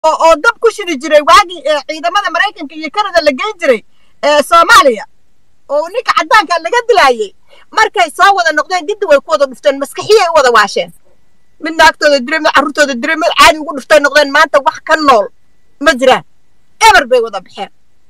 oo oo dab ku shidi jiray waagii ee ciidamada maraykanka iyo kanada la geyn jiray ee soomaaliya oo ninka caddaanka laga dilaayey markay soo wada noqdeen giddi way ku wada dhufteen maskaxiyay u wada waasheen mid naagtooda diray mid carruurtooda diray mid caadi ugu dhuftay noqdeen maanta wax ka nool ma jiraan eber bay wada baxeen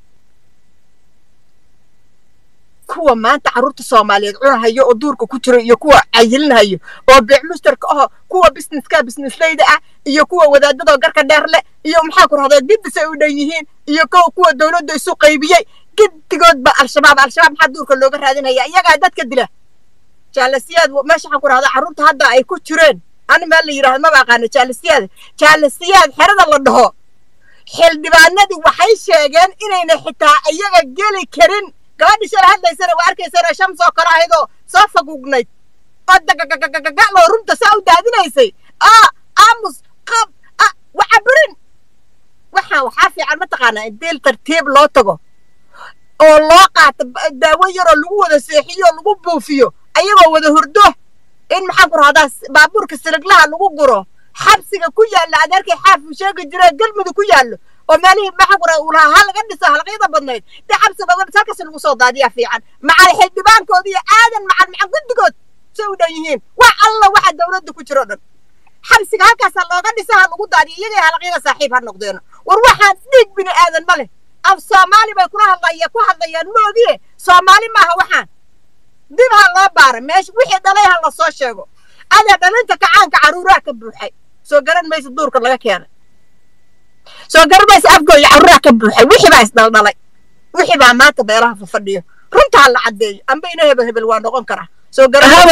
kuwa maanta carruurta soomaaliyeed cunahayo oo duurka ku jira iyo kuwa cayilinhayo oo beec mushtarka aho kuwa businesska businessleyda ah iyo kuwa wadaadadoo garka dheer leh iyo maxaa ku rahdaa giddisay u dhan yihiin iyo kuwa kuwa dowladda isu qaybiyey giddigoodba al-shabaab al-shabaab maxaa duurka looga raadinaya iyagaa dadka dila jaalasiyaad meesha waxaan ku rahdaa carruurta hadda ay ku jireen ani meel la yidhahdo maba aqaano jaalasiyaad jaalasiyaad xerada la dhaho xildhibaanadii waxay sheegeen inayna xitaa iyaga geli karin gabadhi shala hadlaysana waa arkaysana shams oo kale ahayadoo soo fagugnayd oo dagagagagagaloo runta saa u daadinaysay aa aamus qab wacaburin waxaan waxaa fiican mataqaanaa in deel tartiib loo tago oo loo qaato daawo yaroo lagu wada seexiyo oo lagu buufiyo ayagoo wada hurdo in maxaan ku rahdaa baabuurka siliglaha lagu guro xabsiga ku yaalla adeerkay xaafu sheegi jira galmudug ku yaallo oo meelihii maxaan ku rahdaa ulaha ha laga dhiso halqyada badnayd dee xabsiga uga dhis halkaas lagu soo daadiyaa fiican macal xildhibaankooda iyo aadan macal macal guddigood say u dhan yihiin wax alla waxa dowladda ku jiro dhan xabsiga halkaasaa looga dhisa ha lagu daadiyo iyagay halaqyada saaxiib ha noqdeeno war waxaan dhiig bini aadan ma leh af soomaali bay kula hadlaya ku hadlayaan moogiye soomaali maaha waxaan dib ha loo baara meesha wixii dhalay ha la soo sheego adaa dhalinta kacaanka carruuraha ka buuxay soo garan maysa duurka laga keenay soo garan maysa afgooya carruuraha ka buuxay wixii baa isdhaldhalay wixii baa maanta beelaha fafadhiyo runtaa la caddeeyo amba ina hebel hebel waa noqon karaa soo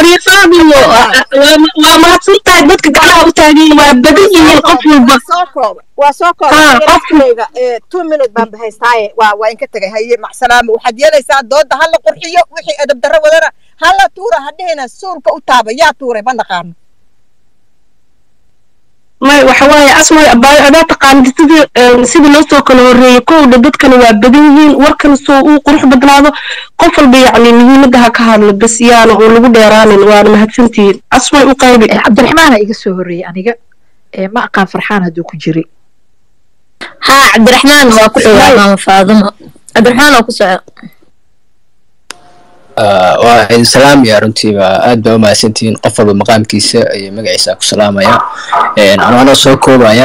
waa mahadsantahay dadka gacmaha u taagan waa badan yihiin qof walba soo koobay waa soo koobay two minute baan bahaystaaye waa waa inka tegay haye macsalaamo waxaad yeelaysaa dooda ha la qurxiyo wixii edab darro wadana ha la tuura ha dhihina suulka u taaba yaa tuuray ma naqaano may waxa waaye asmay abaayo adaa taqaanid sidii sidii loo soo kala horreeyey kowdha dadkana waa badan yihiin warkan soo uu qurux badnaado qof walba yacni muhiimadda ha ka hadlo bas yaana oo lagu dheeraanin waana mahadsantihiin asmay u qaybi cabdiraxmaana iga soo horreeyey aniga ma aqaan farxaan hadduu ku jiray haa cabdiraxmaan waa ku dhowaa maama faadimo cabdiraxmaan waa ku soco waa idin salaamaya runtiiba aad baa u mahadsantihiin qof walba maqaamkiisa iyo magaciisa ku salaamaya anoo soo koobaya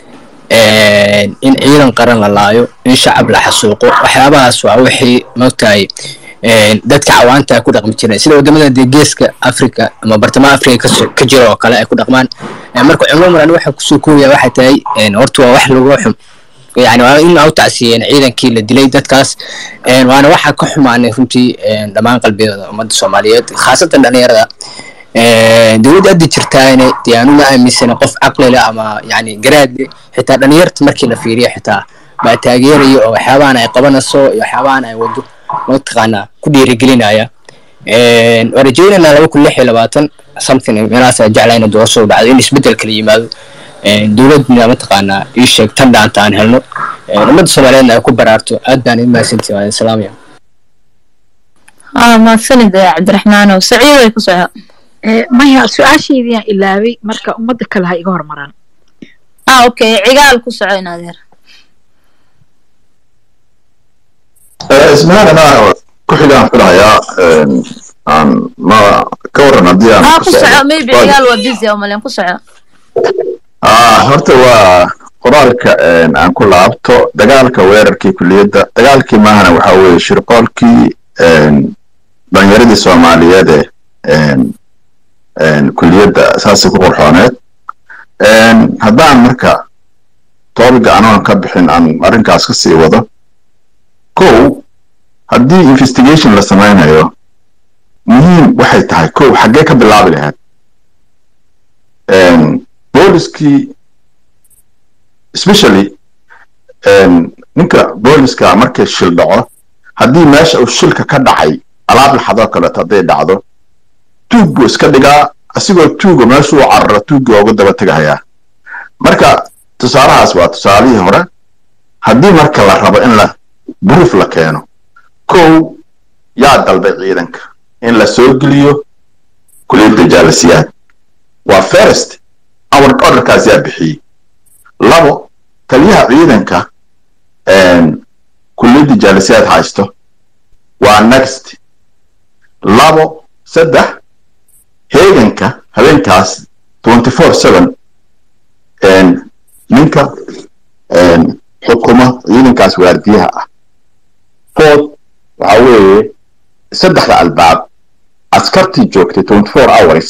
in ciidan qaran la laayo in shacab la xasuuqo waxyaabahaas waa wixii mogtahay dadka cawaanta ku dhaqmi jireen sida wadamada dee geeska africa ama bartamaha africa ka jira oo kale ay ku dhaqmaan marka cumuuman waxa kusoo koobaya waxay tahay horta waa wax lagu xum yani waa in au tacsiyeen ciidankii la dilay dadkaas waana waxa ka xumaanay runtii dhammaan qalbiyada ummadda soomaaliyeed khaasatan dhalinyarada dowladda hadda jirtaane dee aanu ma aaminsana qof caqli leh ama yani garaad leh xitaa dhalinyarta markii la fiiriyo xitaa baa taageeraya oo waxyaabahan ay qabanayso iyo waxyaabahan ay wado mataqaanaa ku dhiirigelinaya waa rajaynaynaa laba kun lix iyo labaatan something meelahaas aan jeclayna doorasho dhacdo in isbeddel kala yimaado dowladna mataqaanaa ii sheeg tan dhaanta aan helno ummadda soomaaliyeedna ay ku baraarto aad baan idin mahadsantihi waa idin salaamaya haa mahadsanid cabdiraxmaanow saciid way ku soco maya su-aashaydiyaan ilaabay marka ummadda kale ha iga hormaraan ah okay cigaal ku soco in adeer ismahan anaa ku xigaan filayaa aan ma ka waran haddii aan haa ku soco maybe cigaal waa busy oo malen ku soco horta waa qoraalka aan ku laabto dagaalka weerarkii kuliyadda dagaalkii maahana waxa weeye shirqoolkii dhalinyaradii soomaaliyeed ee kuliyadda saasay ku qurxooneed haddaan marka toobiga anoon ka bixin aan arrinkaas ka sii wado kow haddii investigation la samaynayo muhiim waxay tahay kow xaggee ka bilaabi lahayd booliskii especially ninka booliska markay shil dhaco haddii meesha uu shilka ka dhacay alaab laxadoo kaleeto hadday dhacdo tuug buu iska dhigaa asigoo tuuga meeshuu cararo tuuggii oogu daba tegahayaa marka tusaalahaas waa tusaalihii hore haddii marka la rabo in la buruuf la keeno kow yaa dalbay ciidanka in la soo geliyo kuliyadda jaalasiyaad waa first award orderkaas yaa bixiyey labo taliyaha ciidanka kulliyadda jaalisiyaad haysto waa next labo saddex heeganka habeenkaas twenty four seven ninka xukuma ciidankaas waardiyaha ah fourth waxa weeye saddexda albaab askartii joogtay twenty four hours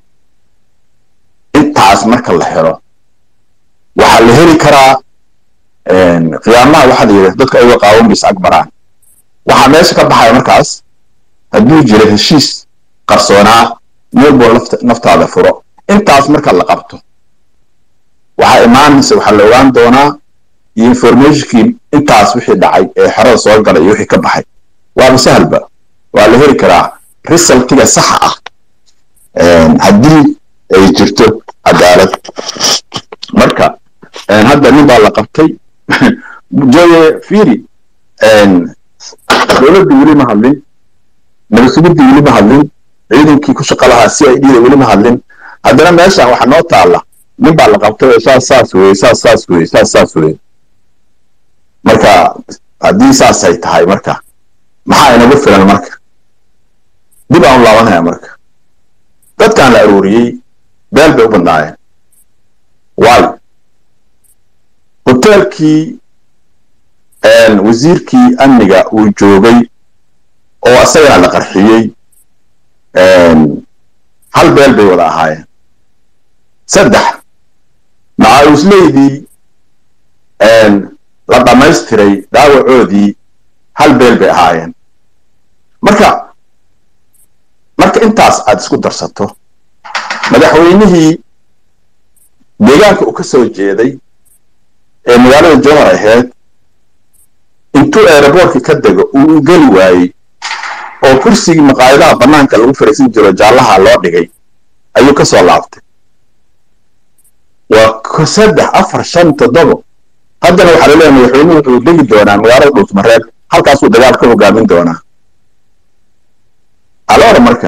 intaas marka la helo waxaa la heli karaa qiyaamaha waxaa la yidhi dadka ayagoo qaawan bis agbaraan waxaa meesha ka baxaya markaas hadduu jiro heshiis qarsoonaa meel buu naftaada furo intaas marka la qabto waxaa imaanaysa waxaa la ogaan doonaa iyo informationkii intaas wixii dhacay ee xerada soo galay iyo wixii ka baxay waaba sahalba waa la heli karaa resultiga saxa ah haddii ay jirto cadaalad marka hadda nin baa la qabtay joye firi dowladda weli ma hadlin nabadsugidda weli ma hadlin ciidankii ku shaqo lahaa c i d da weli ma hadlin haddana meeshan waxaa noo taalla nin baa la qabtay oo saas saas weye saas saas weye saas saas weye marka haddii saasay tahay marka maxaa inagu filan marka dib aan u laabanaya marka dadkaan la aruuriyey beel bay u badnaayeen waayo hoteelkii wasiirkii amniga uu joogay oo isagana la qarxiyey hal beel bay wada ahaayeen saddex macaawusleydii la dhammaystiray dhaawacoodii hal beel bay ahaayeen marka marka intaas aad isku darsato madaxweynihii deegaanka uu ka soo jeeday ee magaalada jowhar ahayd intuu eeraboorkii ka dego uu geli waayey oo kursigii maqaayadaha bannaanka lagu fariisan jiro jaallaha loo dhigay ayuu ka soo laabtay waa saddex afar shan toddobo haddana waxaa laleeyahay madaxweynuhu wuxuu degi doonaa magaalada dhuusmareeb halkaasuu dagaal ka hogaamin doonaa aloora marka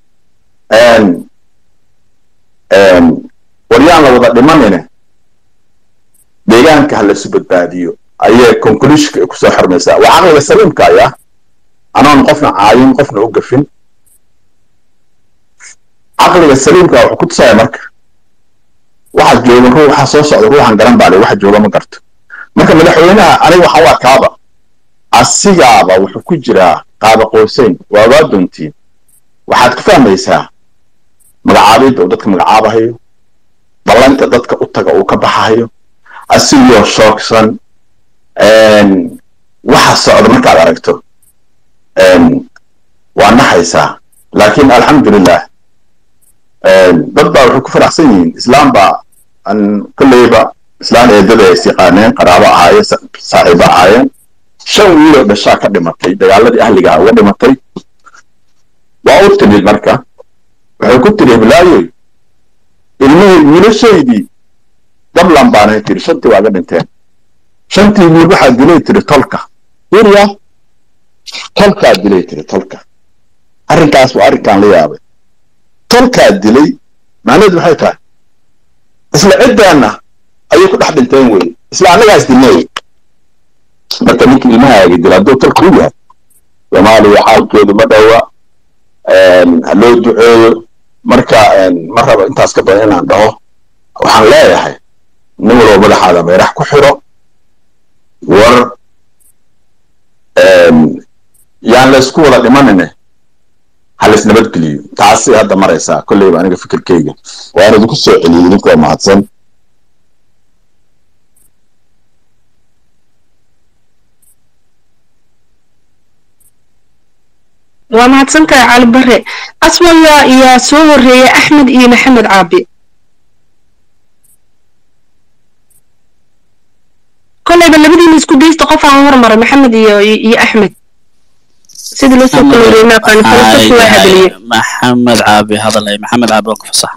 waryaan la wada dhimanine deegaanka ha laisu badbaadiyo ayay conclusionka ku soo xirmaysaa waa caqliga saliimka ayaa anoon qofna caayin qofna u gafin caqliga saliimka wuxuu ku tusaya marka waxa jooga ruux waxa soo socda ruuxan garan baa le waxa jooga ma garto marka madaxweynaha aniga waxaa u arkaaba asigaaba wuxuu ku jiraa qaaba qooseyn waa waa doontiin waxaad ku fahmaysaa magacaabidda uu dadka magacaabahayo ballanta dadka u taga uu ka baxahayo asigoo shoogsan waxa socda markaad aragto waa naxaysaa laakiin alxamdulilah dad baa waxay ku faraxsan yihiin islaam baa an kolleyba islaan eedada ay siqaaneen qaraabo ahaayeen saaxiibo ahaayeen shan wiiloo dhashaa ka dhimatay dagaaladii ahligaa uga dhimatay waa u timid marka waxay ku tiri hiblaayoy ilmahey wiilashaydii dablan baanay tiri shantii waaga dhinteen shantii wiil waxaa dilay tiri tolka yurya tolkaa dilay tiri tolka arrinkaas waa arrinkaan la yaabay tolkaa dilay macnaheedu maxay tahay isla ciddaanna ayay ku dhex dhinteen wey isla annagaas dilnay marka ninka ilmahaaga dila hadduu tolka u yahay soomaaliya xaalkeedu ma dhowa ha loo duceeyo marka ma rabo intaas ka badan inaan dhaho waxaan leeyahay nin walba madaxaada meerax ku xiro war yaan laysku wada dhimanine ha lays nabadgeliyo taasi hadda maraysaa kolleyba aniga fikirkeyga waan idinku soo celiyey idinkoo mahadsan waa mahadsantahay cali bare aswaya ayaa soo horeeyay axmed iyo maxamed caabi kolleyba labadiina isku daysta qof aan hormaray maxamed iyo iyo axmed sidii loo soo kala horeeyay maaqaani falsafo waa hadaliyey maxamed caabi hadalay maxamed caabi waa ku fasax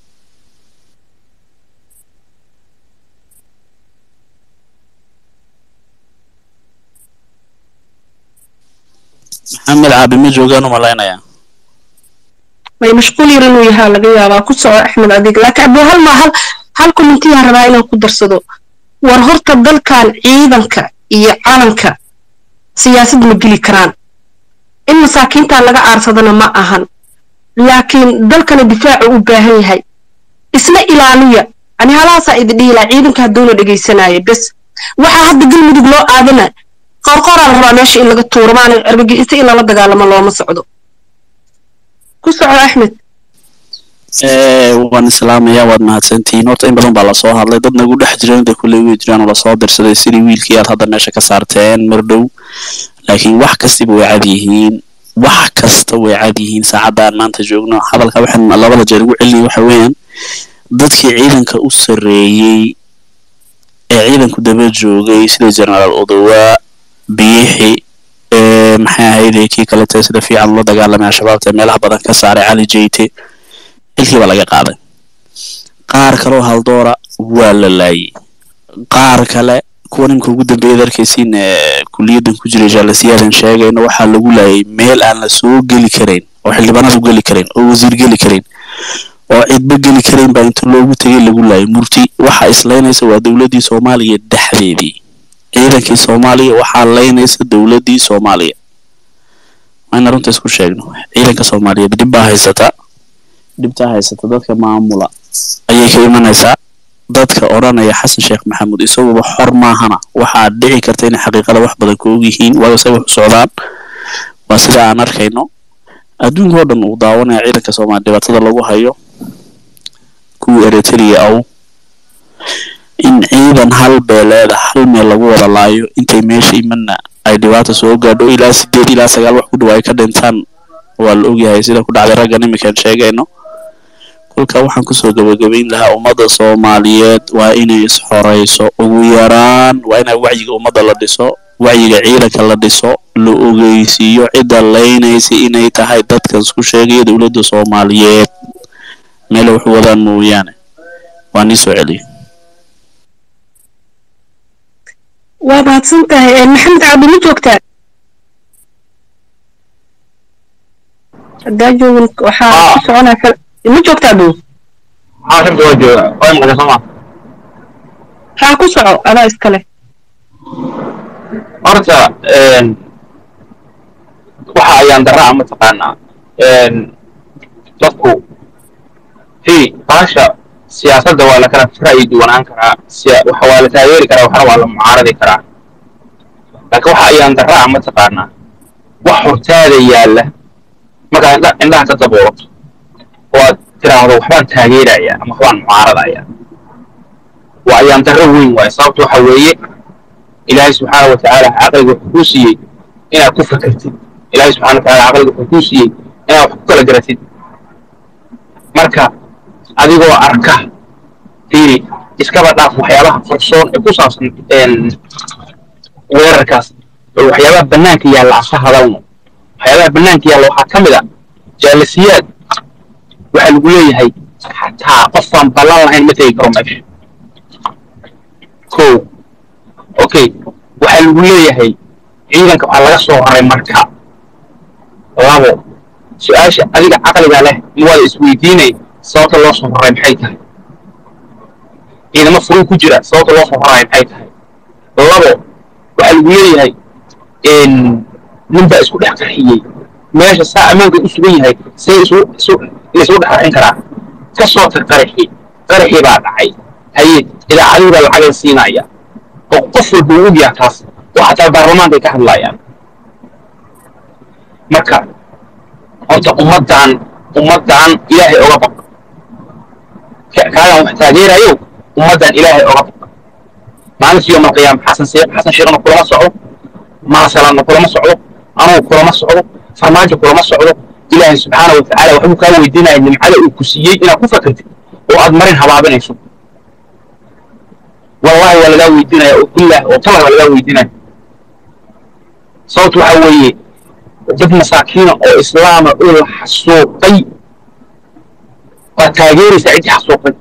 maxamed caabi ma joogaan u malaynaya may mashquul yar inuu yahaa laga yaabaa ku soco axmed adig laakiin abuu hal ma hal hal commentiyaa rabaa inaan ku darsado war horta dalkan ciidanka iyo calanka siyaasad ma geli karaan in masaakiinta laga aarsadana ma ahan laakiin dalkana difaacu u baahan yahay isla ilaaliya ani halahaasaa idin dhihi lahaa ciidanka hadduuna dhegaysanaayo bes waxaa hadda galmudug loo aadana qorqoraa la rabaa meesha in laga tuuro maana argagixiso in lala dagaalamo looma socdo ku soco axmed waan islaamaya waad mahadsantihiin horta in badan baa lasoo hadlay dad nagu dhex jiran de kulley way jiraan oo lasoo dirsaday sidii wiilkii aad hadda meesha ka saarteen mardhow laakiin wax kastiba way cad yihiin wax kasta way cad yihiin saacadda aan maanta joogno hadalka waxaan labada jeer ugu celinaya waxa weeyaan dadkii ciidanka u sarreeyey ee ciidanku daba joogay sida generaal odowa biixi maxay ahayde kii kalete sida fiican ula dagaalamay al-shabaabta ee meelaha badan ka saaray cali jeyte xilkii baa laga qaaday qaar kaloo haldoora waa la laayay qaar kale kuwa nimka ugu dambeeyad arkaysiin ee kuliyaddan ku jiray jaalasiyadan sheegayna waxaa lagu laayay meel aan la soo geli karayn oo xildhibaanadu geli karayn oo wasiir geli karayn oo cidba geli karayn baa inta loogu tegay lagu laayay murti waxa islaynaysa waa dowladdii soomaaliya dhexdeedii ciidankii soomaaliya waxaa laynaysa dowladdii soomaaliya mayna runta isku sheegno ciidanka soomaaliyeed dhib baa haysata dhibtaa haysata dadka maamula ayay ka imanaysaa dadka odhanaya xasan sheekh maxamuud isaguba xor maahana waxaa dhici karta inay xaqiiqada wax badan ka og yihiin waayo say wax u socdaan waa sida aan arkayno adduunka oo dhan uu daawanaya ciidanka soomaaliya dhibaatada lagu hayo kuwii eritrea aw in ciidan hal beeleeda hal meel lagu wada laayo intay meesha imanna ay dhibaata soo gaadho ilaa sideed ilaa sagaal wax ku dhow ay ka dhintaan waa la ogyahay sida ku dhacday raggan iminkaan sheegayno kolka waxaan kusoo gabagabayn lahaa ummadda soomaaliyeed waa inay isxorayso ugu yaraan waa inay wacyiga ummadda la dhiso wacyiga ciidanka la dhiso la ogeysiiyo cidda laynaysa inay tahay dadkan isku sheegaya dowladda soomaaliyeed meele wax wadaan mooyaane waa nii soo celiya waa mahadsan tahay maxamed cabdi ma joogtaa haddaa joogin waxaa ku soconaa kal ma joogtaa buu caasimka waa jooga waa maqashay soo ma haa ku soco adaa iskale horta waxa ayaan daraa mataqaanaa dadku fi baasha siyaasadda waa la kala ra'yi duwanaan karaa siya- waxa waa la taageeri karaa waxna waa la mucaaradi karaa laakiin waxa ayaan daraa mataqaanaa wax hortaada yaalla markaad indha- indhaha ka daboolato oo aad tiraahdo waxbaan taageerayaa ama waxbaan mucaaradayaa waa ayaan darro weyn waaye sababta waxa weeye ilaahay subxaana wa tacaala caqliga wuxuu kuu siiyey inaad ku fakertid ilaahay subxaana wa tacaala caqliga wuxuu kuu siiyey inaad wax ku kala garatid marka adigoo arka fiiri iskaba dhaaf waxyaabaha qarsoon ee ku saabsan een, weerarkaas oo waxyaabaha bannaanka yaalla aan ka hadalno waxyaabaha bannaanka yaalla waxaa ka mid a jaalasiyaad waxaa lagu leeyahay xataa qofaan ballan lahayn ma tegi karo meesha ko okay waxaa lagu leeyahay ciidanka waxaa laga soo raray marka labo su-aasha adiga caqliga leh ma waada isweydiinay sababta loo soo raray maxay tahay ciidamo furin ku jira sababta loo soo raray maxay tahay labo waxaa lagu leeyahay nin baa isku dhex qarxiyey meesha saa ammaanka u sugan yahay see isu isu laisugu dhex qarxin karaa ka soo tag qaraxii qaraxii baa dhacay haye idaacadii baa lacagan siinaya oo qof walba uu ogyaha taas oo xataa baarlamaanka ay ka hadlayaan marka horta ummaddan ummaddan ilaahay oga baq Ka- kaagan wax taageerayo ummaddan ilaahay oga baq maalintii yowma alqiyaama xasan see xasan sheekhna kulama socdo maasalanna kulama socdo anugu kulama socdo farmaajo kulama socdo ilaahay subxaana wa tacaala waxbuu kaa weydiinaya nimcada uu ku siiyey inaad ku fakartid oo aad marin habaabinayso wallahi waa lagaa weydiinaya oo billah oo talah waa lagaa weydiinaya sababtu waxa weeye dad masaakiina oo islaama oo la xasuuqay waa taageeraysaa ciddii xasuuqay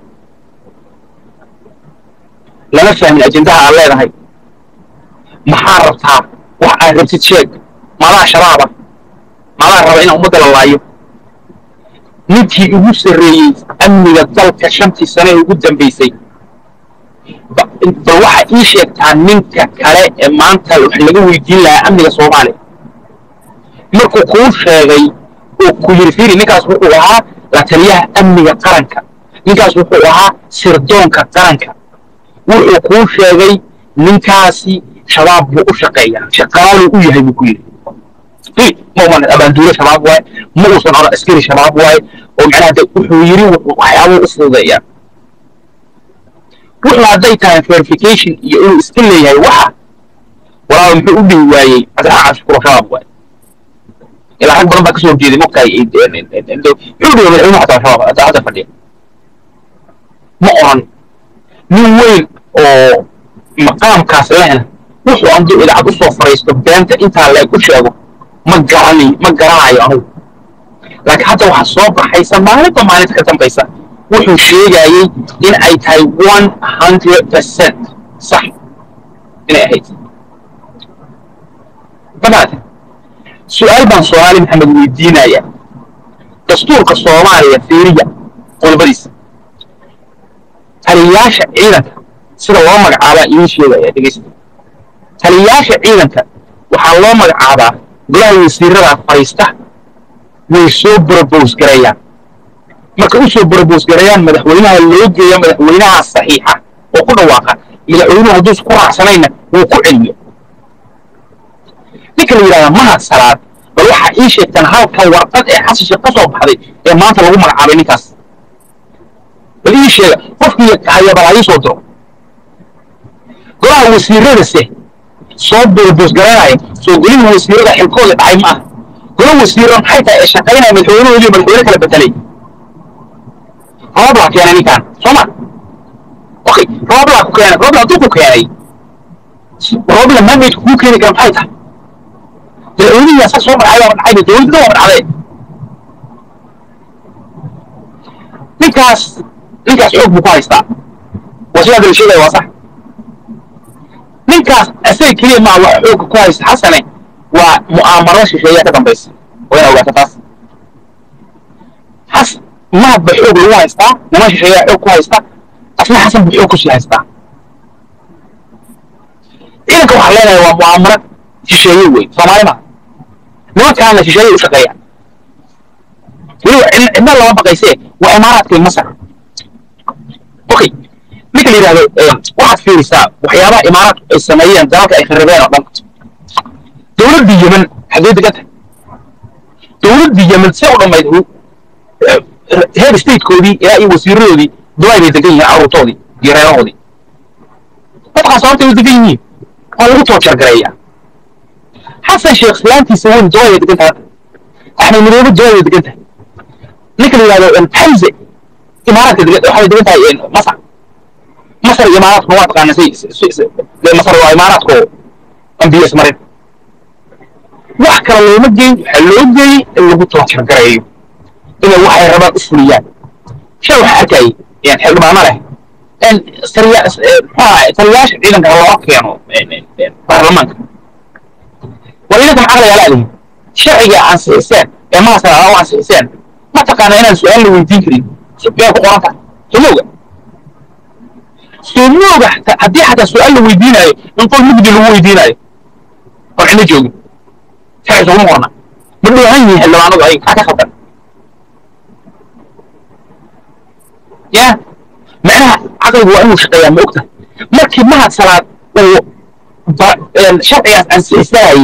lama fahmin ajendaha aad leedahay maxaa rabtaa wax aad rabtid sheeg maadaa shabaaba maadaa raba inaan ummadda la laayo ninkii ugu sarreeyey amniga dalka shantii sane ee ugu dambaysay ba- bal waxa ii sheegtaa ninka kale ee maanta wax laga weydiin lahaa amniga soomaaliya markuu kuu sheegay oo ku yiri fiiri ninkaas wuxuu ahaa la taliyaha amniga qaranka ninkaas wuxuu ahaa sirdoonka qaranka wuxuu kuu sheegay ninkaasi shabaab buu u shaqeeyaa shaqaaluu u yahay buu ku yidhi fiiri ma uman abaanduule shabaab waaye ma uusan oran askari shabaab waaye oo macnaha de wuxuu yiri wuxuu waxyaabuu u fududeeyaa wuxuu hadday tahay verification iyo inuu iska leeyahay waxa walaaba muxuu u dhihi waayey cabdiraxmaan cabdishukuur shabaab waaye ilaa rag badan baa kasoo horjeeday mogtahay muxuu dhihi madaxweynuhu xataa shabaab hadda hadda fadhiya ma oran nin weyn oo maqaamkaas lehna wuxuu anduu idaacad u soo fariisto beenta intaa leeg u sheego ma garanayo ma garanayo anugu laakiin hadda waxaa soo baxaysa maalinta maalinta ka dambaysa wuxuu sheegayey in ay tahay one hundred percent sax inay ahayd damaate su-aal baan soomaali maxamed weydiinaya dastuurka soomaaliya fiiriya qodobadiisa taliyayaasha ciidanka sida loo magacaabaa idiin sheegaya dhegeysta taliyayaasha ciidanka waxaa loo magacaabaa golaha wasiirada fadhiista way soo brobos gareeyaan marka u soo brobos gareeyaan madaxweynaha loo geeya madaxweynaha saxiixa oo ku dhawaaqa madaxweynuhu hadduusan ku raacsanayna wuu ku celiyo ninka la yidhahdaa mahad salaad bal waxaa ii sheegtaan halka warqad ee xasisha ka soo baxday ee maanta lagu magacaabay ninkaas bal ii sheega qofkii hayabal ha ii soo diro golaha wasiiradase soo brobos garanaya soo goliha wasiirada xilkooda dhacay ma aha gola wasiiro maxay tahay ee shaqaynaya madaxweynahoodii madaxweyne kala bedelay rooblaa keenay ninkaan soo ma okay rooblaa ku keenay roobla hadduu ku keenay roobla mandate kuu keeni kara maxay tahay madaxweynihii asaga soo magacay waa dhacay dowladda waa dhacday ninkaas ninkaas xoog buu ku haystaa waa sidaa dala sheegaya waa sax ninkaas asaga keliya maa wax xoogga ku haysta xasane waa mu'aamarada shisheeyaa ka dambaysa waa ina ogaata taas xas mahad ba xoog lagu haystaa niman shisheeyaa xoog ku haysta asna xasan buu xoog kusii haystaa ciidanka waxaa leenahay waa mu'aamarad shisheeye wey soomaali maa nimankaana shisheeye u shaqeeya weliba cidna lama baqaysee waa imaaraadka masar okay ninka la yidhahdo waxaad fiirisaa waxyaabaha imaaraadku ay sameeyeen dalalka ay kharibeen oo dhan dowladdii yemen xaggee degan tahay dowladdii yemen see u dhammayd heer statekoodii ilaa iyo wasiiradoodii dubai bay degan yihiin carruurtoodii iyo reerahoodii dadkaas horta way degan yihiin waa lagu toojargareeyaa xasan sheekh islaantiisa weyn dubai bay degan tahay axmed midoobe dubai bay degan tahay ninka la yidhahdo xamze imaaraadka degan waxay degan tahay masar masar iyo imaaraadku waa taqaana say masar waa imaaraadku ambiyas marin wax kale looma geyn waxaa loo geeyey in lagu toojargareeyo inay waxay rabaan u fuliyaan shay waxaa arkayay xildhibaano leh taliyaasha ciidanka loo keeno baarlamaanka war idinka maxaa lagaa laadihin sharciga ansixiseen ee maasana aa u ansixiseen ma taqaana inaan su-aal la weydiin karin yaa ku qoran tahay somooga somooga haddii xataa su-aal la weydiinayo in qol mugdi lagu weydiinayo oo cidna joogin sharci sooma qorna ma dhoohan yihiin xildhibaanadu ay maxaa ka khaldan ya macnaha caqligu waa inuu shaqeeyaa ma ogta markii mahad salaad uu sharcigaas ansixisanayey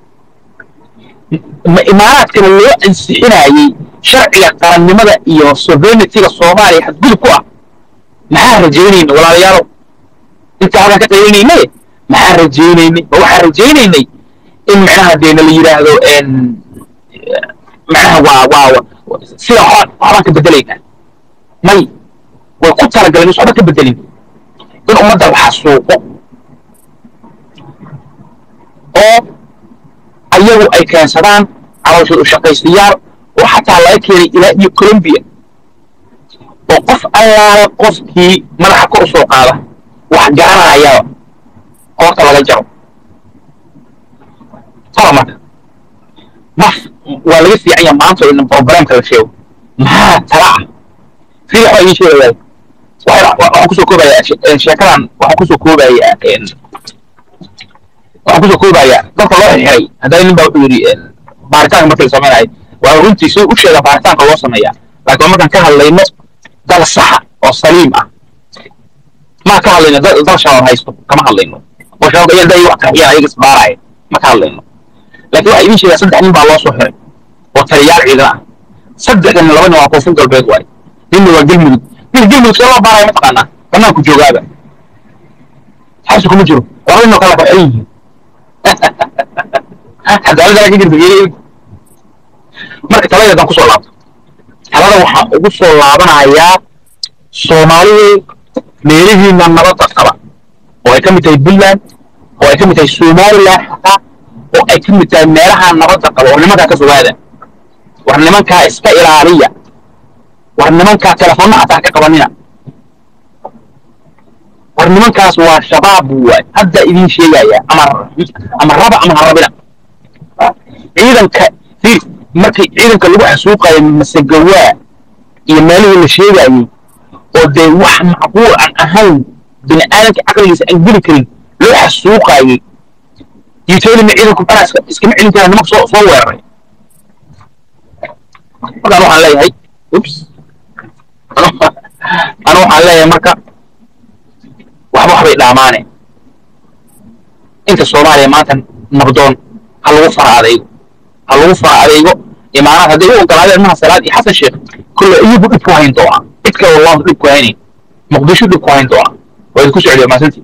imaaraadkana loo ansixinayey sharciga qarannimada iyo sovereigntyga soomaaliya xadgudub ku ah maxaa rajaynayna walaalayaalo inta halkan ka qaylinaynaye maxaa rajaynaynay ma waxaan rajaynaynay in macnaha dee nala yidhaahdo macnaha waa waa sida waxbaan ka bedelaynaa may way ku talagaleen is waxba ka bedelin in ummadda la xasuuqo oo ayagu ay keensadaan calooshooda shaqaystayaal oo xataa laga keenay ilaa iyo colombia oo qof allaala qofkii madaxa kor u soo qaada wax garanayaba qoorta laga jaro tala marka maf waa laga fiican yaha maanta oo dhan programka la sheego maxaa tala ah fiix baa idiin sheegayaa waxaan waxaan kusoo koobayaa she- een, sheekadan waxaan kusoo koobayaa een, waxaan kusoo koobayaa dadka loo xirxiray haddana nin baa wuxuu yidhi een, baaritaanka marka la samaynayo waa runtii si u sheega baaritaanka loo sameeyaa laakiin waa markaan ka hadlayno dal saxa oo saliim ah ma ka hadlayno dal dal shabaab haysto kama hadlayno oo shabaab ayaa day wax qarxiyaan ayaga isbaaraya ma ka hadlayno laakiin waxaa idiin sheegaa saddex nin baa loo soo xiray oo taliyaal ciidan ah saddexdan laba nin waa koonfur galbeed waay ninna waa gelmudug nin gelmudug see loo baaraya mataqaanaa banaanku joogaaba xabsi kuma jiro laba nin oo kala baxan yihiin cadaaladana ka jirta geeri marka talada haddaan kusoo laabto talada waxaan ugu soo laabanayaa soomaalidu meelihiina nabadda qaba oo ay ka mid tahay puntland oo ay ka mid tahay somaliland xataa oo ay ka mid tahay meelaha nabadda qaba oo nimankaa ka fogaada war nimankaa iska ilaaliya war nimankaa telefoonna xataa ka qabanina war nimankaas waa shabaab waay hadda idiin sheegaya ama ama raba ama ha rabina ciidanka fiir markii ciidanka lagu xasuuqayo masagawaa iyo meelihii la sheegayey oo dee wax macquul aan ahayn bini aadamka caqligiisa aan geli karin loo xasuuqayey yutelima ciidanku banaa iska iskama celin karaan nimanka soo soo weeraray markaan waxaan leeyahay ups anu waxaan leeyahay marka waxba waxbay dhaamaane inta soomaaliya maanta nabdoon ha lagu fara adaygo ha lagu fara adaygo imaanaad hadday u ogolaadeen maha salaad iyo xasan sheekh kulle iyagu dhib ku hayn doona cid kale wallahu dhib ku haynayn muqdisho dhib ku hayn doona waa idinku socdiya maasantii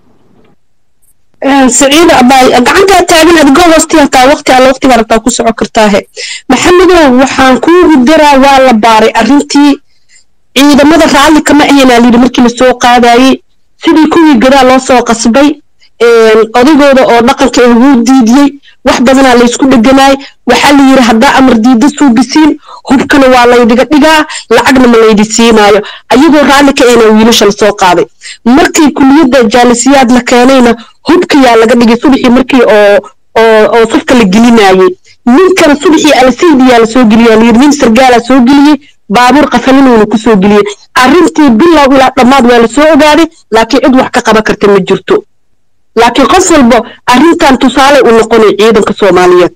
saciida abaay gacantaa taagan adigoo hoosti hataa waqti alla waqtiga rabtaa ku soco kartaahe maxamedow waxaan kuugu daraa waa la baaray arrintii ciidamada raalli kama ahaynaa layidhi markii lasoo qaadayey sidii kuwii gadaa loo soo qasbay odaygooda oo dhaqanka ee wuu diidiyey wax badanaa laysku dheganaay waxaa la yidhi haddaa amar diida suugisiin hubkana waa laydiga dhigaa lacagna ma laydi siinaayo ayagoo raalli ka ahna wiilasha lasoo qaaday markii kuliyadda jaalisiyaad la keenayna hubkayaa laga dhigay subaxii markii oo oo oo safka la gelinayey ninkan subaxii alsaydiyaa lasoo geliyaa layidhi nin sargaalaa soo geliyey baabuur qafalinowna kusoo geliyey arrintii bilow ilaa dhammaad waa lasoo ogaaday laakiin cid wax ka qaban karta ma jirto laakiin qof walba arrintan tusaale u noqonay ciidanka soomaaliyeed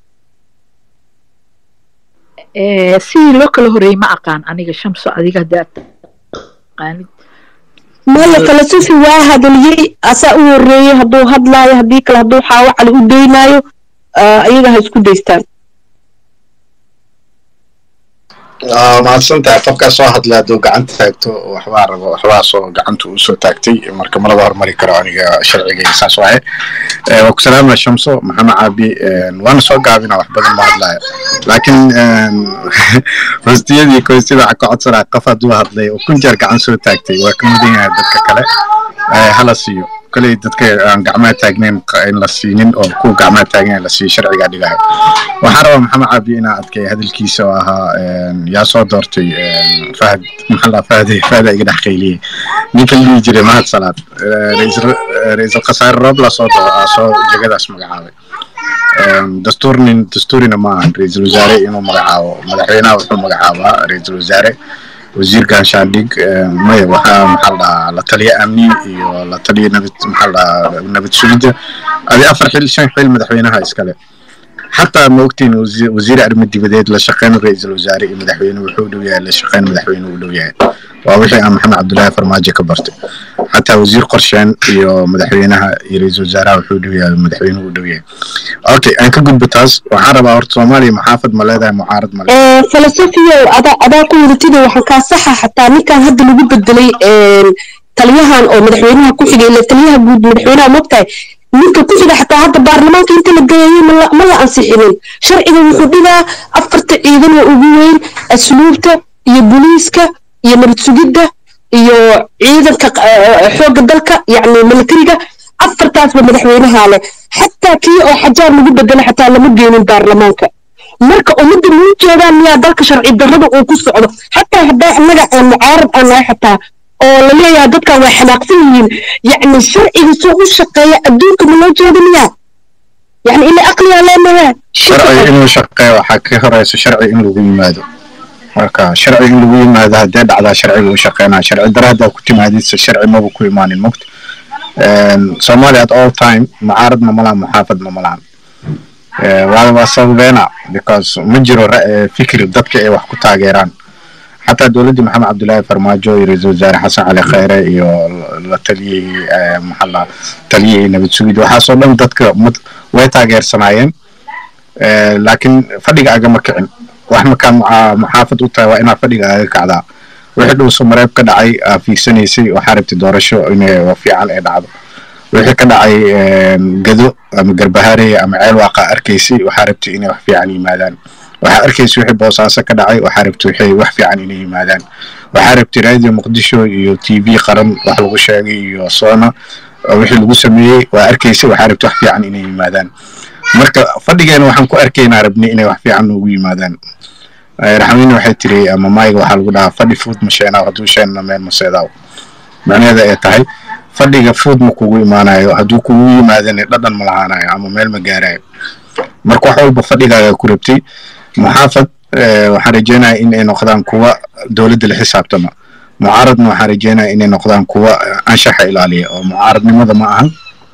sidii loo kala horeeyey ma aqaan aniga shamso adiga haddaad taqaanid maya falasufi waa hadaliyey asaa u horeeyey hadduu hadlaayo haddii kale hadduu xaawo cali u daynaayo iyaga ha isku daystaan mahadsan tahay qofkaa soo hadla hadduu gacanta taagto waxbaa rabo waxbaa soo gacanta uu soo taagtay marka malaba hormari karo aniga sharciga saas waaye waa ku salaama shamso maxamed caabi waana soo gaabina wax badan baa hadlaya laakiin hostiyadii koostida waxaa ka codsanaa qof hadduu hadlay oo kun jeer gacan soo taagtay waa ka mudan yahay dadka kale hala siiyo koley dadka aan gacmaha taagnayn in la siinin oo kuwa gacmaha taagnayn la siiyo sharcigaa dhigahay waxaan rabaa maxamed caabi inaa adkay hadalkiisa oo ahaa yaa soo doortay fahad maxaa fahad fahada iga dhex qayliyey ninka la dhihi jiray mahad salaad ra-iisul khasaare roobla soo soo jegadaas magacaabay dastuurnin dastuurina ma ahan ra-iisul wasaare inuu magacaabo madaxweynaha wuxuu magacaabaa ra-iisul wasaare wasiir ganshaandhig maya waxaa maxaa la dhahaa la taliya amni iyo la taliya nabad maxaa la dhahaa nabad sugidda adi afar xil shan xil madaxweynaha iskale xataa ma ogtiin wasiir arrimo dibadeed la shaqeyn ra-iisul wasaare iyo madaxweyne wuxuu u dhow yahay la shaqeyn madaxweyne u dhow yahay waa wixii aan maxamed cabdullaahi farmaajo ka bartay xataa wasiir qorsheen iyo madaxweynaha iyo ra-iisul wasaaraha wuxuu u dhow yahay madaxweyne u dhow yahay okay aan ka gudbo taas waxaan rabaa horta soomaaliya maxaafad ma leedahay mucaarad ma leedahay filosofiyo adaa adaa ku wadatida waxaan kaa saxa xataa ninkan hadda lagu bedelay taliyahan oo madaxweynaha ku xigay ila taliyaha guud madaxweynaha mogtahay ninka ku xiga xataa hadda baarlamaanka inta la geeyey ma la ansixinin sharciga wuxuu dhigaa afarta ciidan oo ugu weyn asluubta iyo booliiska iyo nabad sugidda iyo ciidanka xoogga dalka yacni militariga afartaasba madaxweynaha leh xataa kii oo xajaar lagu bedelo xataa lama geenin baarlamaanka marka ummadda muu jeedaan miyaa dalka sharci darrada uu ku socdo xataa haddaa innaga aan mucaarad aan nahay xataa oo la leeyahay dadkan waa xanaaqsan yihiin yacni sharciga soo u shaqeeya adduunka ma loo jeeda miyaa yacni ila aqliyaa leenahaa sharci inuu shaqeeyo waxaa ka horeysa sharci in lagu yimaado marka sharci in lagu yimaado haddee dhacdaa sharciga u shaqeynaa sharci dara haddaa ku timaadidse sharci maba ku imaanin mogta soomaaliya at all time mucaaradna malaan muxaafadna malaan waa waa sababeena because ma jiro fikri dadka ay wax ku taageeraan xataa dowladdii maxamed cabdullaahi farmaajo iyo ra-iisul wasaare xasan cali khayre iyo la taliyihii maxalla taliyihii nabad sugid waxaasoo dhan dadka way taageersanaayeen laakiin fadhiga agama kicin wax markaa muxaafad u tahay waa inaa fadhiga aga kacdaa wixii dhuuso mareeb ka dhacay aa fiigsanaysay waxaa rabtay doorasho inay fiican ay dhacdo wixii ka dhacay gado ama garbahaarey ama ceel waaqa arkaysay waxaa rabtay inay wax fiican yimaadaan waxaa arkaysay wixii boosaaso ka dhacay waxaa rabtay wixii wax fiican inay yimaadaan waxaa rabtay raadiyo muqdisho iyo t v qaran wax lagu sheegay iyo soona wixii lagu sameeyey waa arkaysay waxaa rabtay wax fiican inay yimaadaan marka fadhigeena waxaan ku arkaynaa rabnay inay wax fiican noogu yimaadaan raxmiina waxay tiri ama mayga waxaa lagu dhahaa fadhi fuud ma sheenaaw hadduu sheenna meel ma seedaaw macnaheeda ay tahay fadhiga fuud ma kugu imaanayo hadduu kugu yimaadana dhadhan ma lahaanayo ama meel ma gaarayo marka wax walba fadhigaaga ku rabtay muxaafad waxaan rajeynaya in ay noqdaan kuwa dowladda la xisaabtama mucaaradna waxaan rajeynaya inay noqdaan kuwa anshaxa ilaaliya oo mucaaradnimada ma ahan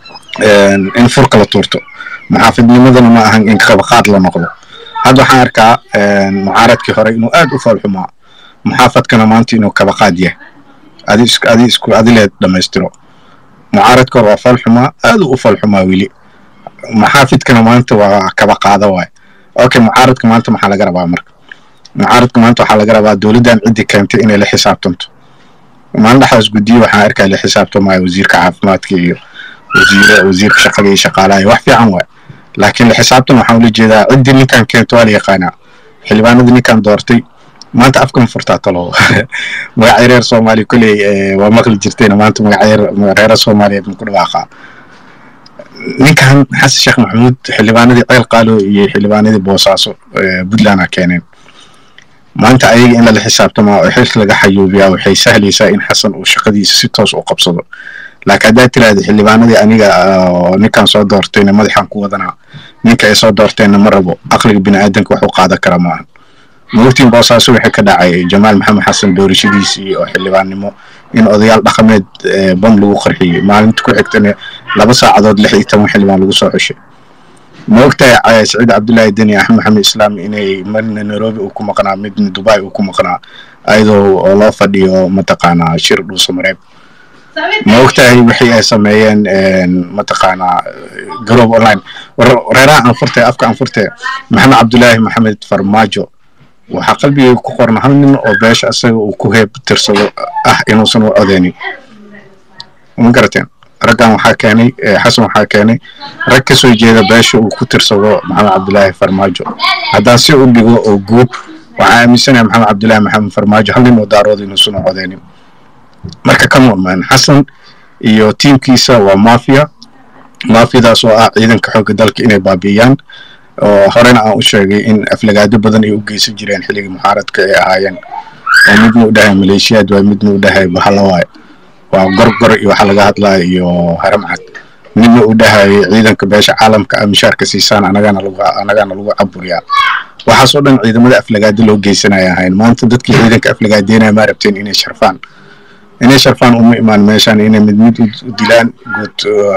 in furka la tuurto muxaafidnimadana ma ahan in qabaqaad la noqdo hadda waxaan arkaa mucaaradkii hore inuu aad u foolxumaa muxaafadkana maanta inuu kabaqaad yahay adi isku adi isku adileed dhammaystiro mucaaradka hore waa foolxumaa aad u foolxumaa weli muxaafidkana maanta waa kabaqaada waay okay mucaaradka maanta maxaa laga rabaa marka mucaaradka maanta waxaa laga rabaa dowladdan ciddii keentay inay la xisaabtanto maalin dhexdaas guddiye waxaan arkaa la xisaabtamaayo wasiirka caafimaadka iyo wasiire wasiirka shaqada iyo shaqaalaha wax fiican waay laakiin la xisaabtan waxaan ula jeedaa ciddii ninkan keento waa la yaqaanaa xildhibaanadii ninkan doortay maanta afkama furtaa talo magacyo reer soomaaliya koley waa maqli jirteen maanta magacyo reera soomaaliyeed ma ku dhawaaqaa ninkan xasan sheekh maxamuud xildhibaanadii ceel qaalo iyo xildhibaanadii boosaaso puntland a keeneen maanta ayaga in lala xisaabtamaa oo xilka laga xayuubiyaa waxay sahlaysaa in xasan uu shaqadiisa si toos u qabsado laakiin haddaad tiraahda xildhibaanadii aniga ninkan soo doortayna madaxan ku wadanaa ninka ay soo doorteenna ma rabo aqliga biniaadanka wax u qaadan kara maahan maogtiin boosaaso waxay ka dhacay jamaal maxamed xasan doorashadiisii oo xildhibaannimo in odayaal dhaqameed bam lagu qarxiyey maalinta ku xigtana laba saacadood lix iyo toban xildhibaan lagu soo xushay ma ogtahay saciid cabdullaahi deni axmed maxamed islaam inay marna nairobi uu ku maqnaa midna dubai uu ku maqnaa ayadoo oo loo fadhiyo mataqaanaa shir dhuuso mareeb ma ogtahay wixii ay sameeyeen mataqaanaa garoob online reeraha anfurte afka anfurte maxamed cabdullaahi maxamed farmaajo waxaa qalbigayga ku qorna hal nin oo beesha isaga uu ku heeb tirsado ah inuusan u codeynin ma garateen raggan waxaa keenay xasan waxaa keenay rag ka soo jeeda beesha uu ku tirsado maxamed cabdullaahi farmaajo haddaan si u dhigo oo guud waxaa aaminsanaya maxamed cabdullaahi maxamed farmaajo hal nin oo daarooda inuusan u codeynin marka come on man xasan iyo tiimkiisa waa mafia mafiadaas oo ah ciidanka xoogga dalka inay baabi'iyaan oo horena aan u sheegay in aflagaado badan ay u geysan jireen xilligii muxaaradka ay ahaayeen oo midna u dhahay maleeshiyaad waay midna u dhahay bahalo waay waa gorgor iyo waxa laga hadlaya iyo haramcad midna u dhahay ciidanka beesha caalamka ah mishaarka siisaan anagana lagu anagana lagu caburiyaa waxaas oo dhan ciidamada aflagaado loo geysanaya ahayn maanta dadkii ciidanka aflagaadeynaya ma rabteen inay sharfaan inay sharfaan uma imaan meeshaan inay mid mid u dilaan guud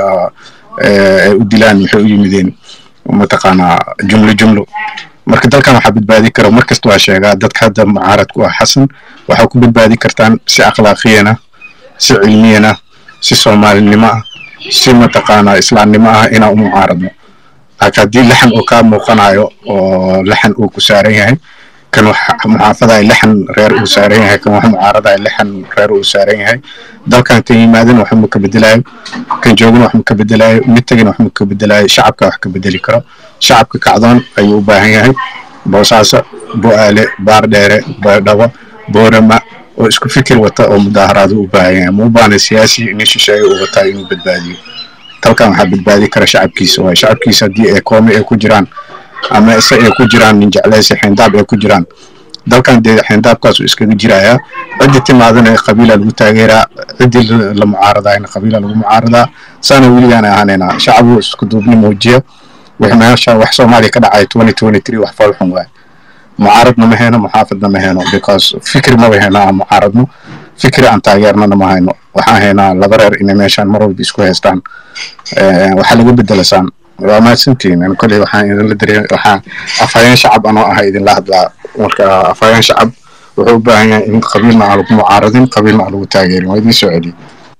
ay u dilaan maxay u yimideen mataqaanaa jumlo jumlo marka dalkan waxaa badbaadi kara mar kasta waa sheegaa dadka hadda mucaarad ku ah xasan waxaa ku badbaadi kartaan si akhlaaqiyana si cilmiyana si soomaalinimo ah si mataqaanaa islaamnimo ah inaan u mucaaradno laakiin haddii laxan uu kaa muuqanayo oo laxan uu ku saaran yahay kan wax muxaafadahay laxan reer uu saaran yahay kan wax mucaaradahay laxan reer uu saaran yahay dalkan kan yimaadana wax ma ka bedelayo kan joogana wax ma ka bedelayo mid tegana wax ma ka bedelayo shacabka wax ka bedeli karo shacabka kacdoon ayuu u baahan yahay boosaaso bo-aale baardheere baydhabo boorama oo isku fikir wata oo mudaaharaadu u baahan yahay ma u baahna siyaasi nin shisheeye uu wataa inuu badbaadiyo dalkan waxaa badbaadi kara shacabkiisa waay shacabkiisa haddii ay koome ay ku jiraan ama ise ay ku jiraan nin jecleysi xeendaab ay ku jiraan dalkan dee xeendaabkaas uu iskaga jirayaa ciddii timaadana qabiila lagu taageeraa ciddii la mucaaradayna qabiila lagu mucaaradaa saana weligaan ahaanaynaa shacabu isku duubni muujiya wix meesha wax soomaaliya ka dhacay twenty twenty three wax foolxun waay mucaaradna ma hayno muxaafidna ma hayno because fikri maba hayno aan mucaaradno fikri aan taageernana ma hayno waxaan haynaa laba reer inay meeshaan mar walba isku haystaan Eh, waxaa laga bedelasaan waa mahadsantihiin Ani koley waxaan idinla dareen waxaan afhayeen shacab anoo ah idinla hadlaa marka afhayeen shacab wuxuu u baahan yahay in qabiilna aan lagu mucaaradin qabiilna aan lagu taageerin waa idiin soo celiyey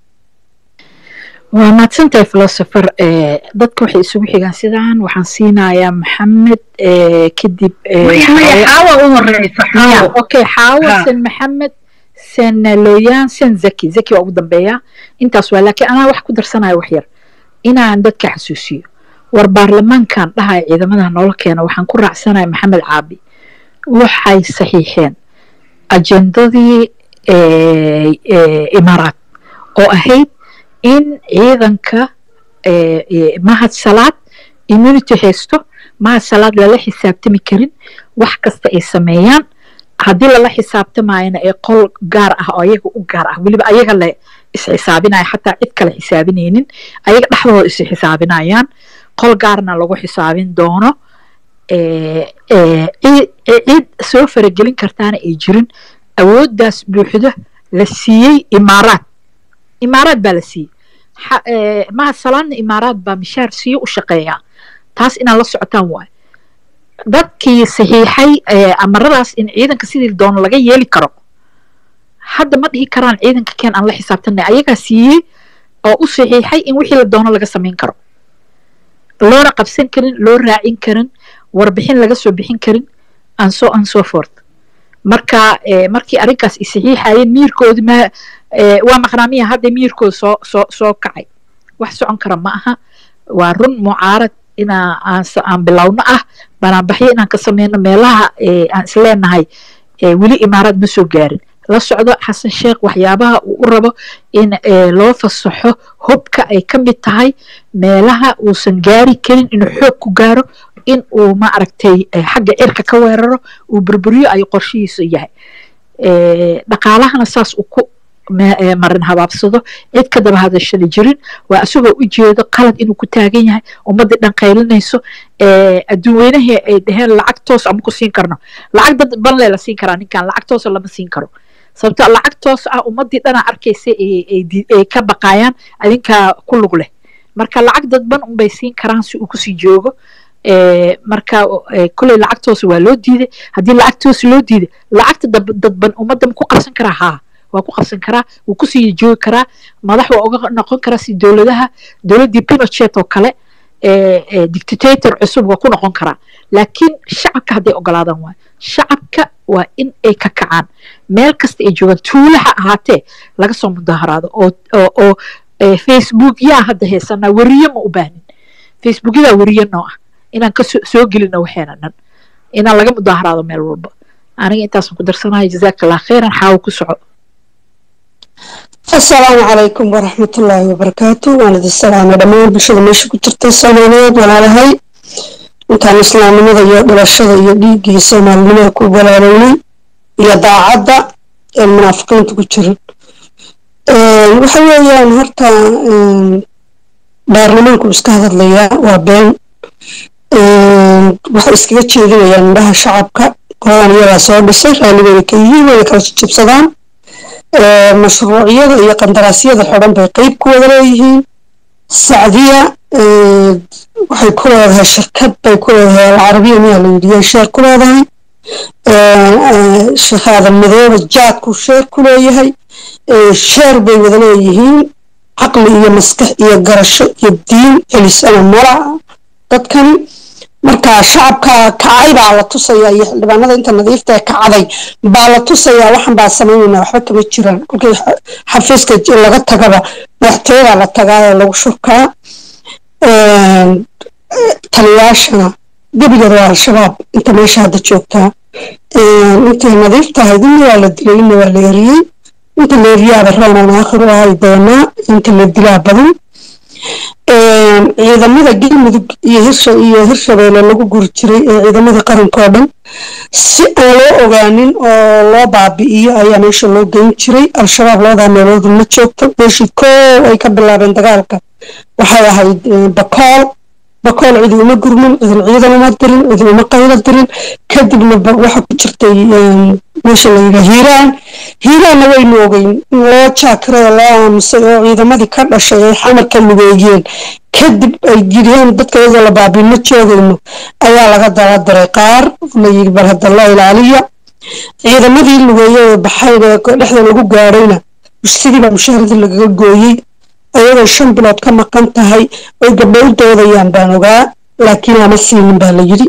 waa mahadsantahay philosopher eh, dadka waxay isugu xigaan sidaan waxaan siinayaa maxamed eh, kadib eh, maya maya Xaawo- xaawa u horeysa xaawo okay xaawo Ha. sen maxamed sen looyaan sen zaki zaki waa ugu dambeeya intaas waa laakiin anaa wax ku darsanayo wax yar inaan dadka xasuusiyo war baarlamaankan dhahaya ciidamada noola keena waxaan ku raacsanahay maxamed caabi waxay saxiixeen ajendadii eh, eh, imaaraat oo ahayd in ciidanka eh, eh, mahad salaad immunity haysto mahad salaad lala xisaabtami karin wax kasta ay sameeyaan haddii lala xisaabtamayana ee qol gaar ah oo ayaga u gaar ah weliba ayaga le isxisaabinaya xataa cid kale xisaabinaynin ayaga dhexdooda is xisaabinayaan qol gaarna lagu xisaabin doono eh, eh, cid cid soo faragelin kartaana ay jirin awooddaas buuxda la siiyey imaaraad imaaraad baa la siiyey xa- eh, mahad salaadna imaaraad baa mishaar siiyo u shaqeeyaa taas inaad la socotaan waay dadkii saxiixay eh, amaradaas in ciidanka sidii doono laga yeeli karo hadda ma dhihi karaan ciidanka keen aan la xisaabtanay ayagaa siiyey oo u saxiixay in wixii la doono laga samayn karo loona qabsan karin loo raacin karin warbixin laga soo bixin karin and so on so forth marka eh, markii arrinkaas i saxiixayeen miirkoodi ma eh, waa maqnaamiya hadda miirkooda soo soo soo kacay wax socon kara ma aha waa run mucaarad inaa aan s- aan bilowno ah banaanbaxyo inaan ka sameyno meelaha eh, aan isleenahay eh, weli imaaraad ma soo gaarin la socdo xasan sheekh waxyaabaha uu u rabo in eh, loo fasaxo hubka ay ka mid tahay meelaha uusan gaari karin inuu xoog ku gaaro in uu ma aragtay eh, xagga cirka ka weeraro uu burburiyo ayuu qorshihiisu yahay Eh, dhaqaalahana saas uu ku ma- eh, marin habaabsado cid ka daba hadashada jirin waa isagoo u jeedo qalad inuu ku taagan yahay ummadii dhan qaylinayso eh, adduun weynahii ay dhaheen lacag toos ama ku siin karno lacag dad banle la siin karaa ninkan lacag toosa lama siin karo sababto lacag toos ah ummadii dhanaa arkaysa ay- ay di- ay ka baqayaan adinkaa ku lug leh marka lacag dadban unbay siin karaan si uu kusii joogo Eh, marka eh, kolley lacagtoosa waa loo diiday haddii lacagtoosa loo diiday lacagta dab- dadban ummadda ma ku qabsan karaa haa waa ku qabsan karaa wuu kusii joogi karaa madax waa uga noqon karaa si dowladaha dowladdii pinochet oo kale eh, eh, dictator cusub waa ku noqon karaa laakiin shacabka hadday ogolaadaan waay shacabka waa in ay ka kacaan meel kasta ay joogaan tuula ha ahaatee laga soo mudaharaado oo oo oo eh, facebook yaa hadda haysanaa weriye ma u baahnin facebookyadaa weriye noo ah inaan ka soo soo gelino waxeena dhan inaan laga mudaharaado meel walba aniga intaasaan ku darsanahay jazaaka allah khayran xaawo ku soco asalaamu calaykum waraxmatullaahi wabarakaatu waan idin salaamay dhammaan bulshada meesha ku jirta soomaaliyeed walaalahay intaan islaamnimada iyo dhalashada iyo dhiigga iyo soomaalinimada ku walaalownay iyo daacadda ee munaafiqiinta ku jirin waxa weeyaan horta een, baarlamaanku iska hadlayaa waa been Een, waxay iskaga jeedinayaan indhaha shacabka qoladan iyagaa soo dhisay raalligooda ka yihiin wayna kala jijibsadaan Ee, mashruucyada iyo qandaraasyada xidhan bay qeyb ku wada leeyihiin sacdiya ee, waxay ku leedahay shirkad bay ku leedahay alcarabiya miyaa la yidhi sheer ku leedahay Ee, ee, sheekh aadan madoobe jaadku sheer ku leeyahay Ee, sheer bay wada leeyihiin caqli iyo maskax iyo garasho iyo diin celisana mala dadkani marka shacabka kacay baa la tusayaa iyo xildhibaanada inta nadiifta ee kacday baa la tusayaa waxan baa samaynayna waxba kama jiraan kolkii xa- xafiiska j- laga tagaba madaxtooyadaa la tagaa ee lagu shurkaa Een, eh, taliyaashana gebigeeda waa al-shabaab inta meesha hadda joogtaa Een, intay nadiif tahay inna waa la dilay inna waa la eriyey inta la eriyaaba roonaan aakhiru ahay doonaa inta la dilaa badan Een, ciidamada galmudug iyo hirsha iyo hirshabeelle lagu guri jiray ee ciidamada qaranka oo dhan si aan loo ogaanin oo loo baabi'iyo ayaa meesha loo geyn jiray al-shabaab labadaa meelood ma joogto meeshii koow ay ka bilaabeen dagaalka waxay ahayd eh, bakool bakool cidi uma gurmin cidin ciidan uma dirin cidin uma qaylo dirin kadibna waxa ku jirtay meesha la yidhaa hiiraan hiiraanna waynu ogeyn in loo jaakiray loo aamusay oo ciidamadii ka dhashay ay xamarka lugeeyeen kadib ay yidheen dadka iyadoo la baabiino joogayno ayaa laga dala diray qaar la yidhi bal hadda la ilaaliya ciidamadii lugeeye ee baxayn ee dhexda lagu gaadhayna sidiiba mushaaradii lagaga gooyey ayagoo shan bilood ka maqan tahay oy gabdho u doodayaan baan ogaa laakiin lama siinin baa la yidhi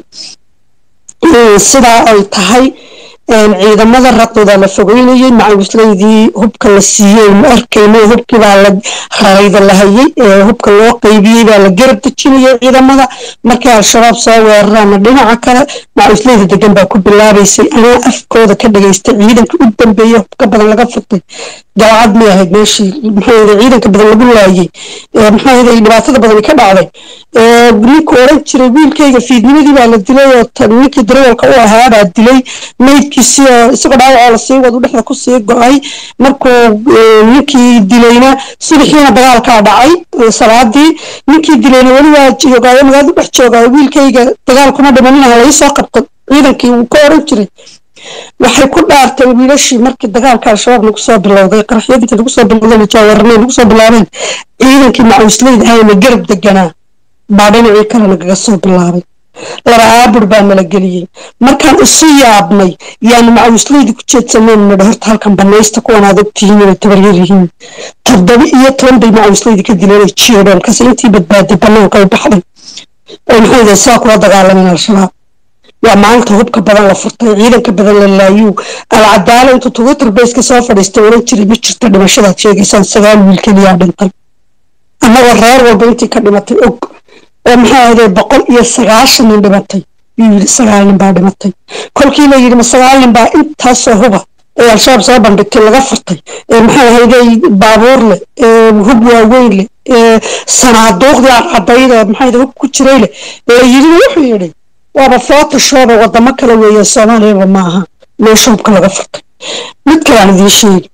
sidaa ay tahay ciidamada raqdooda la fogeynayay macawislaydii hubka la siiyey ma arkayno hubkii baa la rarayda la hayay ee hubka loo qaybiyey baa la garab dejinayay ciidamada markay al-shabaab soo weeraraana dhinaca kale macawislayda degan baa ku bilaabaysay anaa afkooda ka dhagaystay ciidanka u dambeeyey hubka badan laga furtay galcad may ahayd meeshii maxaa ciidanka badan lagu laayay maxaa dhibaatada badani ka dhacday ninka oran jiray wiilkayga fiidnimadii baa la dilay oo ninkii darawalka u ahaa baa dilay maydkiisii oo isagoo dhaawacoo lasii wadu dhexda kusii go-ay markuu ninkii dilayna subaxiina dagaalkaa dhacay salaadii ninkii dilayna weli waa joogaayo magaaladu dhex joogaayo wiilkayga dagaal kuma dhimaninaha lai soo qabto ciidankii uu ka oran jiray waxay ku dhaarteen wiilashii markii dagaalka al-shabaab lagu soo bilowday qaraxyadii lagu soo bilowday jaawarnay lagu soo bilaabeen ciidankii macawisleyda ahayna garab deganaa baa dhinacii kale nagaga soo bilaabay laba aabur baa nala geliyey markaan isu yaabnay yaanu macawisleyda ku jeedsaneen nidha horta halkan banaysta kuwan aad ogtihiin inay tabaryar yihiin toddoba iyo toban bay macawisleyda ka dileen jeedhoon kase intii badbaaday banaanka ay baxday oo maxay yihiin saa kula dagaalameen al-shabaab waa maalinta hubka badan la furtay ciidanka badan la laayuu alcadaalo intuu twitter bayska soo fadhiistay oran jiray ma jirta dhimashadaad sheegaysaan sagaal wiil keliyaa dhintay annagoo reer walba intii ka dhimatay og oo maxaa ahday boqol iyo sagaashan nin dhimatay yuu yidhi sagaal nin baa dhimatay kolkii la yidhi ma sagaal nin baa intaasoo huba ee al-shabaab soo bandhigtay laga furtay ee maxaa ahayday baabuur leh ee hub waaweyn leh ee sanaaduuqdii cadcadayda maxaa hub ku jiray leh la yidhina wuxuu yidhi waaba photoshop wadamo kale weeye soomaaliyaba maaha meesha hubka laga furtay mid kalaan idiin sheegi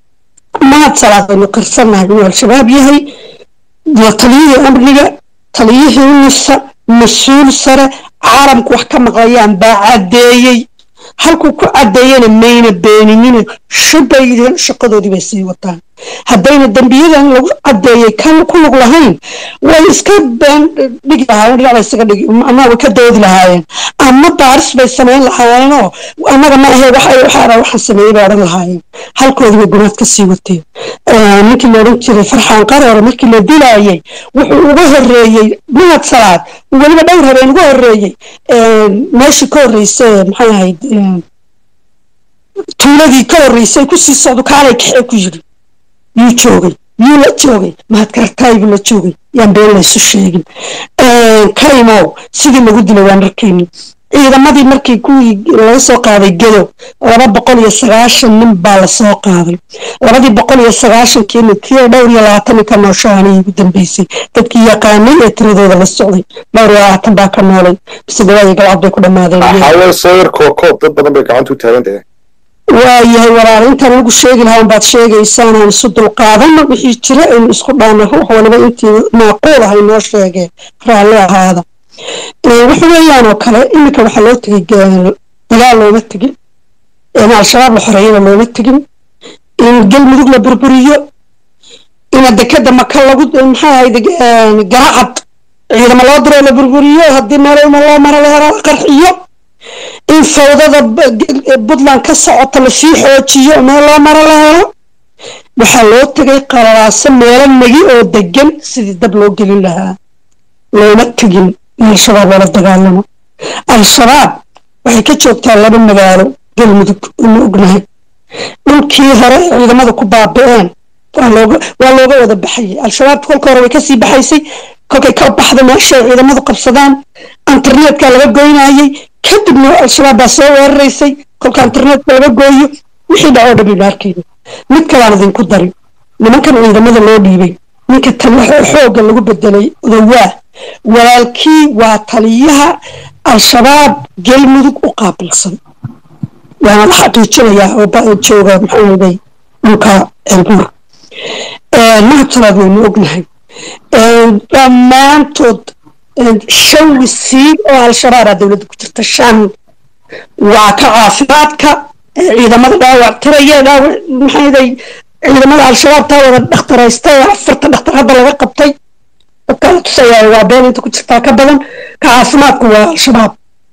mahad salaad aynu qirsannahay inuu al-shabaab yahay taliyihii amniga taliyihii nisa mas-uul sare caalamku wax ka maqlayaan baa caddeeyey halkuu ku caddeeyana mayna beeninina shubbay yidheen shaqadoodii bay sii wataan haddayna dembiyadan lagu caddeeyey kan ku lug lahayn way iska been dhigi lahaayeen dhinac bay isaga dhigi ama way ka doodi lahaayeen ama baaris bay samayn lahaayeenoo annaga ma ahe waxa waxaana waxaan sameeyey bay odhan lahaayeen halkoodii bay gunaad ka sii wateen ninkii la odhan jiray farxaan qaroore markii la dilaayey wuxuu uga horreeyey mahad salaad weliba dhowr habeen uga horreeyey meeshii ka horreysay maxay ahayd tuuladii ka horreysay kusii socdo kaalay kaxee ku yidhi yuu joogay yuu la joogay mahadkartaaybu la joogay yaan been laysu sheegin kaymow sidii lagu dilay waan arkayni ciidamadii markii kuwii laga soo qaaday gedo laba boqol iyo sagaashan nin baa lasoo qaaday labadii boqol iyo sagaashankiina kii dhowr iyo labaatan nin ka nooshaanay ugu dambeysay dadkii yaqaanay ee tiradooda la socday dhowr iyo labaatan baa ka noolay bise gabaayo galcad bay ku dhammaadeen xawal sawir kookoob dad badan bay gacanta u taagan tahay waayahay walaal intaan lagu sheegi lahaa baad sheegaysaan aan isu dulqaadano wixii jira aynu isku dhaana ruux waliba intii maaquul ahay noo sheegee raalli ahaada waxa weeyaan oo kale iminka waxaa loo tegay dagaal looma tegin in al-shabaab la xoreeyana looma tegin in galmudug la burburiyo ina dekeda maka lagu maxaa ahayd garacad ciidamo loo diro la burburiyo haddii meelma loo maro la helo la qarxiyo in fawdada puntland ka socota lasii xoojiyo meel loo maro la helo waxaa loo tegay qalalaaso meelo negi oo degan sidii dab loo gelin lahaa looma tegin in al-shabaab loola dagaalamo al-shabaab waxay ka joogtaa laba magaalo galmudug uma ognahay dhulkii hore ee ciidamada ku baabi'een waa looga wada baxayay al-shabaab kolka hore way kasii baxaysay kolkay ka baxda meeshay ciidamadu qabsadaan internetka laga goynayay kadibna al-shabaab baa soo weeraraysay kolka internetka laga gooyo wixii dhacoo dhan baynu arkayna mid kalaan idinku darin nimankan ciidamada loo dhiibay ninka xoogga lagu bedelay odawaa walaalkii waa taliyaha al-shabaab galmudug u qaabilsan waana la xaqiijinayaa oo jooga maxaaday dhulka ceelbuur mahad salaad waynu ognahay dhammaantood shan wasiir oo al-shabaabaa dowladda ku jirta shan waa ka caafimaadka ciidamada dhaawac tiraya dhaawac maxayday ciidamada al-shabaab taa wada dhakhtaraysta ee afarta dhakhtar hadda laga qabtay dadka la tusaya waa been inta ku jirtaa ka badan ka caafimaadku waa al-shabaab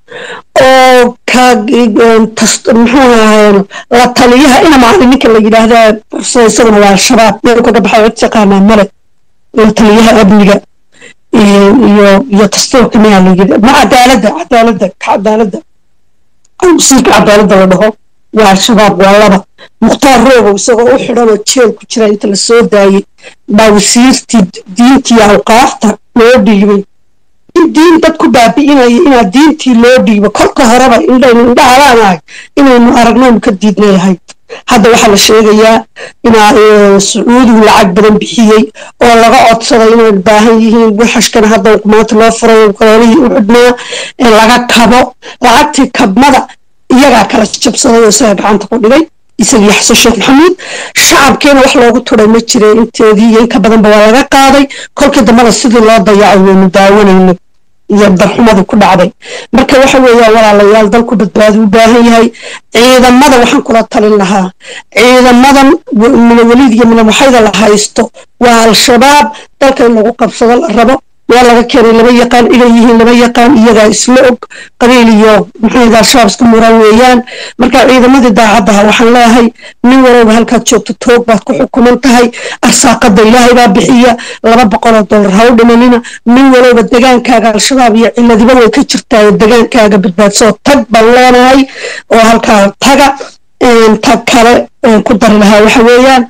oo ka muxuu ahayn la taliyaha ina maalin ninka la yidhaahdaa fursada isaguna waa al-shabaab meel kaga baxay cid yaqaanaa male la taliyaha amniga iyo iyo dastuurka miyaa la yidhi ma cadaaladda cadaaladda cadaaladda wasiirka cadaaladda la dhaho waa al-shabaab waa laba mukhtaar roogow isagoo u xidhan oo jeel ku jira inta la soo daayey baa wasiirtii diintii awqaafta loo dhiibay in diin dad ku baabi'inaya inaa diintii loo dhiibo kolka horeba indhaynu indhahabaanahay inaynu aragnaynu ka diidnay ahayd hadda waxaa la sheegayaa inaa sacuudigu lacag badan bixiyey oo laga codsaday inay baahan yihiin waxashkana hadda maanta loo furay gololihii u xidhnaa ee laga kabo lacagtii kabmada iyagaa kala jabsaday oo isaga gacanta ku dhigay isagii xasan sheekh maxamuud shacabkeena wax loogu turay ma jire inteedii iyo inka badanba waa laga qaaday kolkii dambana sidii loo dayacay waynu daawanayno iyo darxumadii ku dhacday marka waxa weeyaan walaalayaal dalku badbaadi u baahan yahay ciidamada waxaan kula talin lahaa ciidamadan minaweliid iyo minawaxayda la haysto waa al-shabaab dalka in lagu qabsado la rabo meel laga keenay lama yaqaan inay yihiin lama yaqaan iyagaa isla og qabiil iyo maxayda al-shabaab iska muran weeyaan marka ciidamadii daacaddaha waxaan leeyahay nin walowba halkaad joogto toog baad ku xukuman tahay arsaaqada ilaahay baa bixiya laba boqoloo dollar ha u dhimanina nin walowba degaankaaga al-shabaab iyo ciladiba way ka jirtaa degaankaaga badbaadsoo tag baan leenahay oo halkaa taga tag kale ku dari lahaa waxa weeyaan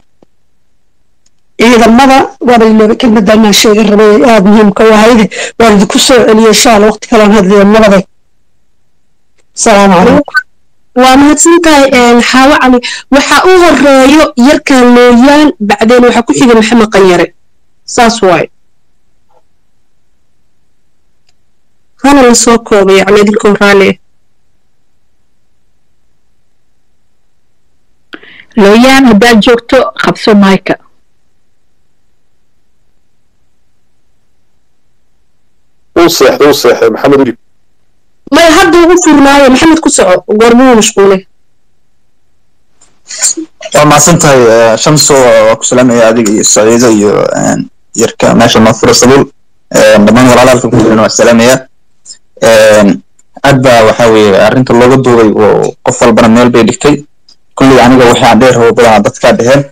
ciidamada waaba ilooba kelmadda inaan sheega rabay aada muhiimka u ahayde waan idinku soo celiyey insha alla waqti kalean hadlaya nabade asalaamu calaykum waa mahadsan tahay xaawo cali waxaa u horeeyo yarkan looyaan bacdeen waxaa ku xiga maxamed qanyare saas waaye hana la soo koobay yani idinkoo raali looyaan haddaad joogto qabso mayka uu seexday uu seexday maxamed udib may hadda ugu furnaayo maxamed ku soco goormuu mashquulay waa mahadsan tahay shamso waa ku salaamaya adiga iyo saciido iyo yarka meesha mafura sabuul dhammaan walaalaalka ku jiran waa salaamaya aad baa waxa weeye arrinta looga duubay oo qof walbana meel bay dhigtay kulley aniga wixii aan dheer rabo badanaa dadkaa dheheen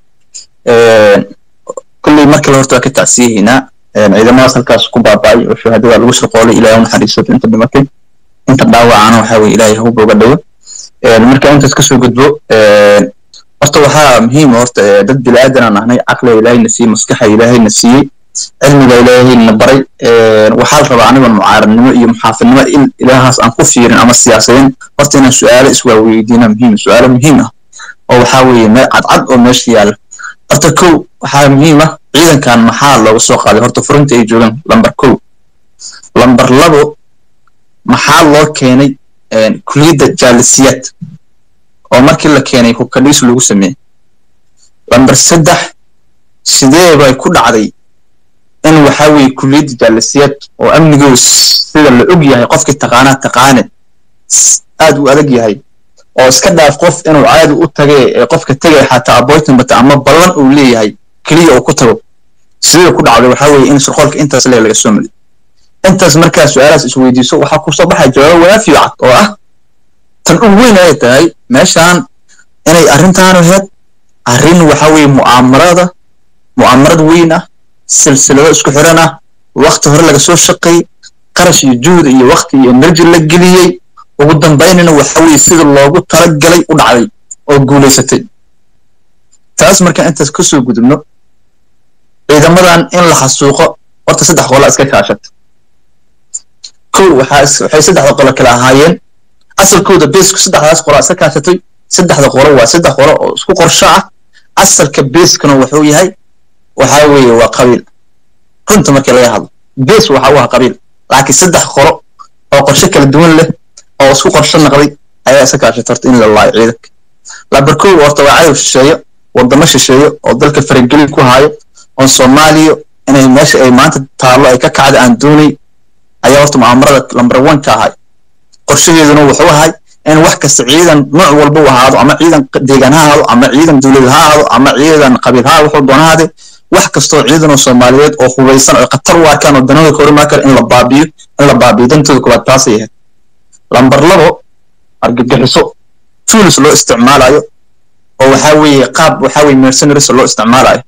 kulley markale horta waa ka tacsiyahaynaa ciidamadaas halkaas ku baaba'ay oo shahaadada lagu shaqoolay ilaahay u naxariiso inta dhimatay inta dhaawacana waxa weye ilaahay hawba uga dhawo marka intaas kasoo gudbo horta waxaa muhiim horta dad bilaadan aan ahnay caqliga ilaahayna siiyey maskaxa ilaahayna siiyey cilmiga ilaahayna baray waxaa la rabaa anigoon mucaaradnimo iyo muxaafidnimo in ilaahaas aan ku fiirin ama siyaasadin horta inaan su-aalo iswaaweydiina muhiim su-aalo muhiim ah oo waxaa weeye meel cadcad oo meesha yaala horta kow waxaa muhiim ah ciidankan maxaa looga soo qaaday horta furinta ay joogaan lambar kow lambar labo maxaa loo keenay kuliyadda jaalisiyaad oo markii la keenay hubkadhiis lagu sameeyey lambar saddex sidee bay ku dhacday in waxaa weeye kuliyadda jaalisiyaad oo amnigow sida la og yahay qofkii taqaanaa taqaane aad u adag yahay oo iska dhaaf qof inuu caadi u tage ee qofka tegay xataa appointment bata ama ballan uu leeyahay keliya uu ku tago sidee ku dhacday waxaa weeye in shirqoolka intaas lee laga soo mariyo intaas markaa su-aalahaas isweydiiso waxaa kusoo baxaya jawaabo waafi cad oo ah tan ugu weyn ay tahay meeshaan inay arrintaan ahayd arrin waxaa weeye mu'aamarada mu'aamarad weyn ah silsilado isku xiran ah wakti hore laga soo shaqeeyey qarash iyo juhd iyo wakti iyo energy la geliyey ugu dambaynana waxa weeye sida loogu talagalay u dhacday oo guulaysatay taas markaan intaas kasoo gudubno ciidamadan in la xasuuqo horta saddex qola iska kaashata kow waxaa waxay saddexda qolo kale ahaayeen asalkooda beesku saddexdaas qola iska kaashatay saddexda qolo waa saddex qolo oo isku qorsho ah asalka beeskana wuxuu yahay waxaa weeye waa qabiil runta markii laga hadlo bees waxa u ah qabiil laakiin saddex qolo oo qorshe kala duwan leh oo isku qorsho naqday ayaa iska kaashatay horta in la laayo ciidanka lambar kow horta waa cadow shisheeyo wadamo shisheeyo oo dalka faragelin ku haayo oo soomaaliya inay meesha ay maanta taallo ay ka kacda aan doonay ayaa horta mu'aamarada lambar one ka ahay qorshaheeduna wuxuu ahay in wax kasta ciidan nooc walba u ahaado ama ciidan deegaan ha ahaado ama ciidan dowlad ha ahaado ama ciidan qabiil ha wuxuu doona ahaade wax kastoo ciidan oo soomaaliyeed oo hubaysan oo khatar u arkaan oo danahooda ka horimaan kara in la baabiyo in la baabiyo dantooda koowaad taasay ahayd lambar labo argagixiso tools loo isticmaalayo oo waxaa weeye qaab waxaa weeye mercenaries loo isticmaalayo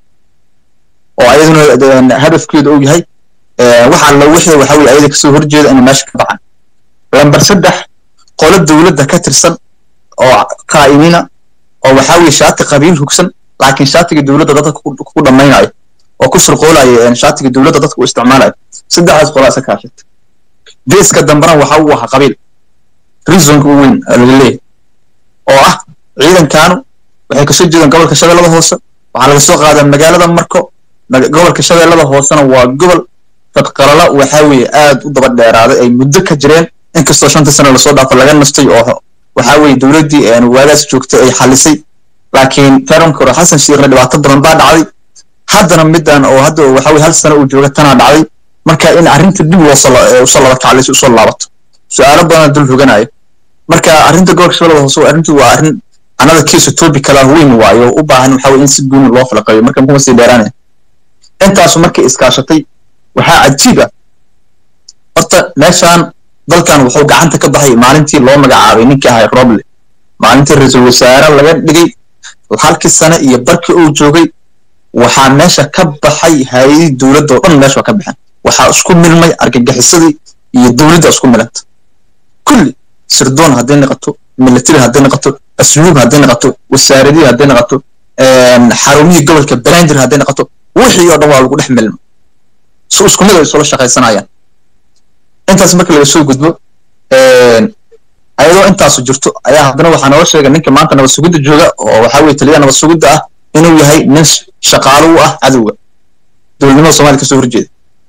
oo ayaduna hadafkeedu uu yahay waxa alla wixii waxaa weeye ayada kasoo horjeeda inay meesha ka baxaan lambar saddex qolo dowladda ka tirsan oo qaa'imina oo waxaa weeye shaati qabiil hugsan laakiin shaatiga dowladda dadka ku dhammaynayo oo ku shirqoolayo shaatiga dowladda dadka u isticmaalayo saddexdaas qolaa isa kaashata geeska dambena waxa uu ahaa qabiil reasonka u weyn laga leeyahay oo ah ciidankaanu waxay kasoo jeedaan gobolka shabeellada hoose waxaa laga soo qaadaa magaalada marko gobolka shabeellada hoosena waa gobol fadqalala waxaa weeye aad u daba dheeraaday ay muddo ka jireen inkastoo shanta sano lasoo dhaafo laga nastay oo waxaa weeye dowladdii waagaas joogtay ay xalisay laakiin taranka hore xasan shiikhna dhibaato badan baa dhacday haddana middan oo hadda waxaa weye hal sano uu jooga tanaa dhacday marka in arrinta dib loo usoo laba kaclayso usoo laabato su-aalo badan dul hoganayo marka arrinta gobolka shabeellada hoose arrintu waa arrin anada kiisu topic kala weyn waayo oo u baahan waxaa weye in si gooni loo falaqeeyo marka kuma sii dheeraanaya intaasu markay iskaashatay waxaa cajiib ah horta meeshaan dalkan wuxuu gacanta ka baxay maalintii loo magacaabay ninkii ahay roble maalintii ra-iisul wasaare laga dhigay halkii sane iyo barkii uu joogay waxaa meesha ka baxay hay-adii dowladda oo dhan meesha waa ka baxeen waxaa isku milmay argagixisadii iyo dowladda isku milanta kulli sirdoon hadday noqoto military hadday noqoto asluub hadday noqoto wasaaradii hadday noqoto xarumihii gobolka brandir hadday noqoto wixii oo dhan waa lagu dhex milma si isku mid ay isula shaqaysanayaan intaas marka laga soo gudbo ayadoo intaasu jirto ayaa haddana waxaa nooga sheegay ninka maanta nabad sugidda jooga oo waxaa weye taliyaha nabad sugidda ah inuu yahay nin shaqaalo u ah cadowga dowladnimada somalia kasoo horjeeda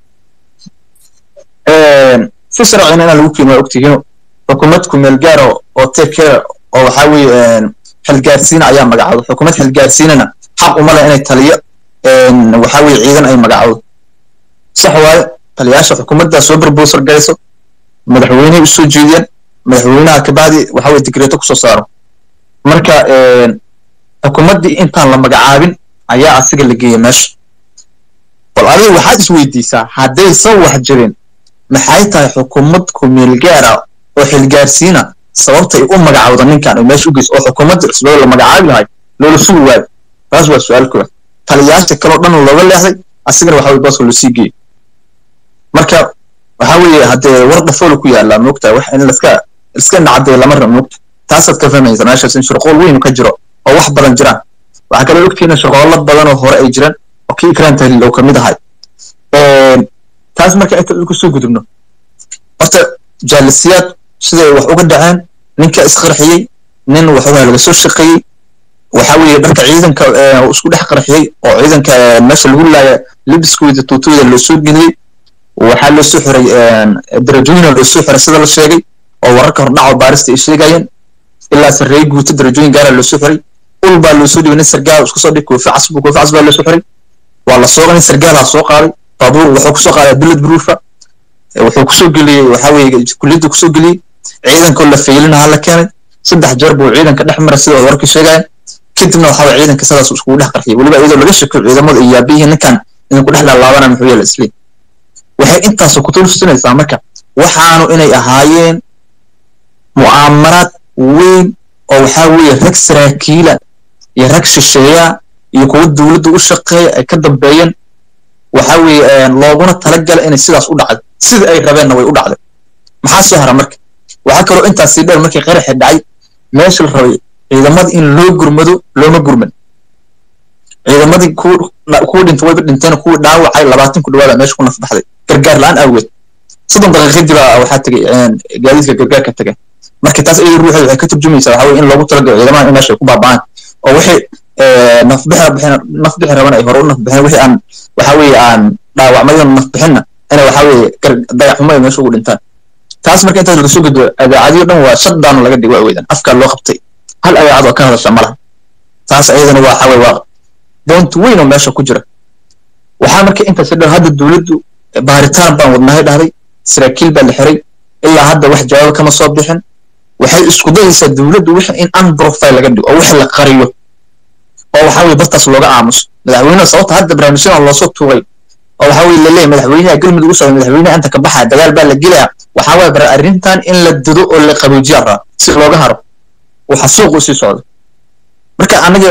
si sharcina inaan lagu keeno waa ogtihiin xukuumad kumeel gaara oo take care oo waxaa weeye xilgaarsiina ayaa magacawda xukuumad xilgaarsiinana xaq uma leh inay taliyo waxaa weeye ciidan ay magacawdo sax waaye taliyaasha xukuumadda soo barbosar gayso madaxweynehay usoo jeediyaan madaxweynaha kabacdi waxa weye digreeto kusoo saaro marka xukuumaddii intaan la magacaabin ayaa asiga la geeyay meesha bal adiga waxaad isweydiisaa haddaysan wax jirin maxay tahay xukuumad kumeel gaara oo xilgaarsiina sababta ay u magacawda ninkan ay meesha u geyso oo xukuumadda cusbada la magacaabi lahay loola sugi waayo taas waa su-aal koowaad taliyaasha kaloo dhan looga leexday asigana waxa weye booska loo sii geeyey marka waxa weeye haddee war dhafool ku yaallaa moogta wax in laska iska nacadee lama rabo moogta taasaad ka fahmaysa meeshaas in shirqool weyn ka jiro oo wax badan jiraan waxaa kaloo ogtihiin shirqoollo badan oo hore ay jiraan oo kii ikraan tahliil oo kamid ahay taas marka inta ku soo gudubno horta jaalisiyaad siday wax uga dhaceen ninka isqarxiyey nin waxugaa laga soo shaqeeyey waxa weeye dharka ciidanka isku dhex qarxiyey oo ciidanka meesha lagu laaya libiskooda tuutooda loo soo geliyey waxaa loo soo xiray darajooyina loo soo xiray sida la sheegay oo wararka hordhaco baarista ay sheegayeen ilaa sarreeye guuto darajooyin gaara loo soo xiray ul baa loo soo dhibay nin sargaal isku soo dhig koofi casbu koofi cas baa loo soo xiray waa la soo nin sargaalaa soo qaaday baabuur wuxuu kusoo qaaday bilad broofa wuxuu kusoo geliyey waxaa weeye kulliyadda kusoo geliyey ciidankoo la faylinaha la keenay saddex jeer buu ciidanka dhex maray sida warkii sheegayaan kadibna waxaa weye ciidanka sidaas iskugu dhex qarxiyay weliba iyadoo laga shekeyo ciidamada iyo yaabiyihi ninkan idinku dhex laalaabana muxuu yeela isliin waxay intaas ku tulsinaysaa marka waxaanu inay ahaayeen mu'aamaraad weyn oo waxaa weeye rag saraakiila iyo rag shisheeya iyo kuwa dowladda u shaqeeya ay ka dambeeyeen waxa weeye looguna talagala inay sidaas u dhacday sida ay rabeenna way u dhacday maxaa soo hara marka waxaa kaloo intaas sii dheer markii qaraxi dhacay meesha la rabay ciidamada in loo gurmado looma gurman ciidamadii kuwa dhintay wayba dhinteen kuwii dhaawacay labaatan ku dhawaada meesha ku nafbaxday gargaar la-aan awgeed soddon daqiiqadii baa waxaa tegay gaadiidka gargaarka tegay marka taas iyada ruuxeeda waxay ka turjumaysaa waxaa weye in loogu talagalo ciidamada in meesha ay ku baaba'aan oo wixii nafbixi bixin nafbixi raban ay hore u nafbixeen wixii aan waxaa weeye aan dhaawacmayo nafbixinna inay waxaa weeye dayaxumo ay meesha ugu dhintaan taas marka intaas laga soo gudbo adaacadiyo dhan waa shutdown laga dhigo aweydan afkaa loo qabtay hal adaacad oo ka hadasha ma laha taas ayadana waa waxaa weye waa doonta weyn oo meesha ku jira waxaa marka intaas dhan hadda dowladdu baaritaan baan wadnahay dhahday saraakiil baa la xiray ilaa hadda wax jawaabo kama soo bixin waxay isku dayaysaa dowladdu wixii in unprofile laga dhigo oo wixii la qariyo oo waxaa weye bartaas looga aamuso madaxweynaha sababta hadda barnaamijyadan loosoo tuuray oo waxaa weye laleeyahay madaxweynaha galmudug u socda madaxweynaha inta ka baxaya dagaal baa la gelaya waxaa waye bar arrintan in la dado oo la qaboojiya raa si looga haro waxa suuq u sii socda marka anaga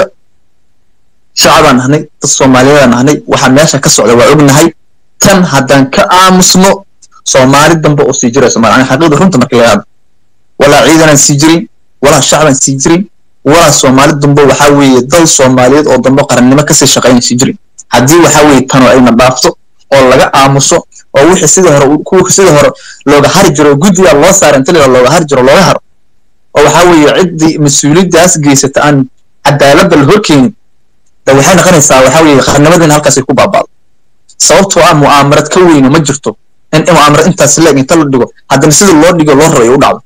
shacabaan nahnay dad soomaaliyeedaan nahnay waxaa meesha ka socda waa ognahay tan haddaan ka aamusno soomaali dambe oo sii jirayso maana xaqiiqda runta marka laga hadlo walaa ciidanaan sii jirin walaa shacbaan sii jirin walaa soomaali dambe waxaa weeye dal soomaaliyeed oo dambe qarannimo kasii shaqaynay sii jirin haddii waxaa weeye tano ayna dhaafto oo laga aamuso oo wixii sidii hore kuwa sidii hore looga hari jiro guddiga loo saara inta la looga hari jiro looga haro oo waxaa weeye ciddii mas-uuliyaddaas geysata aan cadaaladda la horkeenin de waxay noqonaysaa waxaa weeye qarnimadina halkaasay ku baaba'do sababtoo ah mu'aamarad ka weyne ma jirto in mu'aamarad intaas leeg inta la dhigo haddana sida loo dhigo loo rabayo u dhacdo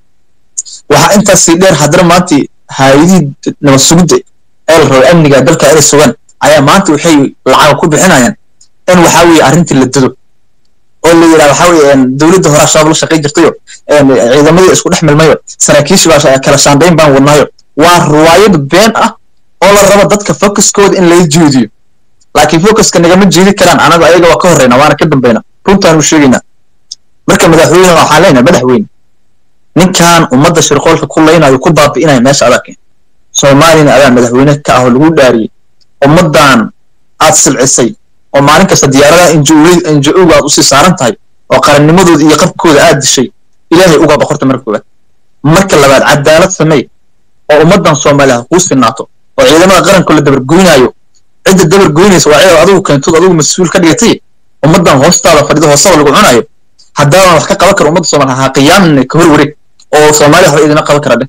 waxaa intaasii dheer haddana maanta hay-adihii nabad sugidda ee la rabay amniga dalka inay sugaan ayaa maanta waxay lacaga ku bixinayaan in waxaa weeye arrintii la dado oo la yidhaha waxaa weeye dowladda hore shabaab la shaqayn jirtayo ciidamadii isku dhex milmayo saraakiishi baa kala shaandayn baan wadnaayo waa riwaayad been ah oo la rabo dadka focuskooda in laga jeediyo laakiin focuska nagama jeedi karaan anaga ayaga waa ka horreyna waana ka dambayna runtaan u sheegaynaa marka madaxweyne waxaan leenahay madaxweyne ninkan ummadda shirqoolka ku laynayo ku baabi'inaya meesha adaa keen soomaaliyana adaa madaxweyne ka ah oo lagu dhaariyey ummaddan aad silcisay oo maalin kasta diyaaradaha injo-owga aad usii saaran tahay oo qarannimadooda iyo qabkooda aad dishay ilaahay uga boqorta marka koowaad marka labaad cadaalad samey oo ummaddan soomaaliya kuu sinaato oo ciidamada qaranka la dabargoynaayo cidda dabargoynaysa waa ciidan adigu keentood adigu mas-uul ka dhigatay ummaddan hoostaada fadhida hoostada lagu cunayo haddaadan wax ka qaban kara ummadda soomaaliya ha qiyaamin ka hor wareeg oo soomaaliya waxba idina qaban kara dheh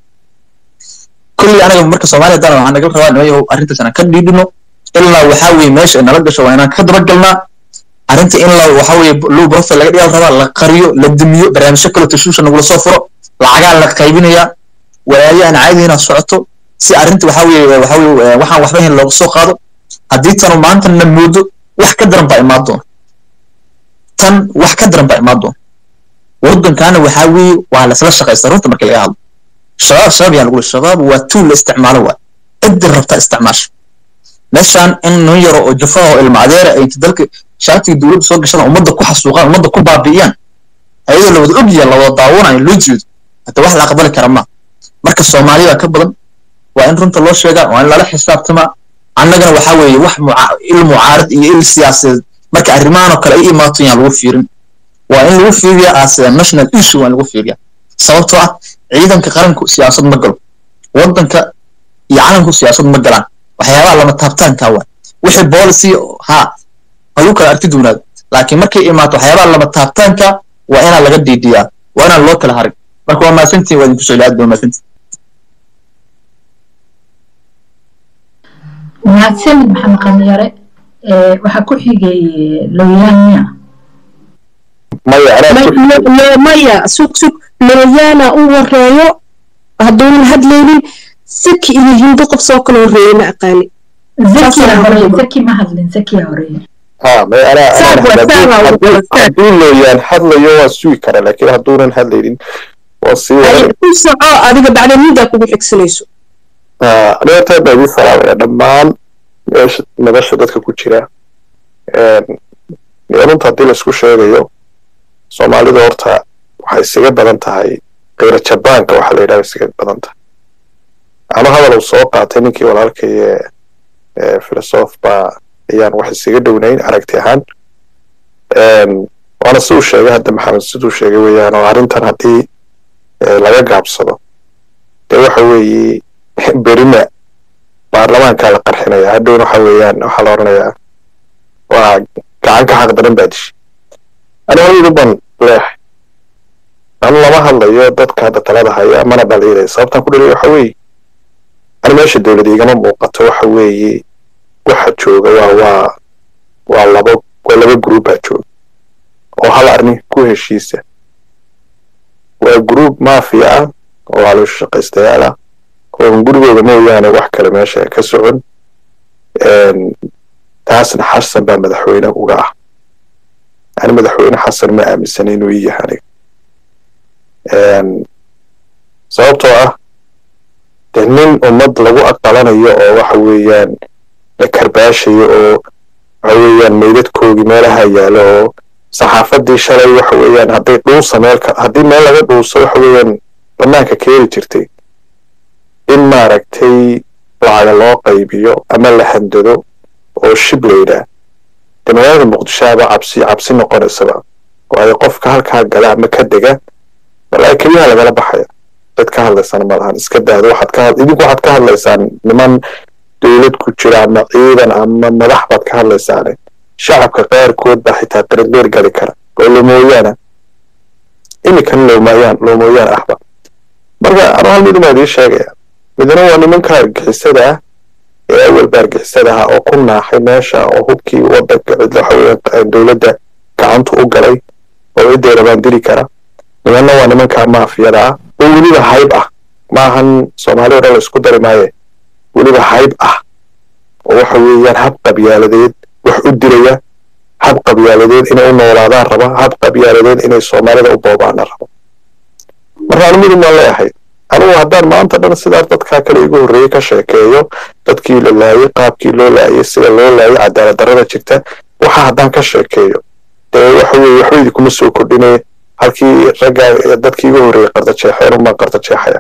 kulli anaga marka soomaaliya haddana waxaan naga rabaa nimayahow arrintaas inaan ka dhiidhino ilaa waxaa weeye meesha nala gasho waa inaan ka dabagalnaa arrinta in la waxaa weeye low profile laga dhigaa rabaa la qariyo la damiyo barnaamijyo kale tashuusha nagula soo furo lacagaa la qaybinayaa walaayo aan caadi inaa socoto si arrinta waxaa weeye waxaa weeye waxaan waxba ahayn looga soo qaado haddii tanu maanta na moodo wax ka daran baa imaan doona tan wax ka daran baa imaan doona waddankaana waxaa weeye waa laisla shaqaysta runta marka laga hadlo shabaab shabaab yaan lagu shabaab waa tuul la isticmaalo waa ciddi rabta isticmaasha meeshaan in nin yaro oo jafaha oo ilma adeera ay inta dalka shaatiga dowladda soo gashada ummadda ku xasuuqaan ummadda ku baabi'iyaan ayadoo la wada ogyaha la wada daawanayo loo jeedo hadda wax la aqbali kara ma marka soomaaliya ka badan waa in runta loo sheegaa waa in lala xisaabtamaa annagana waxaa weeye wax il mucaarad iyo il siyaasadeed marka arrimahan oo kale ay imaato yaan lagu fiirin waa in lagu fiiriyaa as national issue waa in lagu fiiriyaa sababtoo ah ciidanka qaranku siyaasad ma galo waddanka iyo calanku siyaasad ma galaan waxyaabaha lama taabtaanka waa wixii policy ha lagu kala arti doonaado laakiin markay imaato waxyaabaha lama taabtaanka waa inaan laga dhiidhiyaa waa inaan loo kala harin marka waa maasantiin waa idinku soo aad baa maasantiin mahadsanid maxamed qanyare waxaa ku xigay looyaanya maya sug sug looyaana u horeeyo hadduunan hadlaynin saki iyo hindo qof soo kala horeeyey ma aqaani zaki ma hadlin zakiya horeeye ha may anaa hadduu looyaan hadlayo waa sugi kara laakiin hadduunan hadlaynin waa sii ku soco adiga bacda middaa kugu xigsanayso aniga taa baa idin salaamaya dhammaan meesha madasha dadka ku jira runta haddii laisku sheegayo soomaalida horta waxay isaga badan tahay kayra jabaanka waxaa la yidhaha isaga badan tahay ama hadal uu soo qaatay ninkii walaalkaye filosof baa ayaan wax isaga dhownayn aragti ahaan waana siduu sheegay hadda maxamed siduu sheegay weeyaan oo arrintan haddii laga gaabsado dee waxa weeye berina baarlamaankaa la qarxinaya hadhowna waxa weeyaan waxaa la odhanayaa waa gacan ka xaq daran baa dishay ani horidu ban leehay anu lama hadlayo dadka hadda talada haya mana dhaliilay sababtaan ku dhaliya waxa weeye ani meesha dowlad igama muuqato waxa weeye waxa jooga waa waa waa laba waa laba group baa jooga oo hal arrin ku heshiisa waa group mafia ah oo haloosha shaqaystayaal ah oo gurigooda mooyaane wax kale meesha ka socon taasna xasan baa madaxweyne uga ah yani madaxweyne xasan ma aaminsana inuu ii yahay aniga sababtoo ah dee nin ummad lagu aqalanayo oo waxa weeyaan la karbaashayo oo waxa weeyaan meydadkoogii meelaha yaalo oo saxaafadii shalay waxa weeyaan hadday dhuusa meelka haddii meel laga dhuuso waxa weeyaan banaanka keeni jirtay in maaragtay lacaga loo qaybiyo ama la handado oo shib la yidhaah dee magaalada muqdisho aba cabsi cabsi noqonaysaba waayo qofka halkaa gala ama ka dega walaahi keliyaha lagala baxaya cid ka hadlaysana ma lahan iska daado waxaad ka idinku waxaad ka hadlaysaan niman dowlad ku jira ama ciidan ama madax baad ka hadlaysaane shacabka qaarkood baa xitaa qaradbeer gali kara oo lomooyaana iminkana loomayaan loomooyaan ahba marka anu hal mid umaa idiin sheegaya midna waa nimanka argixisada ah ee awalba argixisada ahaa oo ku naaxay meesha oo hubkii wadanka cid waxa weeyaan dowladda gacantu u galay oo ciday rabaan dili kara nimanna waa nimanka maafiyada ah oo weliba hayb ah maahan soomaali o dhan la isku dari maaye weliba hayb ah oo waxa weeyaan hab qabyaaladeed wax u dilaya hab qabyaaladeed inay u noolaadaan raba hab qabyaaladeed inay soomaalida u boobaana raba marka anu midun baan leeyahay anigu haddaan maanta dhan sidaa dadkaa kale igu horreeyey ka sheekeeyo dadkii la laayay qaabkii loo laayay sida loo laayay cadaalad darrada jirta waxa haddaan ka sheekeeyo dee waxa weeye waxba idinkuma soo kordhinay halkii raggaa dadkii igu horreeyey qardajeexeen unbaan qardajeexaya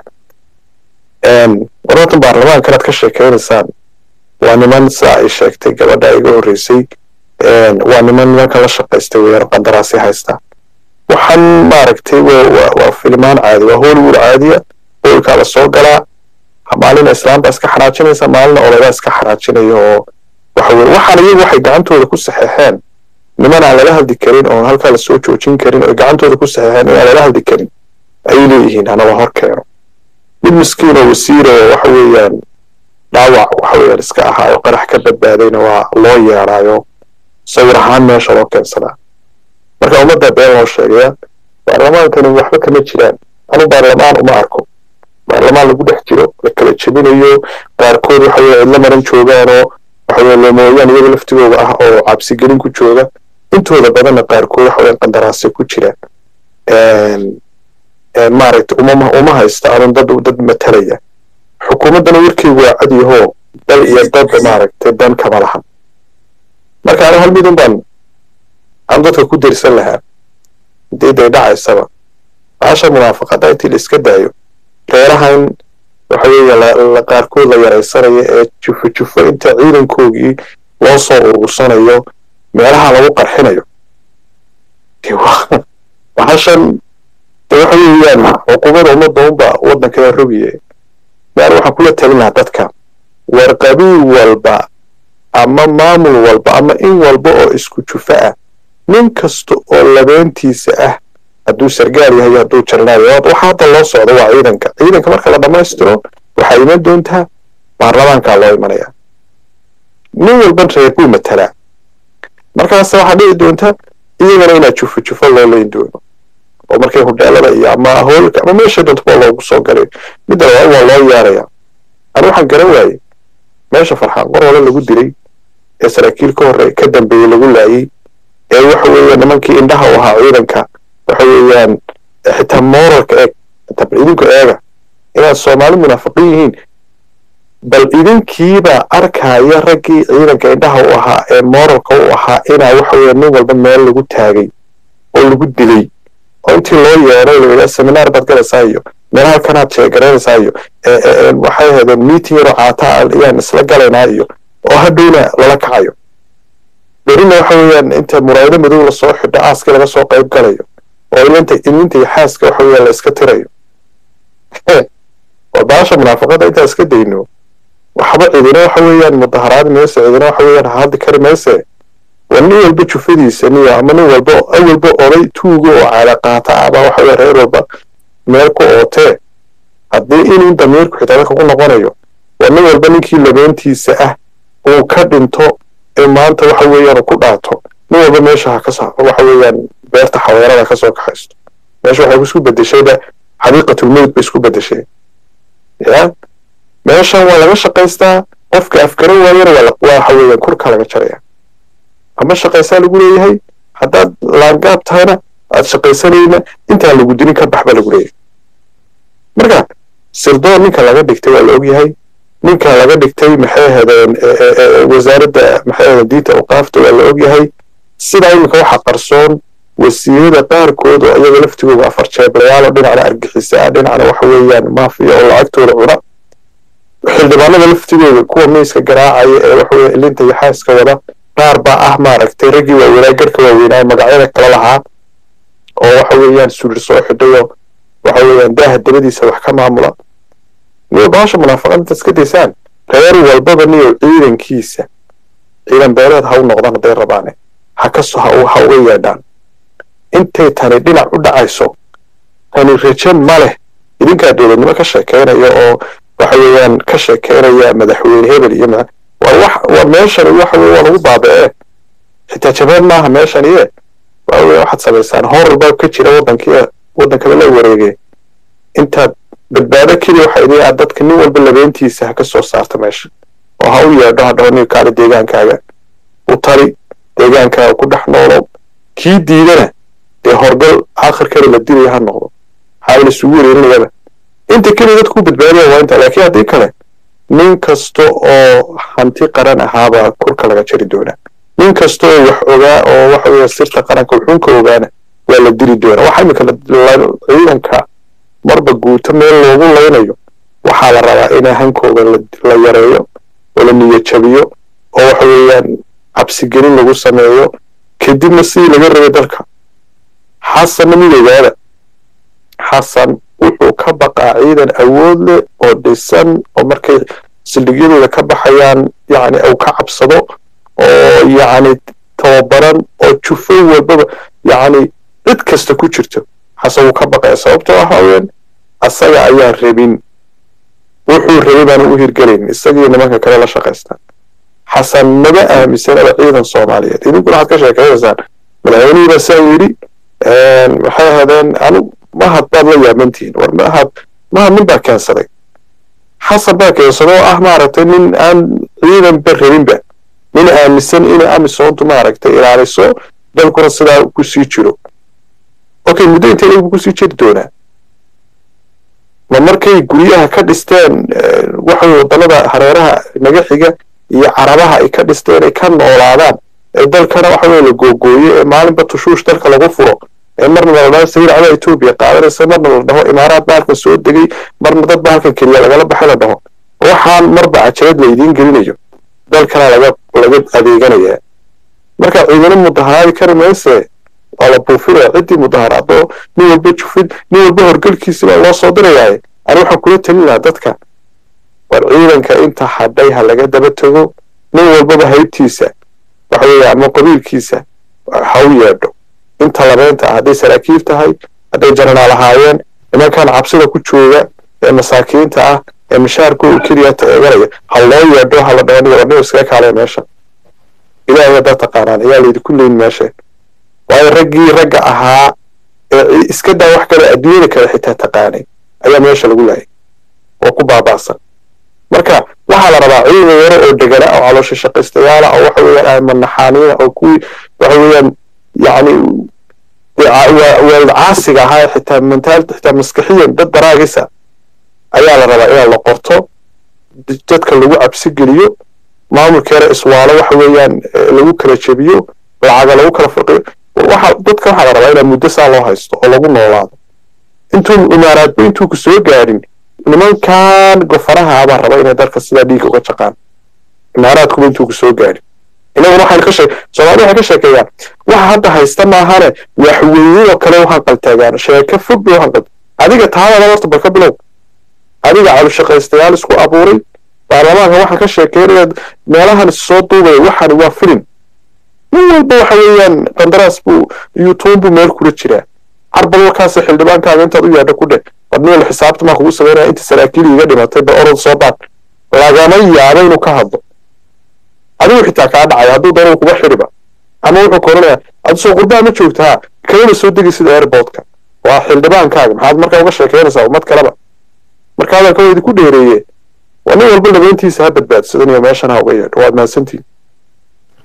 warartan baarlamaankan aad ka sheekeynaysaan waa niman sidaa ay sheegtay gabadha iga horreysay waa niman nimanka la shaqaystay weeyaan qandaraasi haysta waxaan maaragtay waa filimaan caadi waa hollywood caadiya hoolkaa la soo galaa maalina islaamba iska xanaajinaysa maalina olodaa iska xanaajinaya oo waxa weye waxaan iyagu waxay gacantooda ku saxeexeen niman aan lala hadli karin oon halkaa lasoo joojin karin oo gacantooda ku saxeexeen inaan lala hadli karin ayay leeyihiin hanaba hor keeno mid miskiin oo wasiir oo waxa weeyaan dhaawac waxa weeyaan iska ahaa oo qarax ka badbaadayna waa loo yeedhaayo sawir ahaan meesha loo keensadaa marka ummadda been loo sheegaya baarlamaankani waxba kama jiraan anu baarlamaan uma arko baarlamaan lagu dhex jiro la kala jebinayo qaarkood waxa weye cidla maran joogaanoo waxa weye loomooyaan iyaga laftigooda ah oo cabsigelin ku jooga intooda badanna qaarkood waxa weye qandaraasyo ku jira maaragtay uma uma haysta anun dad dad matalaya xukuumaddana warkeygu waa cad yahoo dal iyo dad maaragtay dan kama lahan marka anu hal midun baan aan dadka ku dersan lahaa hadii day dhacaysaba baasha munaafaqada intii la iska daayo reerahan waxa weeye la qaarkood la yaraysanayo ee jufo jufo inta ciidankoogii loo soo urursanayo meelaha lagu qarxinayo bahashan de waxa weeyaan xukuumada ummadda unba waddankada rogiye maar waxaan kula talin lahaa dadka war qabiil walba ama maamul walba ama in walba oo isku jufo ah nin kasta oo labeentiisa ah hadduu sargaal yahay hadduu jarnaal yahay waxa hadda loo socdo waa ciidanka ciidanka marka la dhammaystiro waxaa iman doontaa baarlamaankaa loo imanaya nin walban reer buu matalaa markaas waxaa dhici doonta iyagana inaa jufo jufo loo leyn doono oo markay hudheelada iyo ama hoolka ama meesha doontoba loogu soo galay midda labaad waa loo yeeraya ani waxaan garan waayey meesha farxaan qor hore lagu dilay ee saraakiil ka hore ka dambeeyey lagu laayey ee waxa weeye nimankii indhaha u ahaa ciidanka waxa weeyaan xitaa moralka eeg xitaa bal idinku eega inaad soomaali munaafiqiin yihiin bal idinkiibaa arkaya raggii ciidanka indhaha u ahaa ee moralka u ahaa inaa waxa weeye nin walba meel lagu taagay oo lagu dilay oo intii loo yeeray layidhaa seminaar baad galaysaa iyo meel halkanaad sheegaraynaysaa iyo waxay ahaydeen meeting yaroo caata ayaan isla galaynaa iyo oo hadhowna lala kacayo berina waxa weeyaan inta muraayado madow lasoo xidho aaskii laga soo qayb galayo oo ilinta ilinta iyo xaaska waxa weeyaan la iska tirayo war baasha munaafaqada intaa iska dayno waxba cidina waxa weeyaan mudaharaad mayse cidina waxa weeyaan haddi kari mayse war nin walba jufadiisa niyo ama nin walba awalba oday tuuga oo caadaqaata aba waxa weeye reer walba meel ku ootee haddii inuu damiirku xitaa dadka ku noqonayo war nin walba ninkii labeentiisa ah uu ka dhinto ee maanta waxa weeyaan ku dhaato nin walba meesha ha ka sa waxa weeyaan beerta xaweerada ka soo kaxaysto meesha waxay isku bedeshayba xaqiiqatulmowt bay isku bedeshay ya meeshan waa laga shaqaystaa qofka afgaran waayana waa waxa weeyaan kurka laga jaraya ama shaqaysaa lagu leeyahay haddaad laangaab tahayna aad shaqaysanayna intaan lagu dilin ka bax baa lagu leeyahay marka sirdoon ninka laga dhigtay waa la ogyahay ninka laga dhigtay maxay ahaydeen wasaaradda maxay ahaydeen diinta awqaafta waa la ogyahay sidaa iminka waxa qarsoon wasiirada qaarkood oo iyaga laftigooda afar jeeblayaal oo dhinacna argixisa ah dhinacna waxa weeyaan maafiya oo lacagtooda cuna xildhibaanada laftigooda kuwa miiska garaacaya ee waxa weeye ilinta iyo xaaska wada qaar baa ah maaragtay raggii waaweynaa garhka waaweynaa magacyada kala lahaa oo waxa weeyaan surir soo xidhayo waxa weeyaan daaha dabadiisa wax ka maamula niyo baasha munaafaqad intaad iska daysaan reer walbaba niyo ciidankiisa ciidan beeleed ha u noqdaan hadday rabaane ha ka so ha uga yeedhaan intay tani dhinac u dhacayso tani rajo ma leh idinkaa dowladnimo ka sheekeynaya oo waxa weeyaan ka sheekeynaya madaxweyne hebel iyo waa wax waa meeshani waxa weye waa lagu baaba'ee xitaa jabaan maaha meeshani ee waxa weye waxaad samaysaan horor baa ka jira waddankii waddankada la wareegay intaad badbaado keliya waxa idin aad dadka nin walba labeentiisa ha ka soo saarta meesha oo ha u yeedho ha dhaho nin kaale deegaankaaga u tali deegaankaaga ku dhex noolo kii diidana dee horgal aakhirkeeda la dilaya ha noqdo ha la isugu wareerinayaba inta keliya dadku badbaadaya waa inta laakiin haddii kale nin kasta oo hanti qaran ahaabaa kurka laga jari doonaa nin kasta oo wax ogaa oo waxa weeye sirta qaranka wuxuun ka ogaana waa la dili doonaa waxa imika ciidanka marba guuto meel loogu laynayo waxaa la rabaa in hankooda la yareeyo oo la niyad jabiyo oo waxa weeyaan cabsigelin lagu sameeyo kadibna sidii laga rabay dalka xasanna mid ogaada xasan wuxuu ka baqaa ciidan awood leh oo dhisan oo markay sildhigyadooda ka baxayaan yacni uu ka cabsado oo yacni tababaran oo jufo walbaba yacni cid kasta ku jirto xasan wuu ka baqaya sababtoo ah haween asaga ayaan rabin wuxuu rabay baana u hirgelayn isagii nimanka kale la shaqaystaan xasan maba aaminsanaba ciidan soomaaliyeed idinkuna waxaad ka sheekaynaysaan madaxweynihii baa saa yidhi maxay ahaadeen anu mahad baad la yaabantihiin war mahad mahad nin baa keensaday xasan baa keensaday oo ah maaragtay nin aan ciidanba rabinba nin aaminsan inay amisoontu maaragtay ilaaliso dalkuna sidaa kusii jiro okay muddo intee lagu kusii jiri doonaa ma markay guryaha ka dhisteen waxay wadannada hareeraha naga xiga iyo carabaha ay ka dhisteen ay ka noolaadaan ee dalkana waxa weye la googooyo ee maalinba tushuush dalka lagu furo ee marna la dhaho sawir cada etoobiya qaadanaysa marna la dhaho imaaraad baa halkan soo degay marna dad baa halkan keliya lagala baxay la dhaho waxaan marba cajalad laydiin gelinayo dalkana laga laga adeeganayaa marka ciidano mudaharaadi kari mayse waa la buufinaya ciddii mudaharaado nin walba jufid nin walba horgelkiisi baa loo soo dirayaaye ani waxaan kula talin lahaa dadka war ciidanka inta hadhay ha laga daba tego nin walbaba haybtiisa waxa weeye ama qabiilkiisa ha u yeedho inta labeynta ah hadday saraakiil tahay hadday jananaal ahaayeen nimankan cabsida ku jooga ee masaakiinta ah ee mashaarkooda keliya eeganaya ha loo yeedho ha la dhaho warniyo iskaga kaalaya meesha ilaahay haddaad taqaanaan ayaa laydinku leyn meesha waayo raggii ragga ahaa ee iska daa wax kale adduunyada kale xitaa taqaanay ayaa meesha lagu laayay oo ku baaba'san marka waxaa la rabaa ciidan yaro oo degana oo caloosha shaqaystayaala oo waxa weeyaan manaxaaniina oo kuwii waxa weeyaan yacni waalid caasiga ahaa xitaa mentaal xitaa maskaxiyan dad daraagisa ayaa la rabaa inaa la qorto dadka lagu cabsi geliyo maamulkeena iswaalo waxa weeyaan lagu kala jebiyo lacaga lagu kala farqiyo waxa dadka waxaa la rabaa inaa muddo saa loo haysto oo lagu noolaado intuu imaaraadba intuu ku soo gaadhin nimankan gofanaha baa raba inay dalka sidaa dhiigga uga jaqaan imaaraadkuba intuu ku soo gaadhin inaguna waxaan ka sheeg soomaalida waxay ka sheekeeyaan waxa hadda haysta maahane waxweynidoo kale u hanqaltaagaan sheeko fog bay u hanqal adiga taadada horta balka bilow adiga calushaqaystayaal isku abuuray baarlamaanka waxaa ka sheekeynaya meelahan soo duubaya waxani waa filim nin walba waxa weeyaan qandaraas buu youtube buu meel kula jiraa carbal warkaasi xildhibaankaaga intaad u yaadho ku dheh wadniyo xisaabta maa kugu sameynaya inta saraakiil iga dhimatay ba orod soo baan lagama yaabo inuu ka hadlo adigu xitaa kaa dhacaya hadduu doono kuga xiriba ama wuxuu koranaya adu soo qurbaa ma joogtaa kalena soo degi sida airportka waa xildhibaankaaga maxaad markaa uga sheekeynaysaa ummad kaleba marka hadalka waa idinku dheereeye waa nin walba labeyntiisa ha badbaadsadaniyo meeshan ha uga yeedho waad mahadsantiin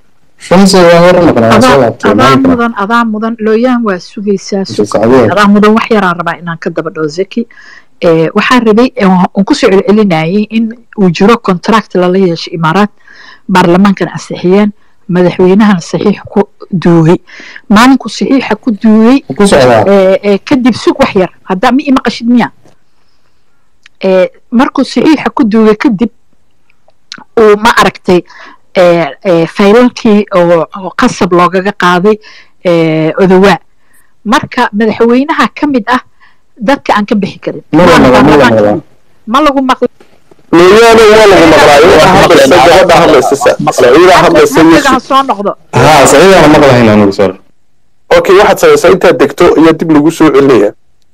shamsi waa hore noqonaa soo adaa laabtay adaa maanta mudan adaa mudan looyaan waa sugaysaa sug sacdiya adaa mudan wax yaraan rabaa inaan ka daba dhoo zaki Eh, waxaan rabay eh, waan kusoo celcelinayay in uu jiro contract lala yeesho imaaraad baarlamaankana ansixiyeen madaxweynahana saxiix ku duugay maalinku saxiixa ku duugay ku socdaa eh, eh, kadib sug wax yar haddaa ma ima qashid miya Eh, markuu saxiixa ku duugay kadib uu ma aragtay eh, eh, faylalkii oo oo qasab loogaga qaaday eh, odowaa marka madaxweynaha ka mid ah dadka aan ka bixi karin mala Maana mala mala baarlamaanka mala ma lagu maqli looyaana waa lagu maqlaa iyadaa hadlaysa gabadha hadlaysa sa- saciidaa hadlaysa nafsiga ha yusuf soo noqdo haa saciidana maqlahayn anugu sor okay waxaad samaysaa intaad degto iyo dib lagu soo celinaya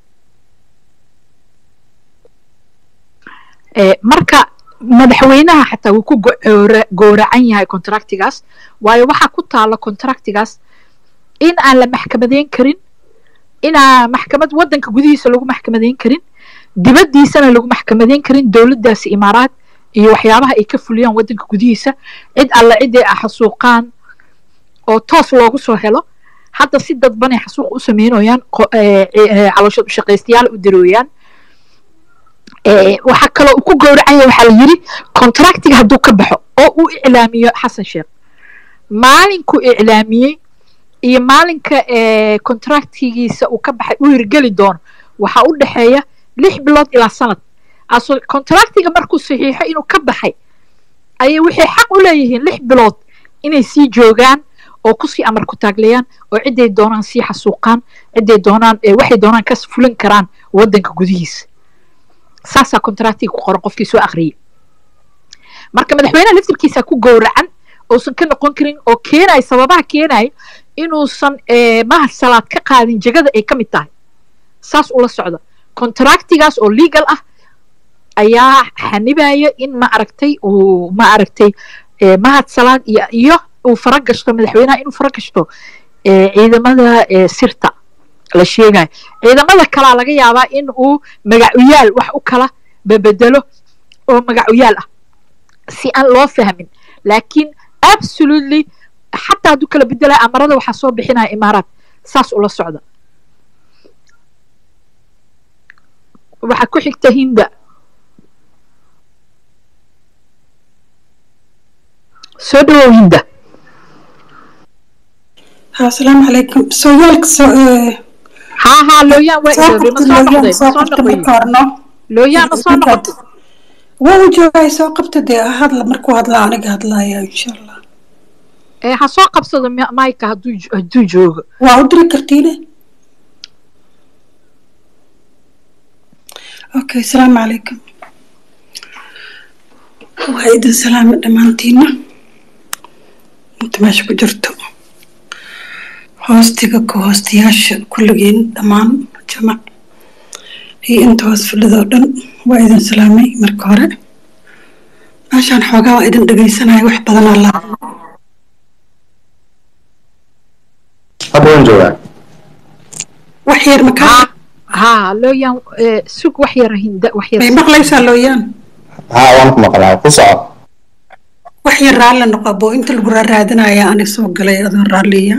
Eh, marka madaxweynaha xataa wuu ku goora- gooracan yahay contractigaas waayo waxaa ku taala contractigaas in aan la maxkamadeyn karin inaan maxkamad wadanka gudihiisa lagu maxkamadeyn karin dibaddiisana lagu maxkamadeyn karin dowladdaasi imaaraad iyo waxyaabaha ay ka fuliyaan wadanka gudihiisa cid alla ciday ah xasuuqaan oo toos loogu soo helo hadda si dadbanay xasuuq u sameynayaan qo- eh, eh, calooshood u shaqaystayaal u dirooyaan Eh, waxaa kaloo uu ku gowracanya waxaa la yiri contractiga hadduu ka baxo oo uu iclaamiyo xasan sheekh maalinkuu iclaamiyey iyo maalinka eh, contractigiisa uu ka baxay uu hirgeli doono waxaa u dhexeeya lix bilood ilaa sanad aso contractiga markuu saxiixo inuu ka baxay ayay waxay xaq u leeyihiin lix bilood inay sii joogaan oo kusii amar ku taaglayaan oo ciday doonaan sii xasuuqaan ciday doonaan eh, waxay doonaan ka fulin karaan wadanka gudihiisa saasaa contractiga ku qoran qofkii soo akhriyey marka madaxweynaha laftirkiisa ku gowracan uusan ka noqon karin oo keenaya sababaha keenaya inuusan eh, mahad salaad ka qaadin jegada ay ka mid tahay saas ula socda contractigaas oo legal ah ayaa xanibaya in ma aragtay uu ma aragtay eh, mahad salaad iyo iyo uu fara gashto madaxweynaha inuu fara gashto eh, ciidamada eh, sirta la sheegayo ciidamada kalaa laga yaabaa in uu magacuyaal wax u kala babedelo oo magacuyaal ah si aan loo fahmin laakiin absolutely xataa hadduu kala bedelaya amarada waxaa soo bixinaya imaaraad saas ula socda waxaa ku xigta hinda soo dhawow hinda asalaamu calaykum sooyaalka soo haa haa looyaan waa soo iloobay ma qabta soo looyaan noqday ma soo soo qabta noqoy marka horno looyaan ma soo noqotay waa u joogay soo qabta dee hadla markuu hadla aniga hadlaya insha allah ee ha soo qabsado mi- mayka hadduu jo- hadduu joogo waa u diri kartiine okay asalaamu calaykum waa idin salaama dhammaantiina inta meesha ku jirto hoostiga ku hoostayaasha kulligiin dhammaan jamac iyo inta hoos fadhidoo dhan waa idin salaamay marka hore meeshaan xoogaa waa idin dhegaysanaya wax badanaa la hadda waan joogaa wax yar makaa haa looyaan ee, sug wax yara hinda wax yar may maqlaysaa looyaan haa waan ku maqlaa ku soco wax yar raalli noqo boo inta lagu raaraadinaya ani soo galay adoo raalliya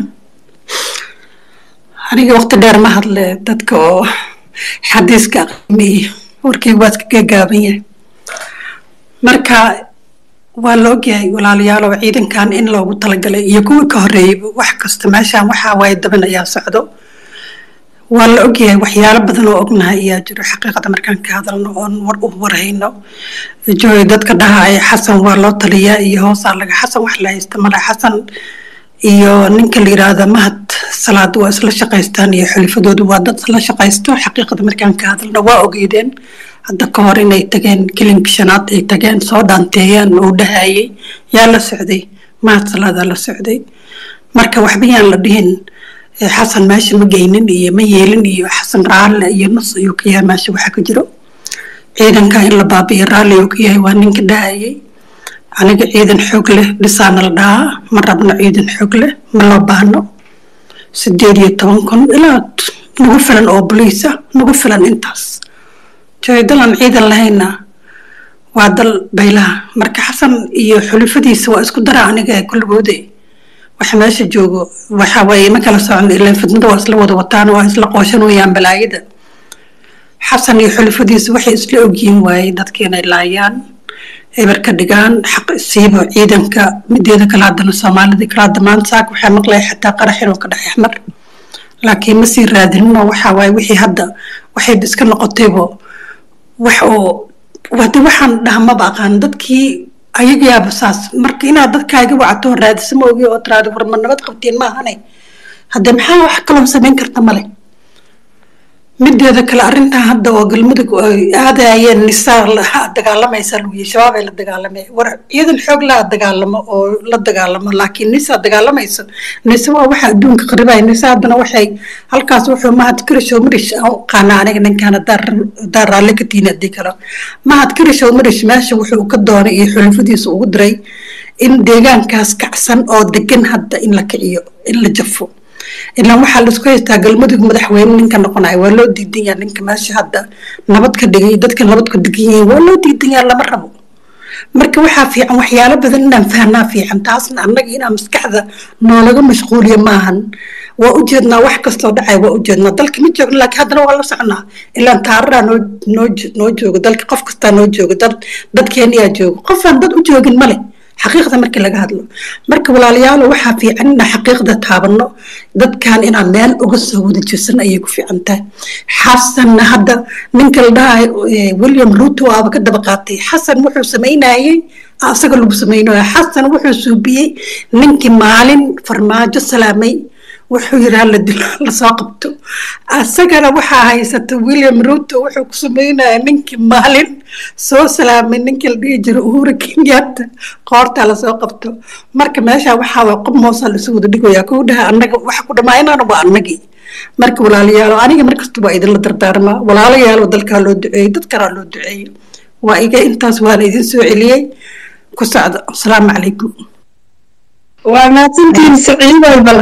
aniga waqti dheer ma hadle dadka oo xadiiska aqmiya warkayga waa iska gaagaaban yahay marka waa la ogyahay walaalayaal oo ciidankan in loogu talagalay iyo kuwii ka horreeyeyba wax kasta meeshaan waxaa waaye daban ayaa socdo waa la ogyahay waxyaalo badan oo ognahay ayaa jiro xaqiiqada markaan ka hadalno oon war u warhayno jooy dadka dhahaya xasan waa loo taliyaa iyo hoosaa laga xasan wax la haysta male xasan iyo ninka la yiraahdo mahad salaad waa isla shaqaystaan iyo xulifadoodu waa dad la shaqaysto xaqiiqada markaan ka hadalno waa ogeydeen hadda ka hor inay tageen kilinka shanaad ay tageen soo dhaanteeyeen uu dhahayay yaa la socday mahad salaadaa la socday marka waxba yaan la dhihin eh, xasan meesha ma geynin iyo ma yeelin iyo xasan raalle iyo nus ayuu ka yahay meesha waxa ka jiro ciidanka in la baabi'iyo raalli uu ka yahay waa ninka dhahayay aniga ciidan xoog leh dhisaana la dhahaa ma rabno ciidan xoog leh ma loo baahno sideed iyo toban kun ilaa nagu filan oo boliis ah nagu filan intaas jooy dalan ciidan lahayna waa dal baylaha marka xasan iyo xulifadiisa waa isku dara aniga ee kulligoode waxa meesha joogo waxa waaye ma kala socon ilaan fidnada waa isla wada wataan waa isla qooshan wayaan balaayada xasan iyo xulufadiisa waxay isla ogyihiin waaye dadka inay laayaan eber ka dhigaan xaq siiba ciidanka mideeda kale haddana soomaalida kale hadda maanta saaka waxaa maqlaya xataa qarax inuu ka dhex axmar laakiin ma sii raadinino waxa waaye wixii hadda waxay iska noqotaybo wax oo wade waxaan dhaha maba aqaan dadkii ayagayaaba saas marka inaad dadkaaga wacto raadisa ma ogi oo tiraada war ma nabad qabtiin maahane hadde maxaa wax kaloo samayn karta male mideeda kale arrintan hadda oo galmudug ay aadayeen nisaa la- dagaalamaysa lagu yihi shabaab ay la dagaalamay war ciidan xoog laa dagaalamo oo la dagaalamo laakiin nisaa dagaalamayso nise waa waxa adduunka qaribaya nise haddana waxay halkaas wuxuu mahad karishow marish aan u qaana aniga ninkaan hadaa raalli ka tiini haddii kale mahad karishow marish meesha wuxuu ka doonay iyo xulufadiisa ugu diray in deegaankaas kacsan oo degan hadda in la kiciyo in la jafo ilaan waxaa laisku haystaa galmudug madaxweyne ninka noqonaya waa loo diidan yaha ninka meesha hadda nabad ka dhigay dadka nabad ka degan yihiin waa loo diidan yaha lama rabo marka waxaa fiican waxyaalo badan inaan fahnaa fiican taasna annaga inaan maskaxda noolaga mashquuliyo maahan waa ujeednaa wax kastoo dhacay waa ujeednaa dalka ma joogno laakiin haddana waa la soconaa ilaan taararaa noo noo jo- noo joogo dalka qof kastaa noo joogo dad dadkeeniyaa joogo qofaan dad u joogin male xaqiiqda markii laga hadlo marka walaalayaalo waxaa fiican inaan xaqiiqda taabano dadkan inaan meel uga soo wada jeesan ayay ku fiican tahay xasanna hadda ninka la dhahay william ruto aaba ka daba qaatay xasan wuxuu samaynayey asaga lagu samaynayo xasan wuxuu suubiyey ninkii maalin farmaajo salaamay wuxuu yidhaa la dilo lasoo qabto asagana waxaa haysata william ruto wuxuu ku sameynaya ninkii maalin soo salaamay ninkii la dhihi jiro uhuru kenyatta qoortaa lasoo qabto marka meesha waxaa waa qob moosaa lasu wada dhigaya kuu dhaha annaga waxa ku dhammaynana waa annagii marka walaalayaalo aniga markasta waa idinla dardaarmaa walaalayaalo dalkaa loo duceeyey dad kalaa loo duceeyey waa iga intaas waana idin soo celiyey ku socda asalaamu calaykum waa mahadsantihiin saciidoy bal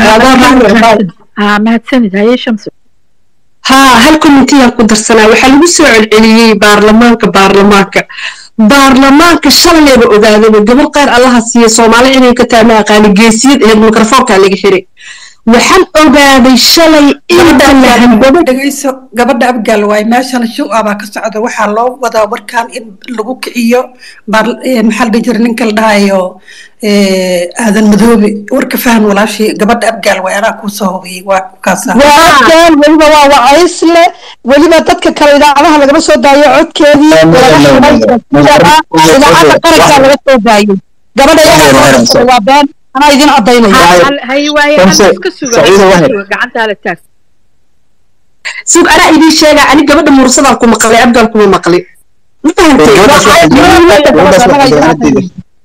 haa mahadsanid haye shamsu haa hal commitiyaan ku darsanaa waxaa lagu soo celceliyey baarlamaanka baarlamaanka baarlamaanka shalayba ogaadaba gabar qaar allaha siiya soomaali inay ka tahay ma aqaani geesiyad aheyd mikrofoonkaa laga xiray waxaan ogaaday shalay inta la hanbado dhegeyso gabadha abgaal waaye meeshana show ah baa ka socda waxaa loo wadaa warkan in lagu kiciyo baar- eh, maxaa la dhihi jira ninka la dhahayo eh, aadan madoobe warka fahan walaashii gabadha abgaal waaye anaa kuu soo hubiyey waa kaasa waa afgaan weliba waa wacaysle weliba dadka kale idaacadaha lagama soo daayo codkeedii laga xidhay idaacadda qarankaa laga soo daayo gabadha iyagaa waa been anaa idin cadaynaya haye waaye hal iska suga Saciido iska Wahab. suga gacantaa la taag sug anaa idiin sheegaa ani gabadha muursadaan ku maqlay abgaan kuma maqli ma fahantay Gabadhaas waxay jiraan- gabadhaas waxay jiraan-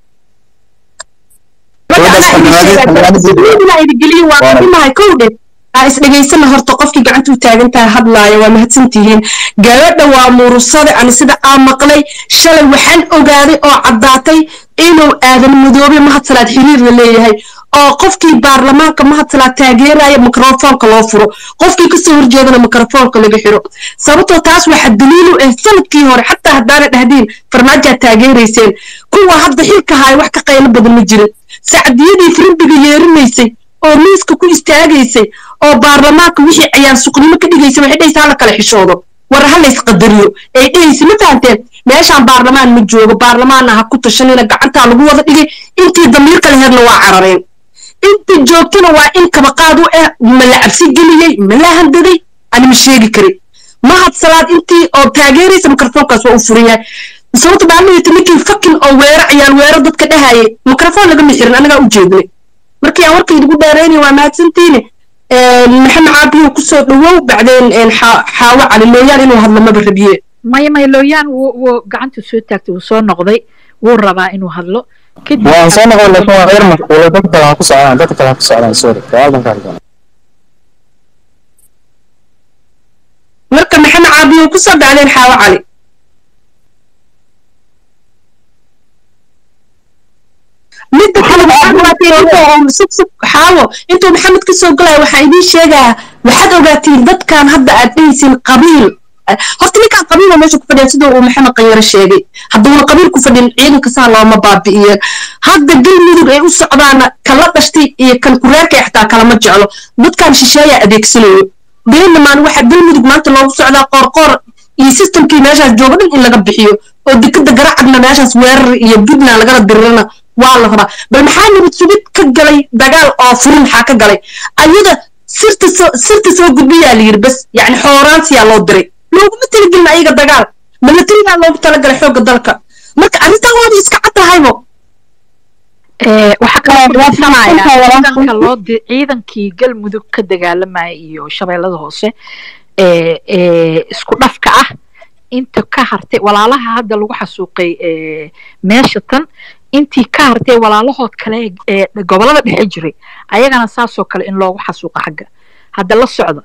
idingeliyo waa kumahay kowdhe aa isdhegaysana horta qofkii gacantuu taagantaha hadlaaya waa mahadsantihiin gabadha waa murusade ani sida aa maqlay shalay waxaan ogaaday oo caddaatay inuu aadan madoobe mahadsalaad xiriir la leeyahay oo qofkii baarlamaanka mahadsalaad taageeraya mikrofoonka loo furo qofkii kasoo horjeedana mikrofoonka laga xiro sababtoo taas waxaa daliil u ah sanadkii hore xataa haddaana dhahdiin farmaajaad taageerayseen kuwa hadda xilka haya wax ka qaylo badan ma jirin sacdiyadii firimbiga yeerinaysay oo miiska ku istaagaysay oo baarlamaanka wixii cayaar suqnimo ka dhigaysa waxay dhahaysa hala kala xishoodo war ha lays qadariyo ay dhahaysa ma fahanteen meeshaan baarlamaan ma joogo baarlamaanna ha ku tashanina gacantaa lagu wada dhigay intii damiirka laheedna waa carareen inta joogtana waa in kabaqaad u ah ma la cabsi geliyey ma la handaday ani ma sheegi karin mahad salaad intii oo taageeraysa mikrofoonkaas waa u furan yahay sababta baalmahayta ninkii fakin oo weero cayaal weero dadka dhahayay mikrofoon lagama xirin anagaa u jeednay markii aan warka idigu dheeraynay waa mahadsantiine maxamed caabiyo kusoo dhawow bacdeen xaa- xaawo cali looyaan inuu hadlo maba rabiye maya maya looyaan wuu wuu gacanta soo taagtay wuu soo noqday wuu rabaa inuu hadlo kadib waan soo noqon laakiin waa reer mashquulay dadka kale ha ku socdaan dadka kale ha ku socdaan sorry gaaldan ka hadlaan marka maxamed caabiyo kusoo bacdeen xaawo cali midda kale waxaad ogaateen inta oo sug sug xaawo intuu maxamed kasoo galaya waxaa idiin sheegaa waxaad ogaatiin dadkan hadda aad dhehaysiin qabiil horta ninkaan qabiiloo meesha ku fadhiya sidoo uu maxamed qanyare sheegay hadduuna qabiil ku fadhin ciidanka saa looma baabi'iyeen hadda galmudug ay u socdaana kala dhashtay iyo kan kureerkay xataa kalama jeclo dadkan shisheeyaa adeegsanayo beenimaan waxaa galmudug maanta loogu socdaa qoorqoor iyo systemkii meeshaas jooga dhan in laga bixiyo oo dekada garacadna meeshaas weerar iyo puntland lagala dirirana waa la rabaa bal maxaa nabad sugid ka galay dagaal oo furin maxaa ka galay ayada sirta soo sirta soo gudbiyaa la yidhi bas yacni xooraansiyaa loo diray looguma talagelin ayaga dagaal milatarigaa loogu talagalay xoogga dalka marka arrintan waaba iska cad tahaybo waxaa kaloo kulansanaya ciidanka loo di ciidankii galmudug ka dagaalamaya iyo shabeellada hoose ee ee isku dhafka ah inta ka hartay walaalaha hadda lagu xasuuqay ee meesha tan intii ka hartay walaalahood kale ee gobolada dhexe jiray ayagana saasoo kale in loogu xasuuqo xagga hadda la socda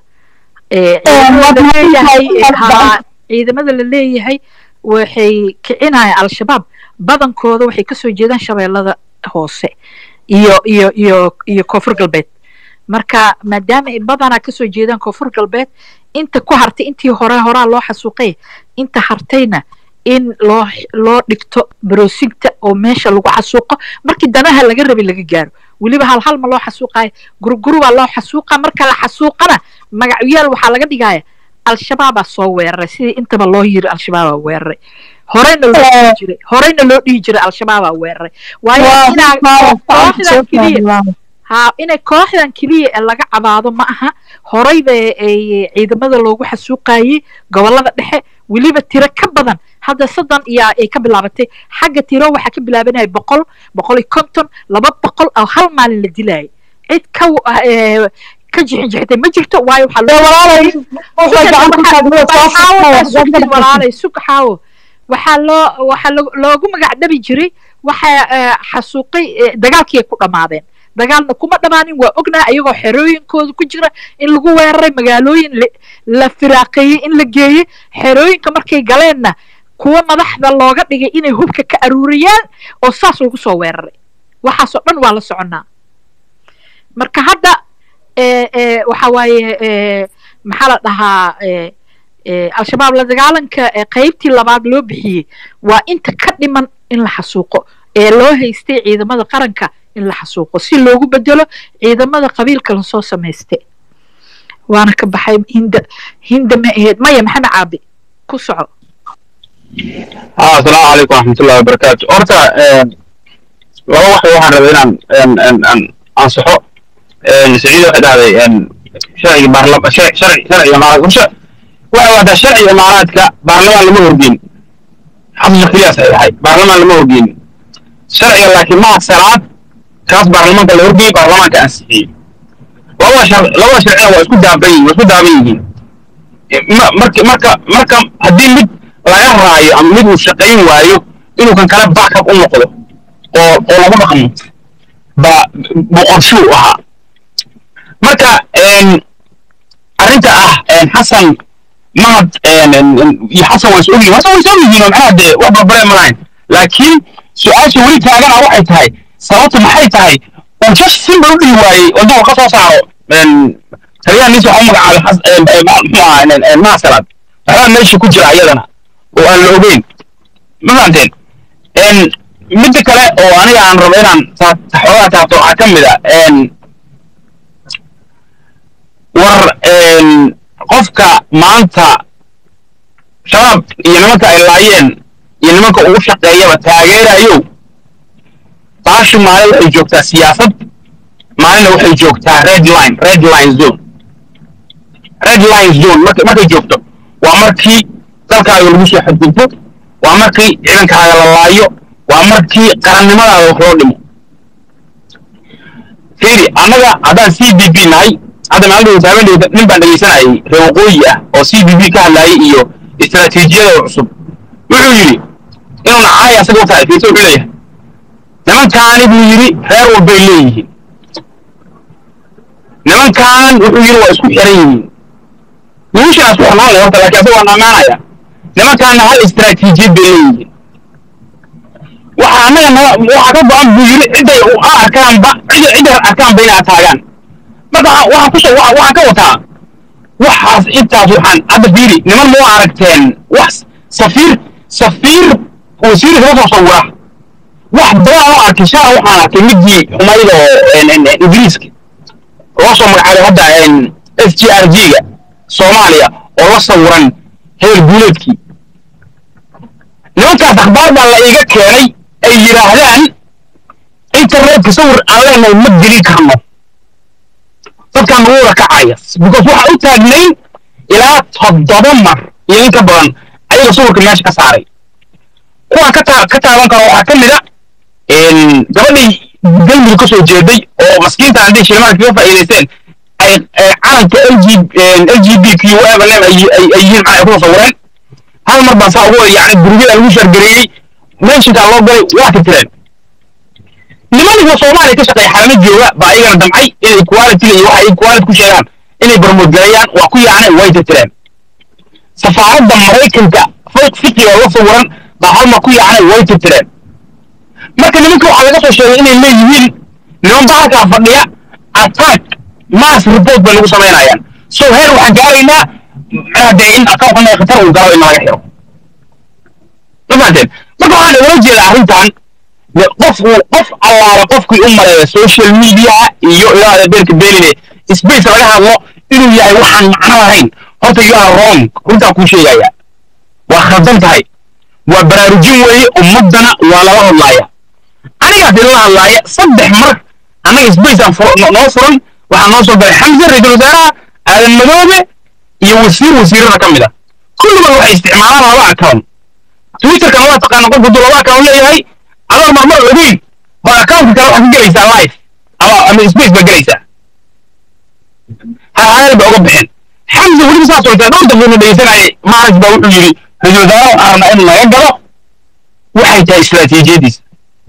ciidamada la leeyahay waxay kicinayaan al-shabaab badankooda waxay kasoo jeedaan shabeellada hoose iyo iyo iyo iyo koonfur galbeed marka maadaama ay badanaa kasoo jeedaan koonfur galbeed inta ku hartay intii hore horaa loo xasuuqay inta hartayna in loo loo dhigto baroosigta oo meesha lagu xasuuqo markii danaha laga rabay laga gaaro weliba hal hal ma loo xasuuqayo gurugurubaa loo xasuuqa marka la xasuuqana magacyaal waxaa laga dhigaya al-shabaabaa soo weeraray sidii intaba loo yiri al-shabaabaa weeraray horeyna loo dhihi jiray horeyna loo dhihi jiray al-shabaabaa weeraray waayo inaa kooxdan keliya ha inay kooxdan keliya ee laga cabaado ma aha horeyba ay ciidamada loogu xasuuqayey gobolada dhexe weliba tiro ka badan hadda soddon iyo ay ka bilaabatay xagga tiro waxaa ka bilaabanaya boqol boqol iyo konton laba boqol oo hal maalin la dilayay cid ka ka jixinjixitay ma jirto waayo waxaalaalay sugaxaawo waxaa loo waxaa loogu magac dhabi jiray waxaa xasuuqay dagaalkii ay ku dhammaadeen dagaalna kuma dhammaanin waa ognaa iyagoo xerooyinkooda ku jira in lagu weeraray magaalooyin la firaaqeeyey in la geeyey xerooyinka markay galeenna kuwa madaxda looga dhigay inay hubka ka aruuriyaan oo saas lagu soo weeraray waxaasoo dhan waa la soconnaa marka hadda waxa waaye maxaa la dhahaa al-shabaab la dagaalanka qaybtii labaad loo bixiyey waa inta ka dhiman in la xasuuqo ee loo haystay ciidamada qaranka in la xasuuqo si loogu bedelo ciidamada qabiilka lasoo samaystay waana ka baxay hinda hinda ma ahayd maya maxamed caabi ku soco ها السلام عليكم ورحمة الله وبركاته أرتا لو واحد واحد ربنا أن أن أن أنصحه سعيد واحد هذا أن شرعي برلمان شرعي شرعي شرعي إمارات وش واحد واحد شرعي إمارات كا برلمان لما هو بين حفظ قياس هاي برلمان لما هو بين شرعي لكن ما سرعات كاس برلمان كله هو بين برلمان كأنسحي لو شر لو شرعي هو اسكت دابين واسكت دابين مرك مرك مرك هدين مد laga raayo ama mid uu shaqayn waayo inuu kan kale backup u noqdo oo oo lagu dhaqmo ba boqorshuu ahaa marka arrinta ah xasan mahad iyo xasan waa is ogyihin xasan waa is ogyihiin oo macnaha dee wax barbare ma lahayn laakiin su-aasha weli taagana waxay tahay sababtu maxay tahay uu just simba u dhihi waayey oo duu ka soo saaro taliyaha niis waxaa u magacaabay muxuu ahaa maasalaad waxbaa meesha ku jira iyadana oo aan la ogeyn ma fahamteen midda kale oo aniga aan rabo inaan xoogaa taabto waxaa ka mid a war qofka maanta shabaab iyo nimanka ay laayeen iyo nimanka ugu shaqeeyaba taageerayo baashu maalin waxay joogtaa siyaasad maalinna waxay joogtaa red line red line zone red line zone markay markay joogto waa markii dalkaaga lagu soo xadgudbo waa markii ciidankaaga la laayo waa markii qarannimadaada wax loo dhimo fiiri annaga haddaan c b b nahay hadda maalin haabendhowda nin baan dhegaysanayay reer waqooyi ah oo c b b ka hadlaayay iyo istaraatiijiyada cusub wuxuu yidhi inuu nacaay asaga u tahay fiirsa wuxuu leeyahay nimankaani buu yidhi reer walbay leeyihiin nimankan wuxuu yidhi waa isku xiran yihiin wiilshaas ku xirnaan leh horta laakiin asaga waan ammaanaya nimankaana hal istaraatiijiyad bay leeyihiin waxa annaga nala waxa ka go-an buu yidhi cidday u arkaanba cidda cidday arkaanba inay ataagaan marka waxa kusoo waxa waxa ka wataa waxaas intaas waxaan hadda fiiri niman moo aragteen wax safiir safiir wasiir kala soo sawira wax badan oo arkay shala waxaan arkay midii xumayd oo ingiriiska loo soo magacaabay hadda s g r g ga soomaaliya oo la sawiran heer guuleedkii nimankaas akhbaar baa la iiga keenay ay yidhaahdaan internetka sawir aan leenahay ma gelin karno dadkaan nagu wada kacaya because waxaa u taagnayn ilaa toddoba mar iyo in ka badan ayaga sawirka meesha ka saaray kuwaan ka taa ka taaban karo waxaa ka mid a gabadhii galmudug ka soo jeeday oo maskiinta haddii shilimaadka kaga faa'iidaysteen ay calanka l g l g b q evelyn ay ay yihiin maxaa ay ku sawireen hal mar baan saa ugu yani gurubyada lagu shargareeyey menshinkaa loo galay waa tirtireen nimanka soomaaliya ka shaqeeya xalamo jooga baa ayagana damcay inay quality iyo waxa ay quality ku sheegaan inay barmoodgareeyaan waa ku yaacnay way tirtireen safaaradda maraykanka fiki oo la sawiran baa hal mar ku yaacnay way tirtireen marka nimanka waxaa laga soo sheegay inay leeyihiin niman bahalkaa fadhiya attack mass report bay lagu samaynayaan so heer waxaan gaaraynaa macnaha dee in akawnkana khatar uu galo in laga xiro ma fahanteen marka waxaan igala jeeda arrintan qof uu qof allaala qofkii u mareeya social media iyo ilaada beerka beenine space laga hadlo inuu yahay waxaan macno lahayn horta you are wrong runtaa kuu sheegaya waa khaldan tahay waa baraarujin weeye ummaddana waa lala hadlaaya anigaas ilala hadlaaya saddex mar annaga space aan noo furan waxaa noo soo galay xamse ra-iisul wasaaraha aadan madoobe iyo wasiir wasiirada ka mid a kulligood waxay isticmaalaan laba account twitterkana waa taqaana qofku duu laba account leeyahay adoo marmar ogeyn ba accountka kale waxaa ka gelaysaa live ama ama space ba gelaysaa halhayal ba uga bixin xamse weliba saas oo taa dhowr daqiiqo dhegeysanayay maaraj baa wuxuu yidhi ra-iisul wasaaraha waxaan rabnaa in laga galo waxay tahay istiraatiijiyadiisa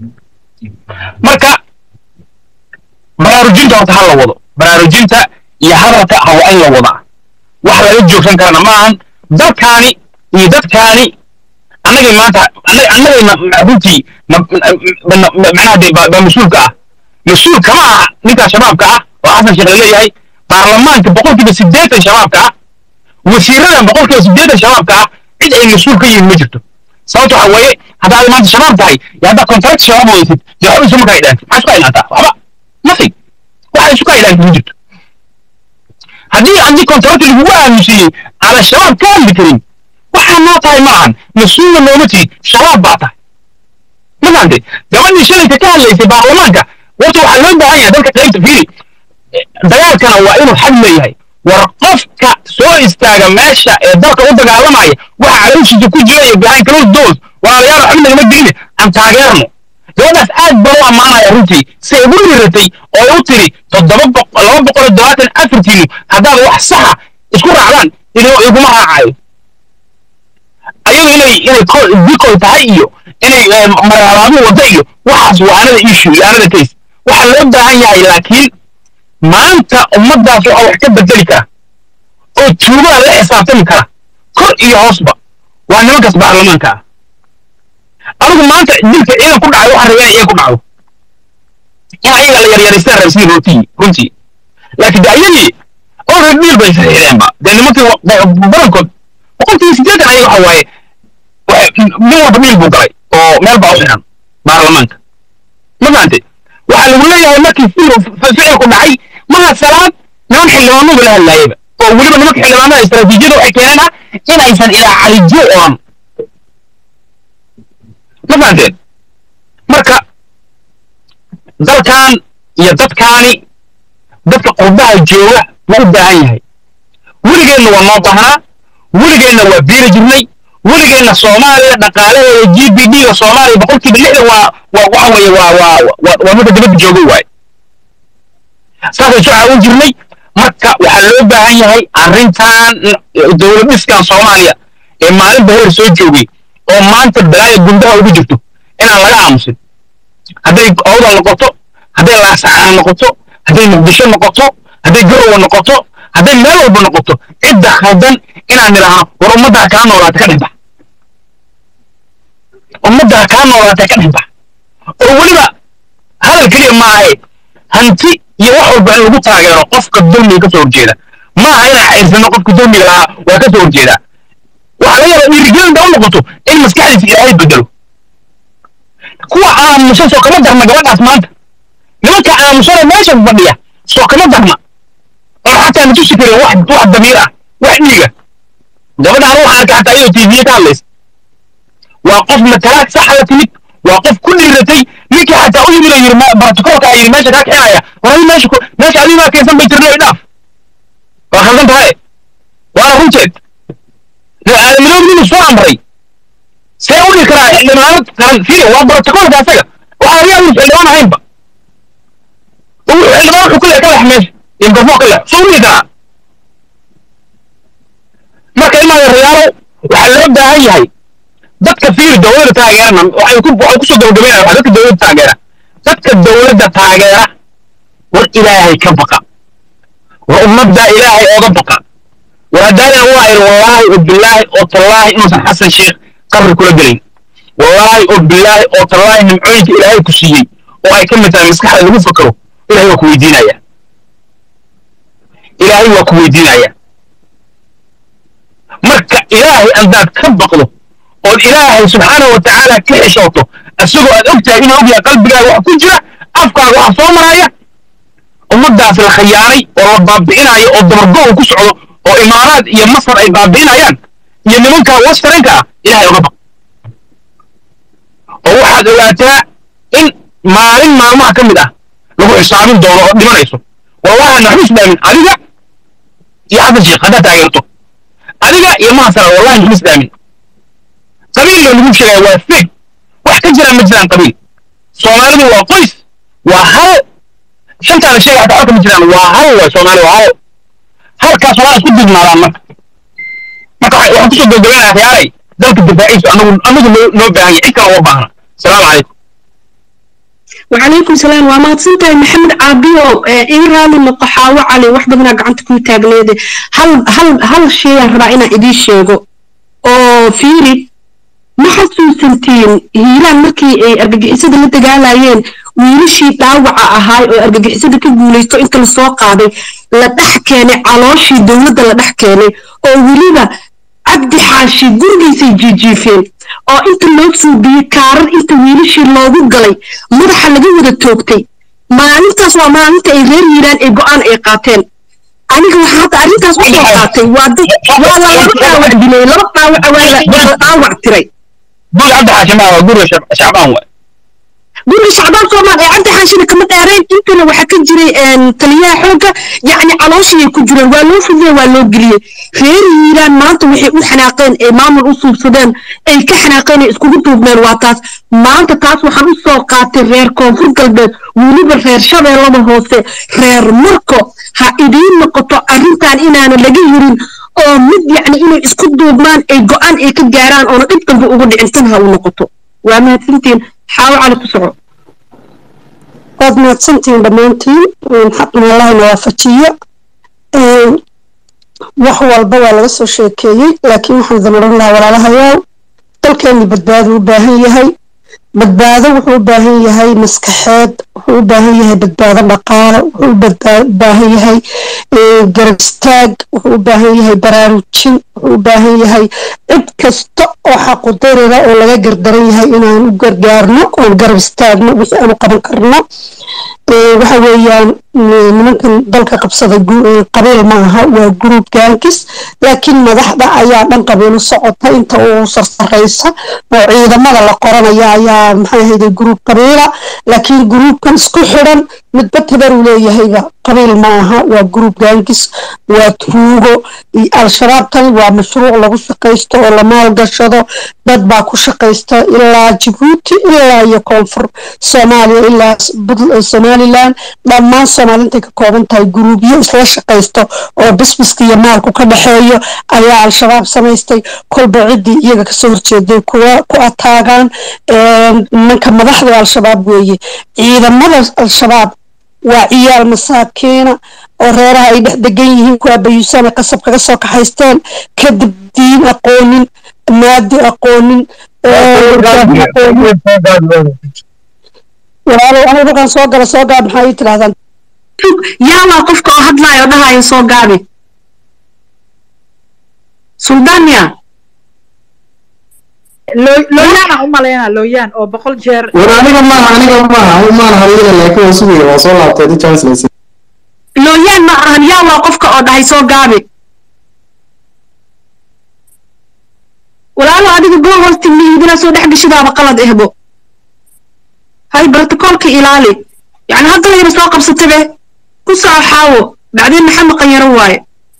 marka baraarujinta horta ha la wado baraarujinta iyo hadalka ha waa in la wadaa wax laga joogsan karana ma ahan dalkaani iyo dadkaani annagay maanta annagayna runtii macnaha dee baa mas-uulka ah mas-uul kama aha ninkaa shabaabka ah oo xasan sheekh laleeyahay baarlamaanka boqolkiiba siddeetan shabaabka ah wasiiradan boqolkiiba siddeetan shabaabka ah cid ay mas-uul ka yihiin ma jirto sababta waxa weeye haddaad maanta shabaab tahay iyo haddaad contract shabaab weysid dee waxba isuma kaa idhaantid maxaa isku idhaantaa waxba nothing waxa isu kaa idhaantid ma jirto haddii haddii contract lagugu aaminsiiyey aana shabaab ka hadli karin waxaa noo tahay ma ahan mas-uulna nooma tihid shabaab baa tahay ma fahante gabadhii shalayka ka hadlaysay baarlamaanka warta waxaa loo baahan yahay dadka qaybta fiiri dagaalkana waa inuu xad leeyahay war qofka soo istaaga meesha ee dalka u dagaalamaya waxa calooshiisa ku jira iyo behind closed doors walaalayaal waxba nagama diline aan taageerno gabadhaas aad baa u ammaanaya runtii si ay ugu riratay oo ay u tiri toddoba laba boqol iyo todobaatan afartiinu haddaad wax saxa isku raacdaan iguma raacayo ayadu inay inay dikoy tahay iyo inay maralaamo wada iyo waxaas waa anada issue iyo anada case waxaa loo baahan yahay laakiin maanta ummaddaas waxaa wax ka bedeli kara oo tuugada la xisaabtami kara kor iyo hoosba waa nimankaas baarlamaanka ah adigu maanta dilka ciidan ku dhacay waxaan rabaa inay ku dhacdo in ayaga la yaryaraystaan raba sidii runtii runtii laakiin de ayadii already dhiil bay saxiixdeenba dee nimankii badankood boqolkiiba siddeetan ayaga waxa waaye nin walba dhiil buu galay oo meel baa u xiran baarlamaanka ma fahante waxaa lagu leeyahay markii ficilku dhacay maha salaad niman xildhibaanadu la hadlaayaba oo weliba nimanka xildhibaanada istaraatiijiyada waxay keeneen ah inaysan ilaa calijo oran ma fahanteen marka dalkan iyo dadkaani dadka qurbaha jooga ma u baahan yahay weligeenna waa noo baahnaa weligeenna waa biiri jirnay weligeenna soomaaliya dhaqaalaheeda g b d ga soomaaliya boqolkiiba lixdan waa waa waxa weeye waa waa waa midda dibadda jooga waaye saasay soo caawin jirnay marka waxaa loo baahan yahay arrintan dowlad dhiskan soomaaliya ee maalinba heer soo joogay oo maanta balaaya gundaha ugu jirto inaan laga aamusin hadday owdal noqoto hadday laasacaan noqoto hadday muqdisho noqoto hadday garowa noqoto hadday meel walba noqoto cidda khaldan inaan nidhaahno war ummaddaa kaa noolaata ka dhexbax ummaddaa kaa noolaata ka dhexbax oo weliba hadal keliya maahe hanti iyo wax walba in lagu taageero qofka dulmiga ka soo horjeeda ma aha inaan cayrsano qofka dulmiga lahaa waa ka soo horjeedaa waxaa laga yaabaa dhiirigelinta u noqoto in maskaxdiisa ilaahay bedelo kuwa aamusan soo kama darna gabadhaas maanta nimanka aamusana meesha fadhiya soo kama darna oo xataa na tusi karin wax wax damiir ah wax dhiiga gabadhaan waxaa arka xataa iyadoo tv ka hadlaysa waa qof matalaad saxa la timid waa qof ku dhiiratay ninkii xataa u yimid oo yiri baratokoolka a yiri meesha kaa kicinaya war adi meesha ku- meesha adiga maa keensan bay tirno idhaaf waa khaldan tahay waana runteed aadamidood inuu soo amray see u dhihi karaa xildhibaanad qaran fiir waa brotokoolka asaga waxaa laga yaaba inuu xildhibaan ahaynba uu xildhibaan wuxuu ku leeyahay ka lex meesha iyo mikrofon ka lex soo u dhihi karaa marka imaada rayaalow waxaa loo baahan yahay dadka fiiri dowladda taageerana waxay ku waxay kusoo gabagabeynaya waxaa dadka dowladda taageera dadka dowladda taageera war ilaahay ka baqa war ummadda ilaahay ooga baqa war haddaanan waa ir wallaahi oo bilaahi oo tallaahi inuusan xasan sheekh qabri kula gelayn wallaahi oo bilaahi oo tallaahi nimcooyinka ilaahay ku siiyey oo ay ka mid tahay maskaxda lagu fakaro ilaahay waa ku weydiinaya ilaahay waa ku weydiinaya marka ilaahay andaad ka baqdo ood ilaahay subxaanahu wa tacaala ka xishooto asagoo aad og tahay inuu ogyahay qalbigaaga wax ku jira afkaaga waxa soo maraya ummadaas la khayaanay oo la baabi'inayo oo dabargo ku socdo oo imaaraad iyo masar ay baabi'inayaan iyo nimanka westernka ah ilaahay oga baq oo waxaad ogaataa in maalin maalmaha ka mid ah lagu xisaabin doono oo dhimanayso wallahi naxu islaamin adiga iyo xasan sheekh haddaad taageerto adiga iyo mahasara wallahi naxu islaamin qabiilna lagu sheegaya waa feeg wax ka jiraan ma jiraan qabiil soomaalidu waa qoys waa hal shantaa la sheegay xataa halka ma jiraan waa hal waay soomaali waa hal halkaas waa isku dibnaadaan marka marka waxa- waxaan kusoo gabagabeynaya khiyaaray dalka difaaciisu anagu anagu noo noo baahan yahay cid kale uma baahna asalaamu calaykum وعليكم السلام وما تصنتي محمد عابيو إيران النقحة وعلي واحدة من قعنت كوي تاجنيدي هل هل هل شيء رأينا إدي شيء أو فيري ما xasuusantiin hiilaan markii ay argagixisada la dagaalayeen wiilashii dhaawaca ahaay oo argagixisada ka guulaysto inta lasoo qaaday la dhex keenay calooshii dowladda la dhex keenay oo weliba cabdi xaashi gurigiisay jiijiifeen oo inta loo suubiyey kaarar inta wiilashii loogu galay madaxa laga wada toogtay maalintaas waa maalinta ay reer yiiraan ee go-aan ay qaateen aniga waxaa hadda arrintaas u soo qaatay waa dad waa la laba dhaawac dilay laba dhaawac waa la dhaawac tiray guri cabdi xaashima waa guriga Shab- shacbaan waay guriga shacbaan soomaal ee cabdi xaashina kama dheereen intana waxaa ka jiray een, taliyaha xoogga yacni calooshiyay ku jireen waa loo fudiyey waa loo geliyey reer hiiraan maanta waxay u xanaaqeen ee maamul u suubsadeen ay ka xanaaqeen ee iskugu duubneen waa taas maanta taas waxaan u soo qaatay reer koonfur galbeed weliba reer shabeellada hoose reer marko ha idiin noqoto arrintan inaana laga hirin oo mid yacni inay isku duubmaan ay go-aan ay ka gaaraan oona dhib dambe ugu dhicin tan ha u noqoto waa mahadsantiin xaawo cali ku soco waad mahadsantihiin dhammaantiin xaqna allahna waafajiyo Een, wax walba waa laga soo sheekeeyey laakiin waxaan damaran lahaa walaalahayaal dalkeenni badbaado u baahan yahay badbaado wuxuu u baahan yahay maskaxeed wuxuu u baahan yahay badbaado dhaqaale wuxuu u badbaa- u baahan yahay ee, garab istaag wuxuu u baahan yahay baraarujin wuxuu u baahan yahay cid kasta oo xaqudarira oo laga gardaran yahay inaan u gargaarno oon garab istaagno wixii aan u qaban karno Ee, waxa weeyaan mm, nimankan dalka qabsada gu- ee, qabiil ma aha waa guruub gaankis laakiin madaxda ayaa dhan qabiil u socota inta uu sarsaraysa oo ciidamada la qoranaya ayaa maxay ahayde guruub qabiila laakiin guruubkan isku xidhan midba tabar uu leeyahayba qabiil ma aha waa guruub gaankis waa tuugo iyo al-shabaabtan waa mashruuc lagu shaqaysto oo la maalgashado dad baa ku shaqaysta ilaa jabuuti ilaa iyo koonfur soomaaliya ilaa s- Bud- somaliland dhammaan soomaali intay ka kooban tahay guruubyo isla shaqaysto oo bisbiska iyo maalku ka dhexeeyo ayaa al-shabaab samaystay kolba ciddii iyaga kasoo horjeeday kuwa ku ataagaan Een, nimanka madaxda al-shabaab weeye ciidamada al-shabaab waa ciyaal masaakiina oo reeraha ay dhex degan yihiin kuwa bayuusana qasab kaga soo kaxaysteen kadib diin aqoonin maadi aqoonin ee, aqoonin walaalow anigu dhulkan soo gala soo gaab maxaa ii tidhahdaan yaa waa qofka oo hadlaayo dhahayo soo gaabi suldaania looyaana u malaynaa looyaan oo boqol jeer war aniga maaha aniga maaha maan hadlina laakiin waa sugaya waa soo laabtay di chance laysi looyaan ma ahan yaa waa qofka oo dhahay soo gaabi walaalo adiga gool hoosti mihidina soo dhex gashidaaba qalad ehbo hay brotocoolka ilaali yani hadda layna soo qabsatabe ku soco xaawo bacdeen maxamed qanyaro waaye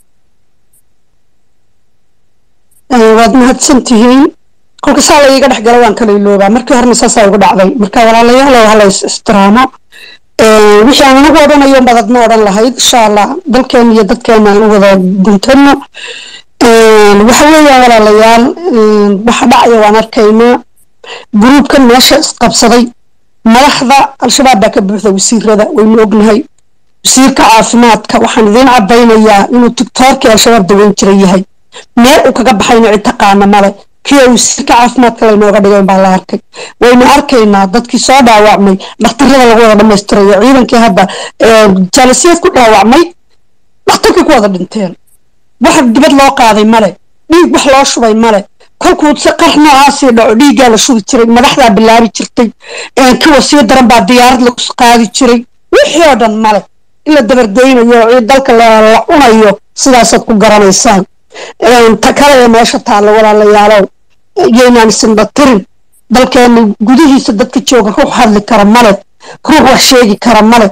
waad mahadsan tihiin kolka saa la iiga dhex gala waan kala iloobaa markii horena saasaa igu dhacday marka walaalayaalow hala is istiraamo wixii aan anagu odhanayo badad ma odhan lahayd insha allah dalkeena iyo dadkeena aan u wada guntano waxa weeyaan walaalayaal waxa dhacaya waan arkaynaa gruubkan meesha isqabsaday madaxda al-shabaab baa ka buuxda wasiirada waynu ognahay wasiirka caafimaadka waxaan idiin caddaynayaa inuu tiktoorkii al-shabaab daweyn jira yahay meel uu kaga baxayna cid taqaana male kii wasiirka caafimaadka laynooga dhigay baa la arkay waynu arkaynaa dadkii soo dhaawacmay dhakhtarada lagu wada dhammaystirayo ciidankii hadda jaalasiyaad ku dhaawacmay dhakhtarkii ku wada dhinteen wax dibad loo qaaday male dhiig wax loo shubay male kolkuu si qarax noocaasii dhaco dhiiggaa la shubi jiray madaxdaa bilaabi jirtay kuwa sii daran baa diyaarad lagu qaadi jiray wixii oo dhan male in la dabargoynayo dalka la cunayo sidaasaad ku garanaysaan ta kale ee meesha taalla walaalayaalow yaynaan isindha tirin dalkeena gudihiisa dadka jooga ruux hadli kara male ruux wax sheegi kara male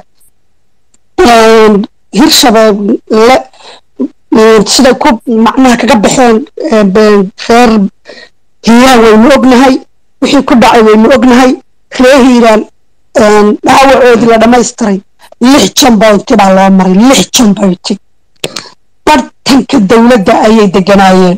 hirshabeelle siday ku macnaha kaga baxeen reer hiiraan waynu ognahay wixii ku dhacay waynu ognahay reer hiiraan dhaawacoodii la dhammaystiray lix jamboynti baa loo maray lix jamboynti bartanka dowladda ayay deganaayeen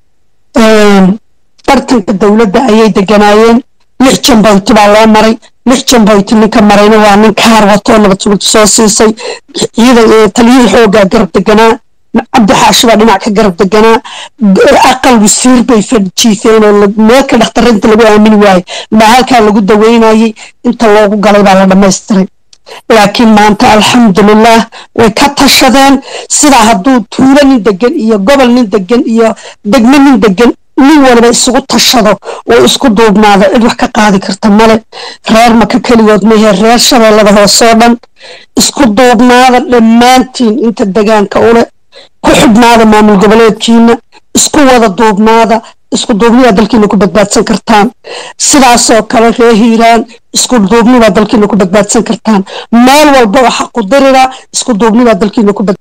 bartanka dowladda ayay deganaayeen lix jamboynti baa loo maray lix jamboynti ninka marayna waa nin kaar watoo nabad sugid soo siisay ciidan taliyihii xooggaa garab deganaa cabdi xaashi baa dhinac ka garab deganaa aqal wasiir bay fadjiifeen oo meelka dhakhtarinta lagu aamini waayey baa halkaa lagu daweynayey inta loogu galay baa la dhammaystiray laakiin maanta alxamdulilah way ka tashadeen sidaa hadduu tuulo nin degan iyo gobol nin degan iyo degmo nin degan nin waliba isugu tashado oo isku duubnaado cid wax ka qaadi karta male reer maka keligood mehe reer shabeellada hoosoo dhan isku duubnaada dhammaantiin inta degaanka ule ku xidhnaada maamul goboleedkiina isku wada duubnaada isku duubnidaa dalkiina ku badbaadsan kartaan sidaasoo kale reer hiiraan isku duubnidaa dalkiina ku badbaadsan kartaan meel walba oo xaqu dirira isku duubnidaa dalkiina ku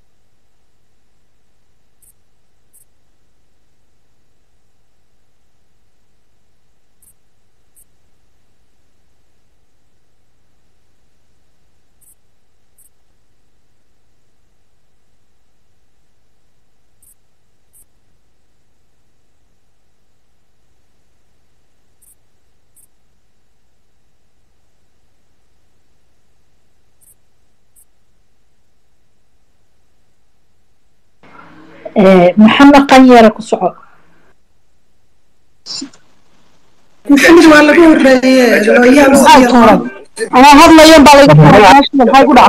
maxamed qanyare ku soco maxamed waa lagu horeeye looyaa maxay tooran anaa hadlayan baa laygu maxay ku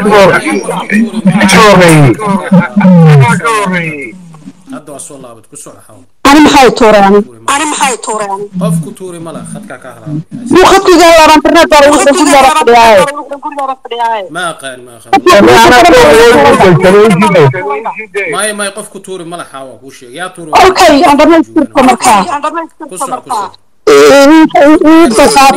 hadda waa soo laabad ku soco xaw ani maxay tuureen ani maxay tuureen qofku tuuri mala khadka ka halaa muu khadkiga helaan internet baa lagu ku dara fadhiyaaye ma aqaan ma aqaan may may qofku tuuri mala xawa ku sheeg yaa tuuri okay aan dhamaystirko markaa ku soco ku soco waxa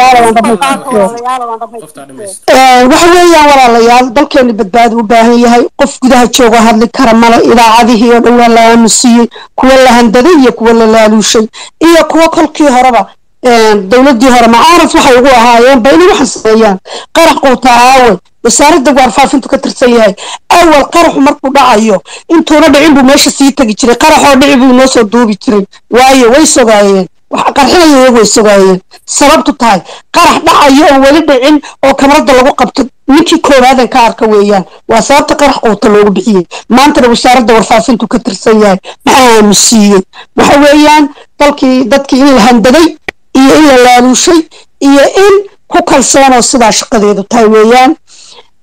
weeyaan walaalayaal dalkeenu badbaadi u baahan yahay qof gudaha joogo hadli kara male idaacadihii oo dhan waa la aamusiyey kuwa la handaday iyo kuwa la laaluushay iyo kuwa kolkii horeba dowladii hore macaarif waxay ugu ahaayeen ba inay waxaan sameeyaan qarax quuta aawe wasaaradda waarfaafintu ka tirsan yahay awal qaraxu markuu dhacayo intuuna dhicin buu meesha sii tegi jiray qaraxoo dhici buu inoo soo duubi jiray waayo way sogaayeen waxa qarxinaya iyagu way sogaayeen sababtu tahay qarax dhacayo oo weli dhicin oo kamarada lagu qabto ninkii koobaadan ka arka weeyaan waa sababta qarax quuta loogu bixiyey maantana wasaaradda warfaafintu ka tirsan yahay maxaa aamusiiyey waxa weeyaan dalkii dadkii in la handaday iyo in la laaluushay iyo in ku kalsoonoo sidaa shaqadeedu tahay weeyaan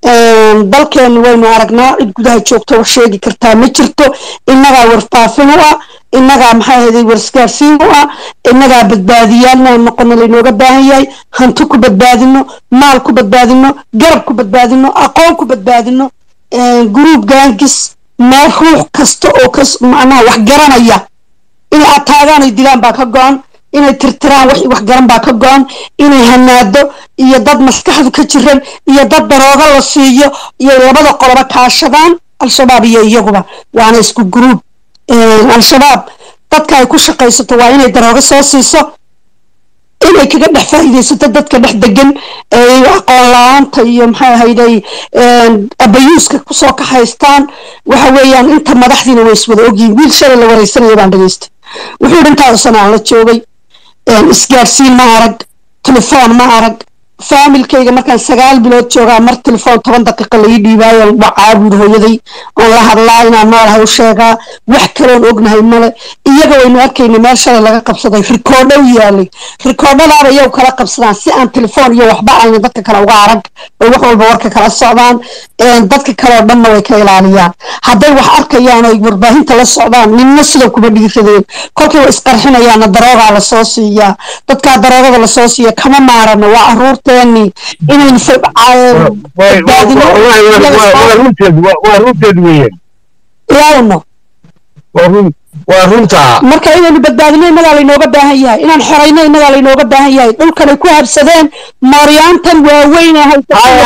dalkeenu waynu aragnaa cid gudaha joogto oo sheegi kartaa ma jirto innagaa warfaafin u ah innagaa maxay ahayday warisgaarsiin u ah innagaa badbaadiyaal inaan noqono laynooga baahan yahay hanti ku badbaadino maal ku badbaadino garab ku badbaadino aqoon ku badbaadino guruub gaangis meel ruux kasta oo ka macnaha wax garanaya inay ataagaan ay dilaan baa ka go-an inay tirtiraan wax wax garan baa ka go-an inay hanaado iyo dad maskaxdu ka jiran iyo dad darooga la siiyo iyo labada qoloba kaashadaan al-shabaab iyo iyaguba waana isku guruub al-shabaab dadka ay ku shaqaysato waa inay darooga soo siiso inay kaga dhex faa'iidaysato dadka dhex degan aqoon la-aanta iyo maxay ahayday abayuuska kusoo kaxaystaan waxa weeyaan inta madaxdiina way iswada ogyihiin wiil shalay la wareysanaya baan dhageystay wuxuu yidhi intaada sanaan la joogay isgaadhsiin ma arag telefoon ma arag faamilkayga markaan sagaal bilood joogaa mar telefoon toban daqiiqa laii dhiibaayo wacaa buuri hooyaday oon la hadlaa inaan noolahay u sheegaa wax kaloon ognahay male iyaga waynu arkayna meel shalay laga qabsaday rikoodho u yaalay rikoodhadaaba iyagu kala qabsadaan si aan telefoon iyo waxba ayna dadka kale uga arag oo wax walba warka kala socdaan dadka kale oo dhanna way ka ilaaliyaan hadday wax arkayaan oy warbaahinta la socdaan ninna sida kuma dhigiradeen kolkii way isqarxinayaana daroogaa lasoo siiyaa dadkaa daroogada lasoo siiya kama maarano waa caruurteeni inaynu waa runteed weeyaan ilaawno waa runtaa marka inaynu badbaadino innagaa laynooga baahan yahay inaan xorayno innagaa laynooga baahan yahay dhulkanay ku habsadeen mooryaantan waaweyn ee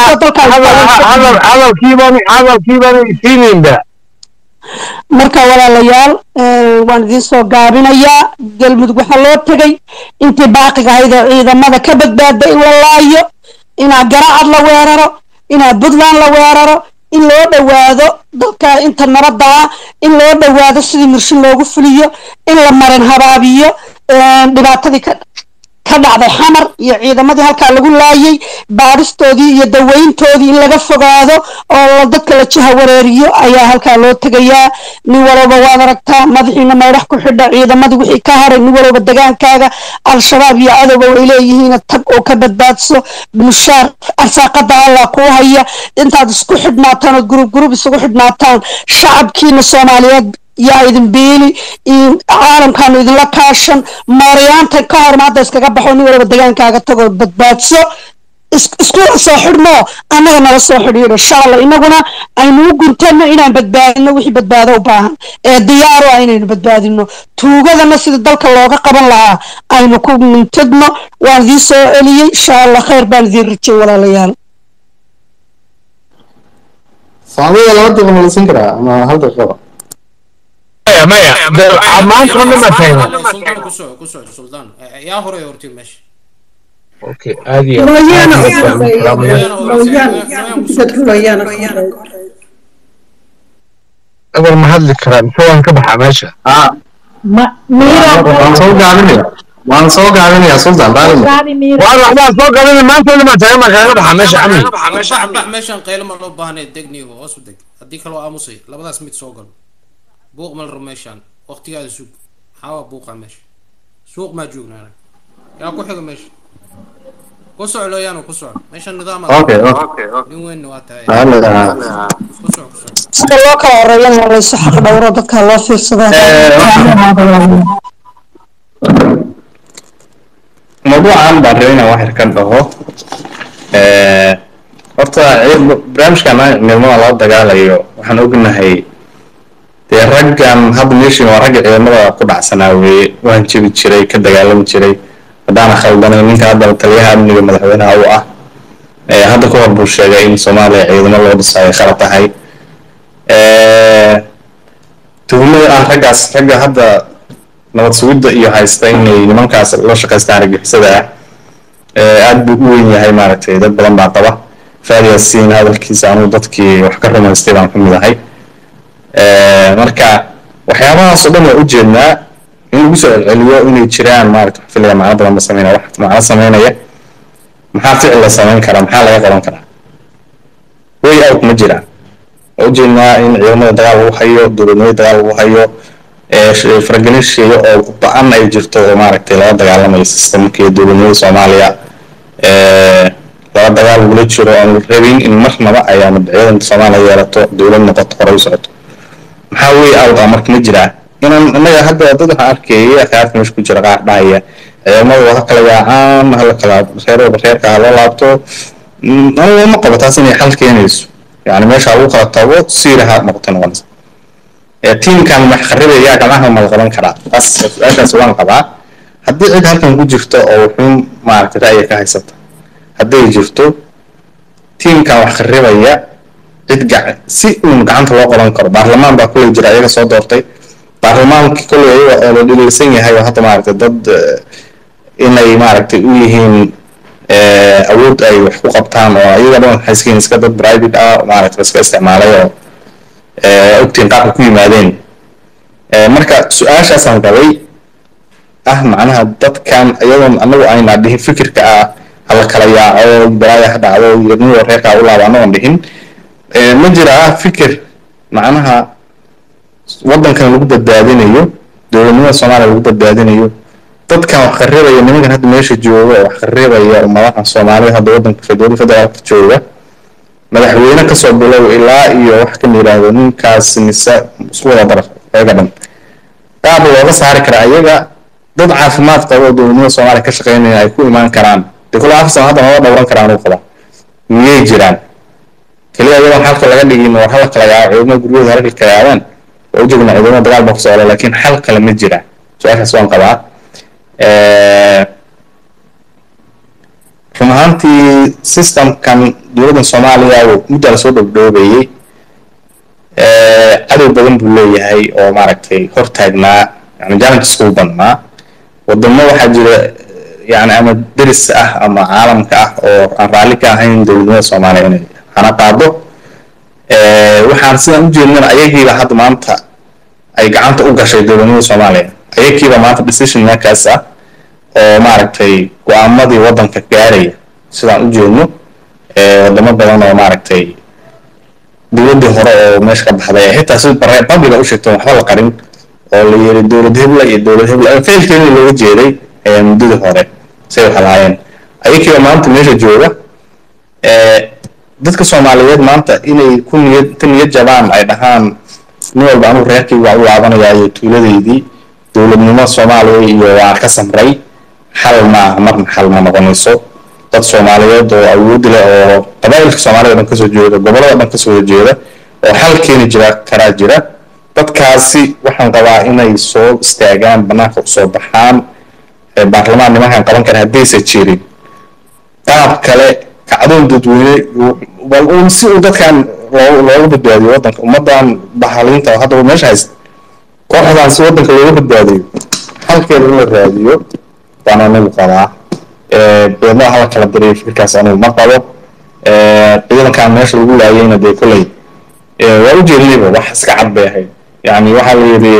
hadalkiibaan isiinaynba marka walaalayaal waan idiin soo gaabinayaa galmudug waxaa loo tegay intii baaqiga ahayd ee ciidamada ka badbaada in la laayo inaa garacad la weeraro inaa puntland la weeraro in loo dhowaado dalka inta nabadda ah in loo dhowaado sidii mirshin loogu fuliyo in la marin habaabiyo dhibaatadii ka ka dhacday xamar iyo ciidamadii halkaa lagu laayay baadhistoodii iyo daweyntoodii in laga fogaado oo dadka la jaha wareeriyo ayaa halkaa loo tegayaa nin walowba waad aragtaa madaxiina meydhax ku xidha ciidamadii wixii ka haray nin walowba degaankaaga al-shabaab iyo cadowba way leeyihiin tag oo ka badbaadso mushaar arsaaqada allah kuu haya intaad isku xidhnaataan ood gurub gurub isugu xidhnaataan shacabkiina soomaaliyeed yaa idin biili caalamkaanu idinla kaashan mooryaanta ka horma hadda iskaga baxo nin walaba degaankaaga tagoo badbaadso iskula soo xidhno annaga nala soo xidhiidho insha allah innaguna aynu u guntano inaan badbaadino wixii badbaado u baahan ee diyaaro ah inaynu badbaadino tuugadana sida dalka looga qaban lahaa aynu ku mintidno waan idiin soo celiyey insha allah khayr baan idiin rajay walaalayaal saamida laba daqiiqa ma la siin karaa ama hal daqiiqaba maya maanta ma dhimatayna سلطان كسو كسو سلطان يا هو يورتي ماشي okay aad iyo Looyaana aad u iyo aad horeeya. salaamayaa. Looyaan- dadka looyaana ku horeeya. abar ma hadli karaan mise waan ka baxaa meesha waan soo gaabinaya waan soo gaabinaya sultan raalli waan waxbaa soo galina maanta dhimatay ma kaaga baxaa meesha cami bax bax meeshan qaylo ma loo baahnay degniyo hoos u deg haddii kale waa aamusay labadaas mid soo gal buuq ma la rabo meeshan waqtigaada sug maxaa waa buuqa meesha suuq maa joognaa anaga yaa ku xiga meesha ku soco looyaano ku soco meeshan nidaam Okay, okay. nin weyn waa tahay Raalli ah. ku soco ku soco sida loo kala horeeyana waa laysu xaq dhowro dadka loo fiirsadaa mawduucan baan rabay inaan wax yar ka dhaho Eh, horta ciid- barnaamijkan ciidamada lala dagaalayo waxaan ognahay dee raggan hadda meeshin waa ragga ciidamada ku dhacsanaa weeye waan jebi jiray ka dagaalami jiray haddaana khaldanay ninka hadda taliyaha amniga madaxweynaha u ah Eh, hadda ka hor buu sheegay in soomaaliya ciidamo loo dhisayo kala tahay Eh, tuhmada ah raggaas ragga hadda nabad sugidda iyo haysta inay nimankaas la shaqaystaan argixisada ah ee aad buu u weyn yahay maaragtay dad badan baa qaba faadi yaasiin hadalkiisa anuu dadkii wax ka rumaystay baan ka mid ahay Eh, marka waxyaabahaas oo dhan waa ujeednaa in lagu soo celceliyo inay jiraan maaragta wax filaya macno badan ba sameynaya wax macno sameynaya maxaa ficil la sameyn karaa maxaa laga qaban karaa way out ma jiraan waa ujeednaa in ciidamada dagaal lagu hayo dowladnimada dagaal lagu hayo ee sh- faragelin shisheeye oo ba-an ay jirto oo maaragtay lala dagaalamayo systemka iyo dowladnimada soomaaliya ee lala socda dagaal lagula jiro oon la rabin in marnaba ayaanu ciidanka soomaaliya yeelato dowlad noqoto hore u socoto maxaa wey awda marka ma jiraa inaan innaga hadda dad waxaan arkayay akhaarta meesha ku jira qaar dhahaya ciidamadu ha kala yaacaan hala kala reer walba reerka ha loo laabto aniga ma qabo taas inay xal keenayso yani meesha lagu kala tago siira ha noqoto noqonaysa tiimkan wax qaribaya gacmaha ma la qaban karaa taas su-aashaas waan qabaa haddii cid halkan ku jirto oo wuxuun maaragtay ra'yi ka haysata hadday jirto tiimkan wax qaribaya cid gac si uun gacanta loo qaban karo baarlamaan baa kuley jira iyaga soo doortay baarlamaankii kuley iyaga oo la dhaliilsan yahay oo hadda maaragtay dad inay maaragtay u yihiin awood ay wax ku qabtaan oo iyaga dhan waxay iska iska dad private ah maaragtay iska isticmaalay oo ogtiin qaabka ku yimaadeen marka su-aashaasaan qabay ah macnaha dadkan iyadoon anagu ayna dhihin fikirka ah hala kala yaaco balaaya ha dhacdo yirniyo reerkaa u laaba anagoon dhihin ma jira ah fikir macnaha waddankan lagu badbaadinayo dowladnimada soomaaliya lagu badbaadinayo dadkan wax qaribaya nimankan hadda meesha jooga oo wax qaribaya madaxan soomaalida hadda waddanka dowladda federaalka jooga madaxweyne kasoo bilow ilaa iyo wax kan yidhaahdo ninkaas mise isku wada dar ayaga dhan qaab looga saari karaa ayaga dad caafimaad qaba oo dowladnimada soomaaliya ka shaqeynaya ay ku imaan karaan dee kula afar sano hadda nala dhowran karaan uu qabaa miyay jiraan keliya iyadoon xalka laga dhigin oo hal kala yaaco ciidamada guryahooda halka kala yaabaan waa ujeedna ciidamada dagaal baa ku socda laakiin xal kale ma jira su-aashaas waan qabaa run ahaantii systemkan dowladdan soomaaliya muddaa lasoo dhowdhoobayey cadow badan buu leeyahay oo maaragtay hortaagnaa yani challenges ugu badnaa wadamo waxaa jira yani ama deris ah ama caalamka ah oo aan raalli ka ahayn dowladnimada soomaaliya inay hana qaado waxaan sidaan u jeednana ayagiiba hadda maanta ay gacanta u gashay dowladnimada soomaaliya ayagiiba maanta decision makers ah oo maaragtay go-aamadii waddanka gaaraya sidaan u jeedno wadamo badan oo maaragtay dowladdii hore oo meesha ka baxday xitaa si republica u sheegteen waxba la qarin oo la yiri dowlad hebla iyo dowlad hebla failkeedii looga jeeday muddadii hore say wax lahaayeen ayagiiba maanta meesha jooga dadka soomaaliyeed maanta inay ku niyad ka niyad jabaan ay dhahaan nin walba anugu reerkii waa u laabanayaa iyo tuuladeydii dowladnimo soomaaliya iyo waa ka samray xal maaha marna xal ma noqonayso dad soomaaliyeed oo awood leh oo qabaa'ilka soomaalida dhan kasoo jeeda gobolada dhan kasoo jeeda oo xal keeni jira karaa jira dadkaasi waxaan qabaa inay soo istaagaan banaanka usoo baxaan baarlamaan nimankan qaban kara haddaysa jirin qaab kale kacdoon dadweyne bal uun si uu dadkan looga badbaadiyo waddanka ummadan baxaliinta oo hadda meesha haysta kooxdan si waddanka looga badbaadiyo halkeeda in la raadiyo baan anigu qabaa beednaha hala kala diriyo fikirkaas anigu ma qabo ciidankan meesha lagu laayayna dee kolley waa u jeedinayba wax iska cad bay ahayd yani waxaa la yidhi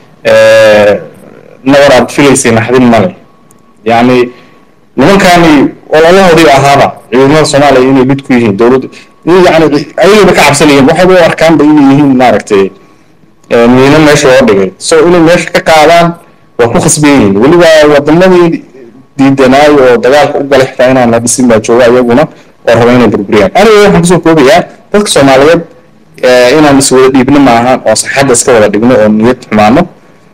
nabar aad filaysay naxdin male yani nimankani ololahoodii ahaaba ciidamada soomaaliya inay mid ku yihiin dowladdu yani ayagaba ka cabsanayeen waxay u arkaanba inay yihiin maaragtay miino meesha loo dhigay so inay meesha ka qaadaan waa ku khasban yihiin weliba wadamadii diidanaayo oo dagaalka u galay xitaa inaan la dhisin baa jooga iyaguna oo raba inay burburiyaan aniga waxaan kusoo koobayaa dadka soomaaliyeed inaan iswada dhiibno maaha oo saxadda iska wada dhigno oo niyad xumaano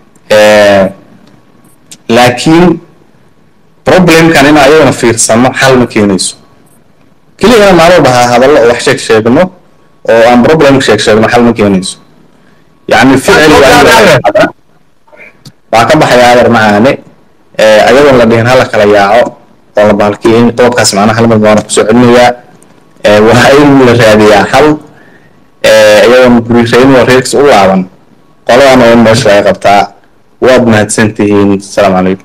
laakiin problemkan in ayagana fiirsano xal ma keenayso keliya inaan maalin walba hadallo oo wax sheeg sheegno oo aan problem sheeg sheegno xal ma keenayso yani ficil waa ka baxaya adeer macaane ayadoon la dhihin hala kala yaaco oo la baalkiyeyn qodobkaas macnaha hal mid baana kusoo celinayaa waa in la raadiyaa xal iyadoon gurireyn oo reerkiis u laaban qoladan oo meesha laga qabtaa waad mahadsan tihiin asalaamu calaykum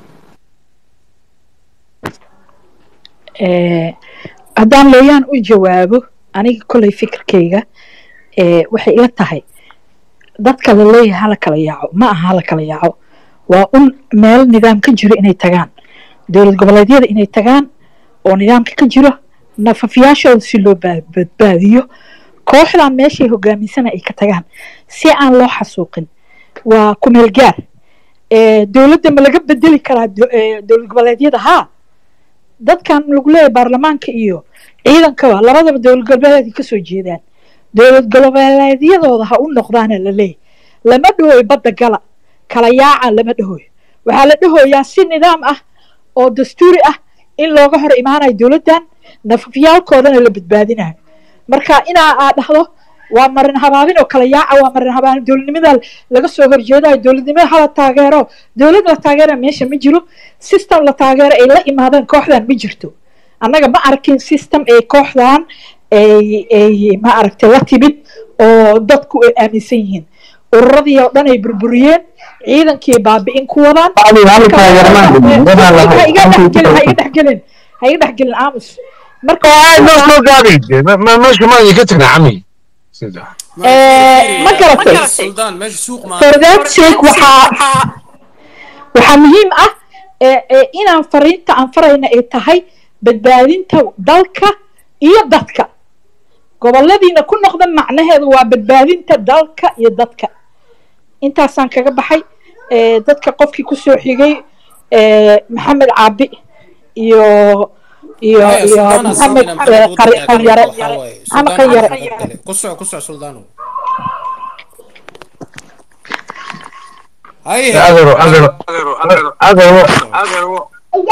haddaan looyaan u jawaabo aniga kolay fikirkayga waxay ila tahay dadka la leeyahay hala kala yaaco ma aha hala kala yaaco waa un meel nidaam ka jiro inay tagaan dowlad goboleedyada inay tagaan oo nidaamka ka jiro nafafiyaashooda si loo badbaadiyo kooxdan meeshay hogaaminsana ay ka tagaan si aan loo xasuuqin waa ku meel gaar dowladda ma laga bedeli karaa dowlad goboleedyada haa dadkan lagu leeyahay baarlamaanka iyo ciidankaba labadaba dowlad goboleedka kasoo jeedaan dowlad goboleedyadooda ha u noqdaana la leeyahy lama dhahoyo badda gala kala yaaca lama dhahoyo waxaa la dhahoyaa si nidaam ah oo dastuuri ah in looga hor imaanayo dowladdan nafafyaalkoodana la badbaadinayo marka inaa aad dhahdo waa marin habaabin oo kala yaaca waa marin habaabin dowladnimada laga soo horjeedayo dowladnimada hala taageero dowlad la taageera meesha ma jiro system la taageero ay la imaadeen kooxdan ma jirto annaga ma arkin system ay kooxdan ay ay ma aragtay la timid oo dadku ay aaminsan yihiin ururadii oo dhan ay burburiyeen ciidankii baabi'in ku wadaan ha iga dhexgelin ha iga dhexgelin ha iga dhexgelin aamus marka noo soo gaabi meesha ma ka tagna cami ma garatay suldaan meesha suuq ma for that sake waxaa waxaa muhiim ah ee ee inaan fariinta aan farayna ay tahay badbaadinta dalka iyo dadka goboladiina ku noqda macnaheedu waa badbaadinta dalka iyo dadka intaasaan kaga baxay ee dadka qofkii kusoo xigay ee maxamed caabi iyo iyo Maya, iyo Sultan maxamed Asad inaan eh, qari- qanyare waxaa waaye, maxamed Sultan qanyare Asad kale. ku soco ku soco suldaano haye adero adero adero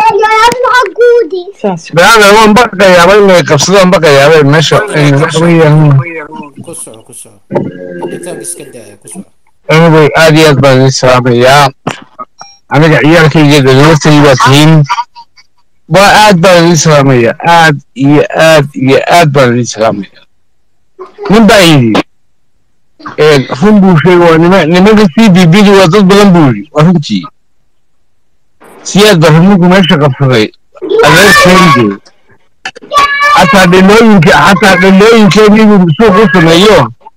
beada waan baqayaaba inay qabsadaan baqayaaba meesha waxa weeyaan ku soco ku soco intaan iska daaya ku soco anigay aad iyo aad baan idin salaamayaa aniga ciyaalkayga dadwatay baa tihiin waa aad baan idin salaamayaa aad iyo aad iyo aad baan idin salaamayaa nin baa yidhi run buu sheegay waa nima nimanka c b b du waa dad badan buu yidhi waa runtii siyaad baa rumugu meesha qabsaday adeerkeedii xataa dhalooyinka xataa dhalooyinkeedii buu suuq u sameeyo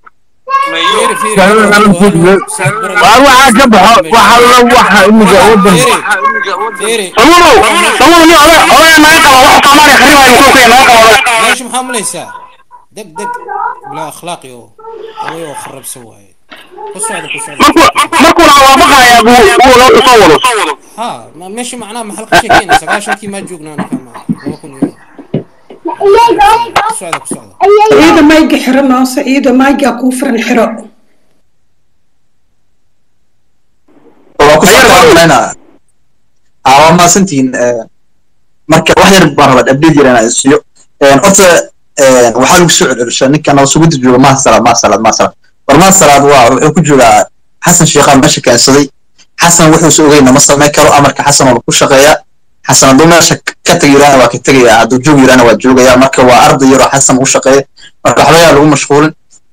waar waxaa ka baxo waxa la waxa imiga wadan samurow samurow ni oday oday naga qaba wax soomaaliya kharibayo muxuu ku naga qaba meesha maxaa mulaysaa deg deg bilaa akhlaaqi oo oday oo kharabsan waaye ku socda ku socda markuu waa baqayaa buu buu loo soo wado ha ma meesha macnaha maxal ka sheekeyna sagaashankii maa joognaa anaga ma laba kun iyo ku socda ku socda ciida mayga xiro noose ciida mayga kuu furan xiro waa ku soo waa mahadsantihiin marka wax yar baan rabaa update yar inaan isiyo horta waxaa lagu soo celcelishaa ninkan oo sugudda jooga maha salaad maha salaad maha salaad war maha salaad waa wuxuu ku joogaa xasan sheekhaan meesha keensaday xasan wuxuusa ogeyna ma samayn karo amarka xasan oo ku shaqeeya xasan hadduu meesha ka tagi yiraana waa ka tegaya hadduu joog yiraana waa joogaya marka waa arday yaroo xasan u shaqeeya marka waxba yaa lagu mashquulin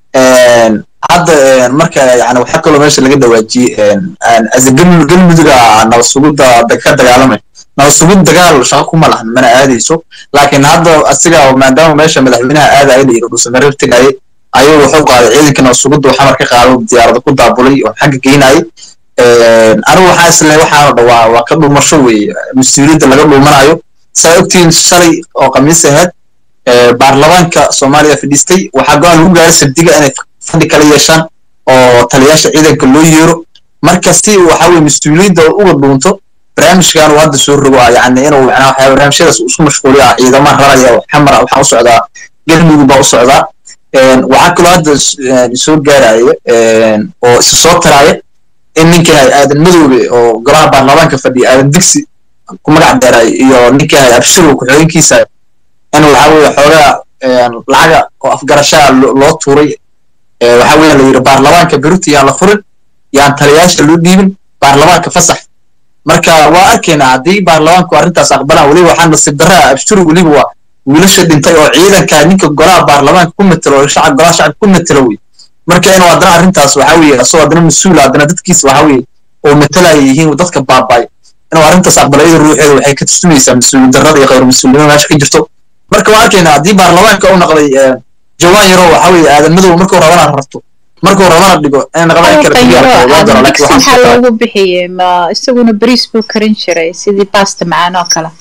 hadda marka yani waxaa kaloo meesha laga dhawaajiyey galmuduga nabad sugidda ka dagaalamay nabad sugid dagaal shaqo kuma lahan mana aadayso laakiin hadda asiga maadaama meesha madaxweynaha aadaya la yidhi dhuusamareer tegayay ayuu wuxuu qaaday ciidanka nabad sugidda uu xamar ka qaado diyaarada ku daabulay oo xagga geynayay anigu waxaa isle waxaana dhawaa waa ka dhuumasho weeye mas-uuliyadda laga dhuumanayo saa ogtihiin shalay oo khamiis ahayd baarlamaanka soomaaliya fadhiistay waxaa go-aan lagu gaaray sabdiga inay fadhi kala yeeshaan oo taliyaasha ciidanka loo yeero marka si waxa weye mas-uuliyadda uga dhuunto barnaamijkan uu hadda soo rogo yani inuu macnaa waxyaa barnaamijyadaas isku mashquuliya ciidama raraya oo xamar waxaa u socdaa galmudug baa u socdaa waxaa kaloo hadda soo gaaraya oo isa soo taraya in ninka aadan madoobe oo golaha baarlamaanka fadhiya aadan digsi ku magac deeray iyo ninka abshirow ku-xigeenkiisa in waxa weye xoogaa lacaga oo afgarashaa loo tuuray waxa weeye la yidhi baarlamaanka beruta yaan la furin yaan taliyaasha loo dhiibin baarlamaanka fasax marka waa arkaynaa haddii baarlamaanku arrintaas aqbalaan weliba waxaa nasiib darraa abshuru weliba waa wiilasha dhintay oo ciidanka ninka golaha baarlamaanka ku matelo oo shacab golaha shacabka ku matelo wey marka inuu haddana arrintaas waxa weeye asagoo haddana mas-uul haddana dadkiisa waxa weeye oo matalaya yihiin dadka baabay inuu arrintaas aqbalayada ruuxeeda waxay ka tusinaysaa mas-uuliyad darrada iyo khayr mas-uulnimada meesha ka jirto marka waa arkaynaa haddii baarlamaanka u noqday jawaan yaroo waxa weeye aadan madow markuu rabana rarto markuu rabana dhigo in naqdaan kala digsi maxaa loogu bixiyey ma isaguna bariis buu karin jiray sidii basta macaan oo kale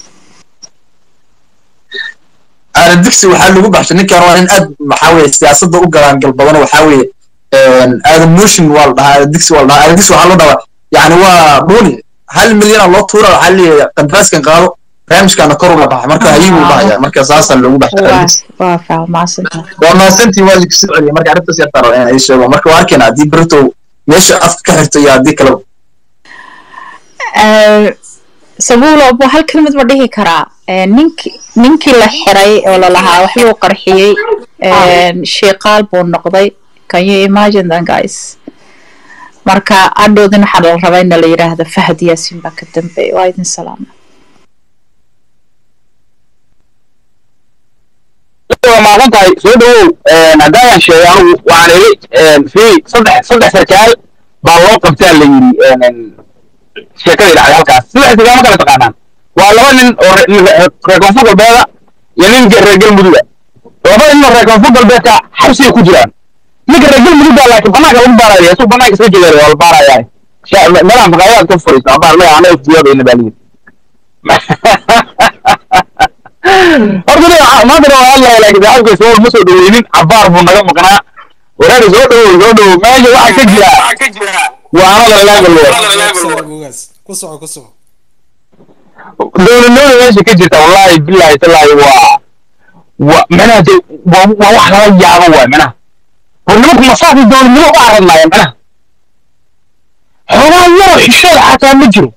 aadan digsi waxaa lagu baxshay ninkan waa nin aad waxaa weeye siyaasadda u galaan galbadan waxaa weeye aadan motion waa la dhahaa aadan digsi waa la dhahaa aadan digsi waxaa loo dhahaa yani waa dhuuni hal milyana loo tuura waxaa leeyahay qandaaskan qaado barnaamijkaana kor ula baxay marka hayibuu dhahaya marka saasaa loogu waa baxay waa fahmaasantahay waa mahadsantii waa idinku soo celiyay marka arrintaas yartaa raba inaan ii sheego marka waa arkayna haddii berito meesha afka ka xirto iyo haddii kale Eh, sabuulo buu hal kelmad ma dhihi karaa Eh, ninki ninkii la xiray oo lalahaa waxbuu qarxiyey Eh, shiiqaal buu noqday can you imagine that guys marka adhoodin waxaa la rabaa in la yidhaahdo fahad yaasin baa ka dambeeya waa idin salaama waa maasan tahay soo dhawow haddaayan sheegay anigu waxaan idhi fi saddex saddex sarkaal baa loo qabtaa la yidhi sheekadii dhacday halkaas saddex sarkaal ma kala taqaanaan waa laba nin oo re- nin re- reer koonfur galbeeda iyo nin ge- reer galmuduga laba nin oo reer koonfur galbeedka xabsiga ku jiraan ninka reer galmudug baa laakiin banaanka lagu baaraya isuu banaanka iska jeeday waa la baaraya Sha- meelaha maqaayaad ka furiista baar maya anaga fiyoobayna baa liyidhi horta nin waxa- maanta waa hadlaya laakiin saxaabka soo ma soo dhaweynin cabaar buu naga maqnaa waraari soo dhawow soo dhawow meesha waxaa ka jira waana lalaagalo ku soco ku soco dowladnimada meesha ka jirta wallahi billahi tallahi waa waa manaha de waa waa wax lala yaabo waay manaha war nimanku masaafay dowladnimo u aradnaayeen manaha xoogaa yaroo xishooda xataa ma jiro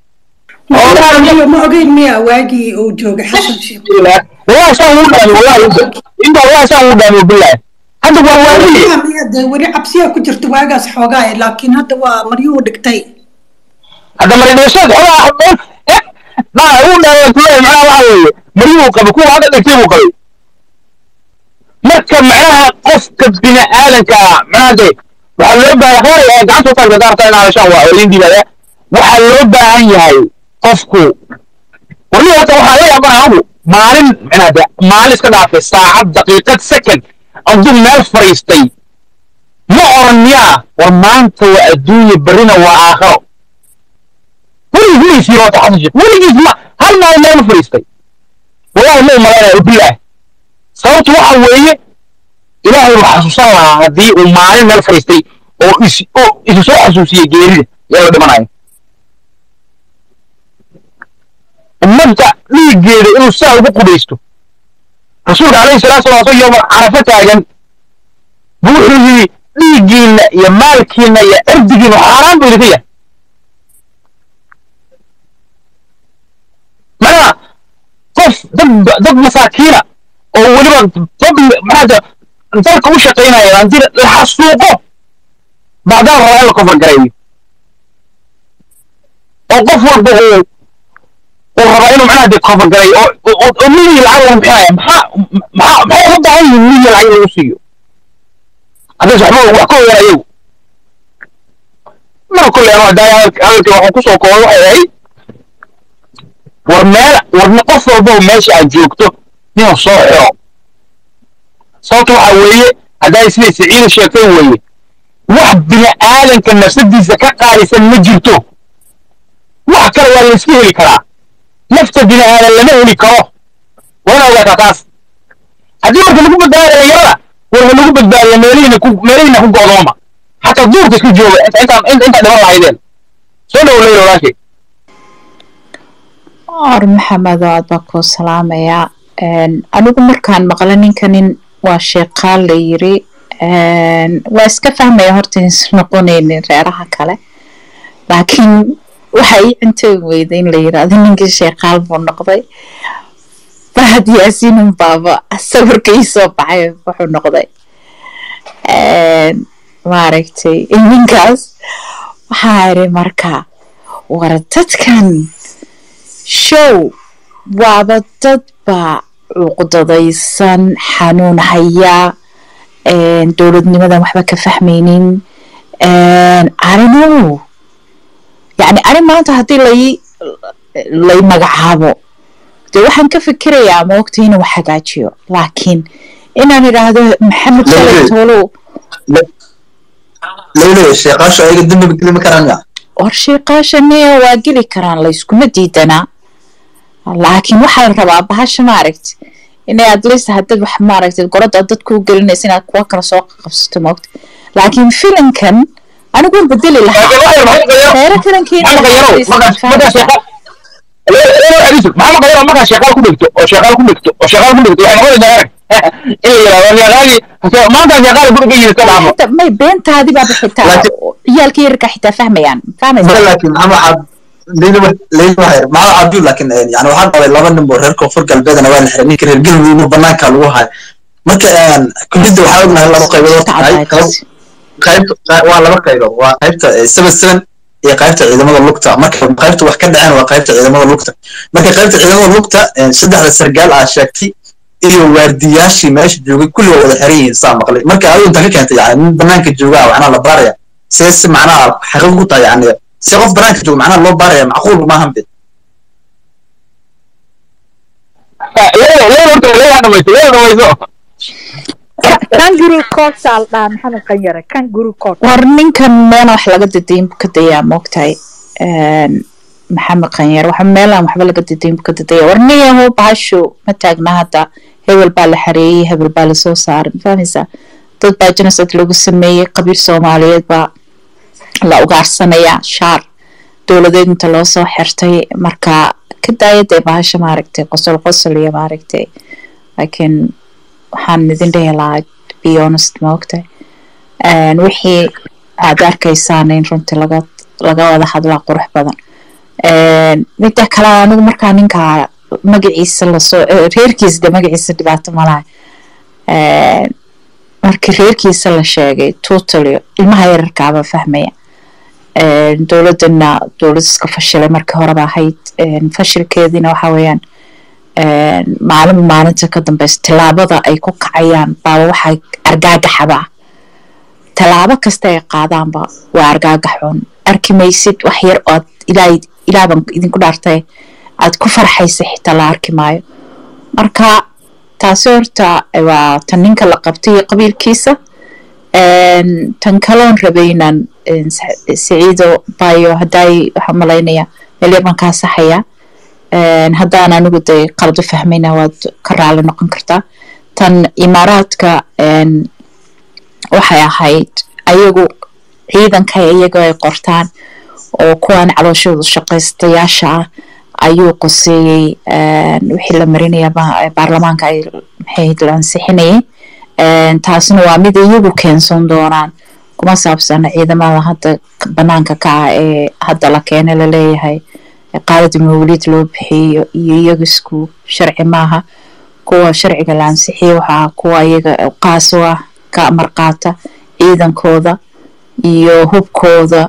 ma ogeyn miya waagii uu joogay xasan sheekh wallahi saan ugu dhaami wallahi inta wallahi saan ugu dhaami billahi hadda waa waagii miya dee weli cabsiyaa ku jirta waagaas xoogaa laakiin hadda waa maryuu dhigtay hadda maridheeshood xoogaa naa ugu dhaami kuleeyahay macnaha waxa weeye maryuu qabay kuwa hadda dhigtay buu qabay marka macnaha qofka bini aadanka macnaha de waxaa loo baahan hore ee gacanta u taagta daarta in hadashaan waa oo idin diibaya waxaa loo baahan yahay qofku warniga hata waxaa la yaabana anigu maalin macnaha de maalin iska dhaafay saacad daqiiqad second aduu meel fariistay ma oran miyaa war maanta waa adduunya berrina waa aakhiro weligiis ma isiiro wata xasan sheekh weligiis ma hal maalin meel ma fariistay wallahi ma umalaynaya bilaah sababtu waxa weeye ilaahay uu xasuusan lahaa haddii uu maalin meel fadhiistay oo is oo isu soo xasuusiyey geerida yaa la dhimanaya ummadda dhiiggeeda inuu saa ugu qudhaysto rasuulka calayhi salaatu salaam asoo yooma carafo taagan buu wuxuu yidhi dhiiggiinna iyo maalkiinna iyo cirdigiinna xaaraan buu idinka yahay macnaha qof dad dad masaakiina oo weliba dad maxaa dalka u shaqaynaya haddii la xasuuqo bacdaa rabaa in la kofargareeyo oo qof walba uu uu rabaa inuu macnaha dee kofargareeyo oo oo oo miligi lacag lagu bixinaya maxaa maxaa maxay uga baahan yihiin miligi lacag lagu siiyo haddays waxba wax ka ogaan ayagu mar kolley anuu haddaa hadalkii waxaan kusoo koobay waxay ahayd war meel war qof walba meesha aad joogto inuu soo xiro sababta waxa weeye hadday siday siciida sheegtay weeye wax bini aadanka nafsadiisa ka qaalisan ma jirto wax kale waa la iska heli karaa nafta bini aadan lama heli karo wana ogaataa taas haddii marka lagu badbaadiyo dhalinyarada war ha lagu badbaadiya meelihiina ku meelihiina ku go'dooma xataa duurka isku jooga inta intaan inta intaa dhiman lahaydeen soo dhow leyla walaashay or maxamed aad baa kuu salaamayaa anigu markaan maqla ninka nin waa sheeqaal la yiri waa iska fahmaya horta is noqonaynin reeraha kale laakiin waxa ii cuntoon weyda in la yiraahdo ninkii sheeqaal buu noqday fahad yaasiinun baaba sawirka ii soo baxay wuxuu noqday maaragtay ninkaas waxaa iri marka war dadkan show waaba dad baa cuqdadaysan xanuun hayaa dowladnimadan waxba ka fahmaynin arinow yani ani maanta haddii lay lay magacaabo dee waxaan ka fikirayaa ma ogta inuu hagaajiyo laakiin inaan idhaahdo maxamed shalay toolow leylo sheeqaasha ayaga dembiba gelima karaan ya war sheeqaasha miya waa geli karaan layskuma diidanaa laakiin waxaa la rabaa bahasha maaragta inay at least hadad wax maaragtay golada dad kuu gelinaysa inaad kuwa kale soo qabsato moogta laakiin filankan anigu waan bedeli lahaa reero kalankeeda maxamed qayaro gabadha markaa shaqaal ku dhigto oo shaqaal ku dhigto oo shaqaal ku dhigto waxay noqonaysaa arag in la yidhahdo shaqaalii maanta shaqaal ku dhigan yiri ka dhaafo حتى ما بنتها دي بقى حتى عيالك يركع حتى فاهمة يعني فاهمة laakiin maxamed cab leyla leyla waxay maxamed cabdi laakiin yani waxaan qabay laba nin oo reer koonfur galbeedna waa la xiray ninka reer galmudugna banaanka lagu hayo marka kulidda waxaa ognahay laba qaybood horta tahay qaybta waa laba qaybood waa qaybta seven seven iyo qaybta ciidamada lugta marka qaybta wax ka dhaceen waa qaybta ciidamada lugta marka qaybta ciidamada lugta saddexda sargaal aa sheegtay iyo waardiyaashii meesha joogay kulli waa wada xiran yihiin saa maqlay marka adigu inta ka keentay yani nin banaanka joogaa macnaha la baaraya see si macnaha xaqiiq ku tahay yani si qof banaanka jooga macnaha loo baaraya macquul maahan be leeyo leeyo horta leeyo dhamayso leeyo dhamayso kangaroo court saal dhaa maxamed qanyare kangaroo court war ninkan meena wax laga dadayin buu ka dayaa moogtahay maxamed qanyar waxa meelaan waxba laga dadayin buu ka dadaya war nin yahow bahasho ma taagna hadda hebel baa la xareeyey hebel baa lasoo saaray mafahmaysaa dad baa genocide lagu sameeyey qabiil soomaaliyeed baa la ugaarsanaya shaar dowladeed inta loo soo xirtay marka ka daaya dee bahasha maaragtay qosol qosol iyo maaragtay laakiin waxaan idin dhihi lahaa be honest ma ogtahay wixii aad arkaysaan in runtii laga laga wada hadlaa qurux badan midda kale anigu markaa ninka magaciisa lasoo reerkiisa de magaciisa dhibaato malaha markii reerkiisa la sheegay totally ilmaha yararkaaba fahmaya dowladana dowlad iska fashilay markii horeba ahayd fashilkeediina waxa weeyaan maalin maalinta ka dambeysa tallaabada ay ku kacayaan baaba waxaa argaagaxaba tallaabo kasta ay qaadaanba waa argaagaxun arki maysid wax yar oo aad ilaa ilaaban idinku dhaartay aad ku farxaysa xitaa la arki maayo marka taasi horta waa tan ninka la qabtay iyo qabiilkiisa tan kaloon rabaynan siciido bayo haddaay waxaan malaynaya meel yar baan kaa saxaya haddaan anigu de qalad u fahmayna waad ka raali noqon kartaa tan imaaraadka waxay ahayd ayagu ciidanka iyaga ay qortaan oo kuwan calooshooda shaqaystayaasha ah ayuu qoseeyey wixii la marinaya baarlamaanka ay maxay la ansixinayay taasna waa mid iyagu keensan doonaan kuma saabsana ciidamada hadda banaanka ka ah ee hadda la keena laleeyahay qaalada mawlid loo bixiyo iyo iyaga isku sharci maaha kuwa sharciga la ansixiyo waxaa kuwa iyaga qaas u ah ka marqaata ciidankooda iyo hubkooda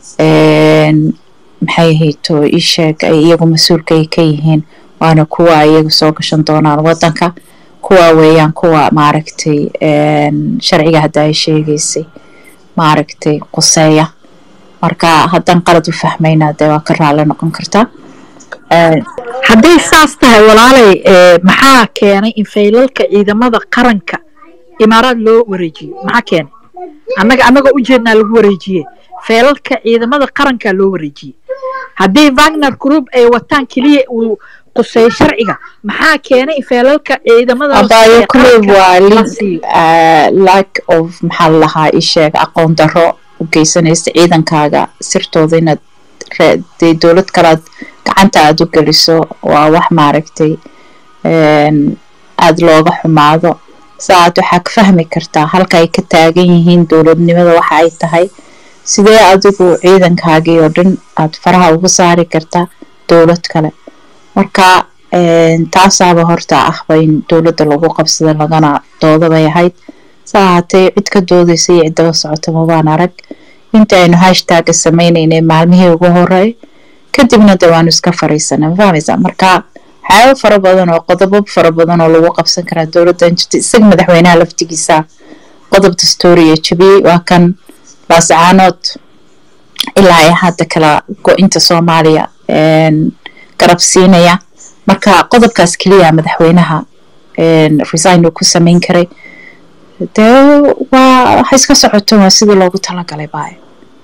maxay hayto isheeg ay iyagu mas-uulka ay ka yihiin waana kuwa iyaga soo gashan doonaan wadanka kuwa weeyaan kuwa maaragtay sharciga hadda ay sheegaysay maaragtay quseeya marka haddaan qalad u fahmayna dee waa ka raali noqon kartaa hadday saas tahay walaalay maxaa keenay in faylalka ciidamada qaranka imaaraad loo wareejiyo maxaa keenay annaga annagoo ujeednaa lagu wareejiye feelalka ciidamada qaranka loo wareejiyey haddii wagner group ay wataan keliya uu quseeyo sharciga maxaa keenay in feelalka ciidamada abaayo kuley waa lack of maxaa la lahaa isheeg aqoon darro u geysanaysa ciidankaaga sirtooda inaad dee dowlad kalaad gacanta aada u geliso waa wax maaragtay aada looga xumaado saaad waxaa ka fahmi kartaa halka ay ka taagan yihiin dowladnimada waxa ay tahay sidee adigu ciidankaagii oo dhan aad faraha uga saari kartaa dowlad kale marka taasaaba horta ahba in dowladda lagu qabsada lagana dooda bay ahayd saa ahaatee cid ka doodaysa iyo ciddaba socota mabaan arag inta aynu hashtagga sameynaynay maalmihii ugu horeey kadibna de waanu iska fariisana ma fahmaysaa marka waxyaabo fara badan oo qodobo fara badan oo lagu qabsan karaa dowladdan jirta isaga madaxweynaha laftigiisa qodob dastuuriya jabiyey waa kan laasacaanood ilaa ay hadda kala go-inta soomaaliya garab siinaya marka qodobkaas keliya madaxweynaha resign uu ku sameyn karay dee waa waxa iska socoto waa sidii loogu talagalay baayo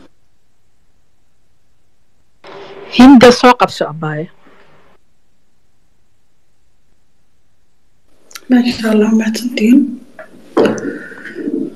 hinda soo qabso abaayo maasha allah mahadsantiin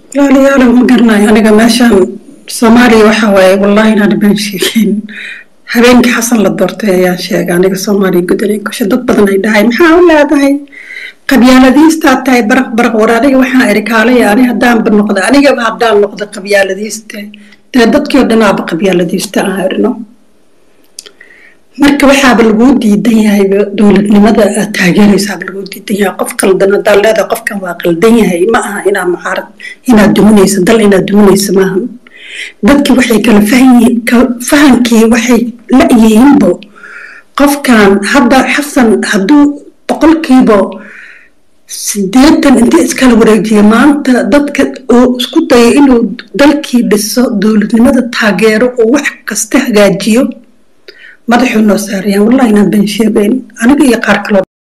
walaalayaalow ma garanayo aniga meeshaan soomaaliya waxa waaye wallahi inaan been sheegin habeenkii xasan la doortay ayaan sheegay aniga soomaaliya gudanay gasho dad badan ay dhahay maxaa u leedahay qabyaaladiistaa tahay baraq baraq war aniga waxaan iri kaalaya ani haddaanba noqda anigaba haddaan noqda qabyaaladiiste dee dadkii oo dhanaaba qabyaaladiista aan irino marka waxaaba laguu diidan yahay dowladnimada aad taageeraysaaba laguu diidan yahay qof qaldan haddaad leedahay qofkan waa qaldan yahay ma aha inaad mucaarad inaad duminaysa dal inaad duminaysa maaha dadkii waxay kala fahanyihiin fahankii waxay la-yihiinbo qofkan hadda xasan hadduu boqolkiiba sideetan inta iskala wareejiya maanta dadka oo isku daya inuu dalkii dhiso dowladnimada taageero oo wax kasta hagaajiyo madaxuu noo saarayaan wallahi inaan been sheegayn aniga iyo qaar kaloo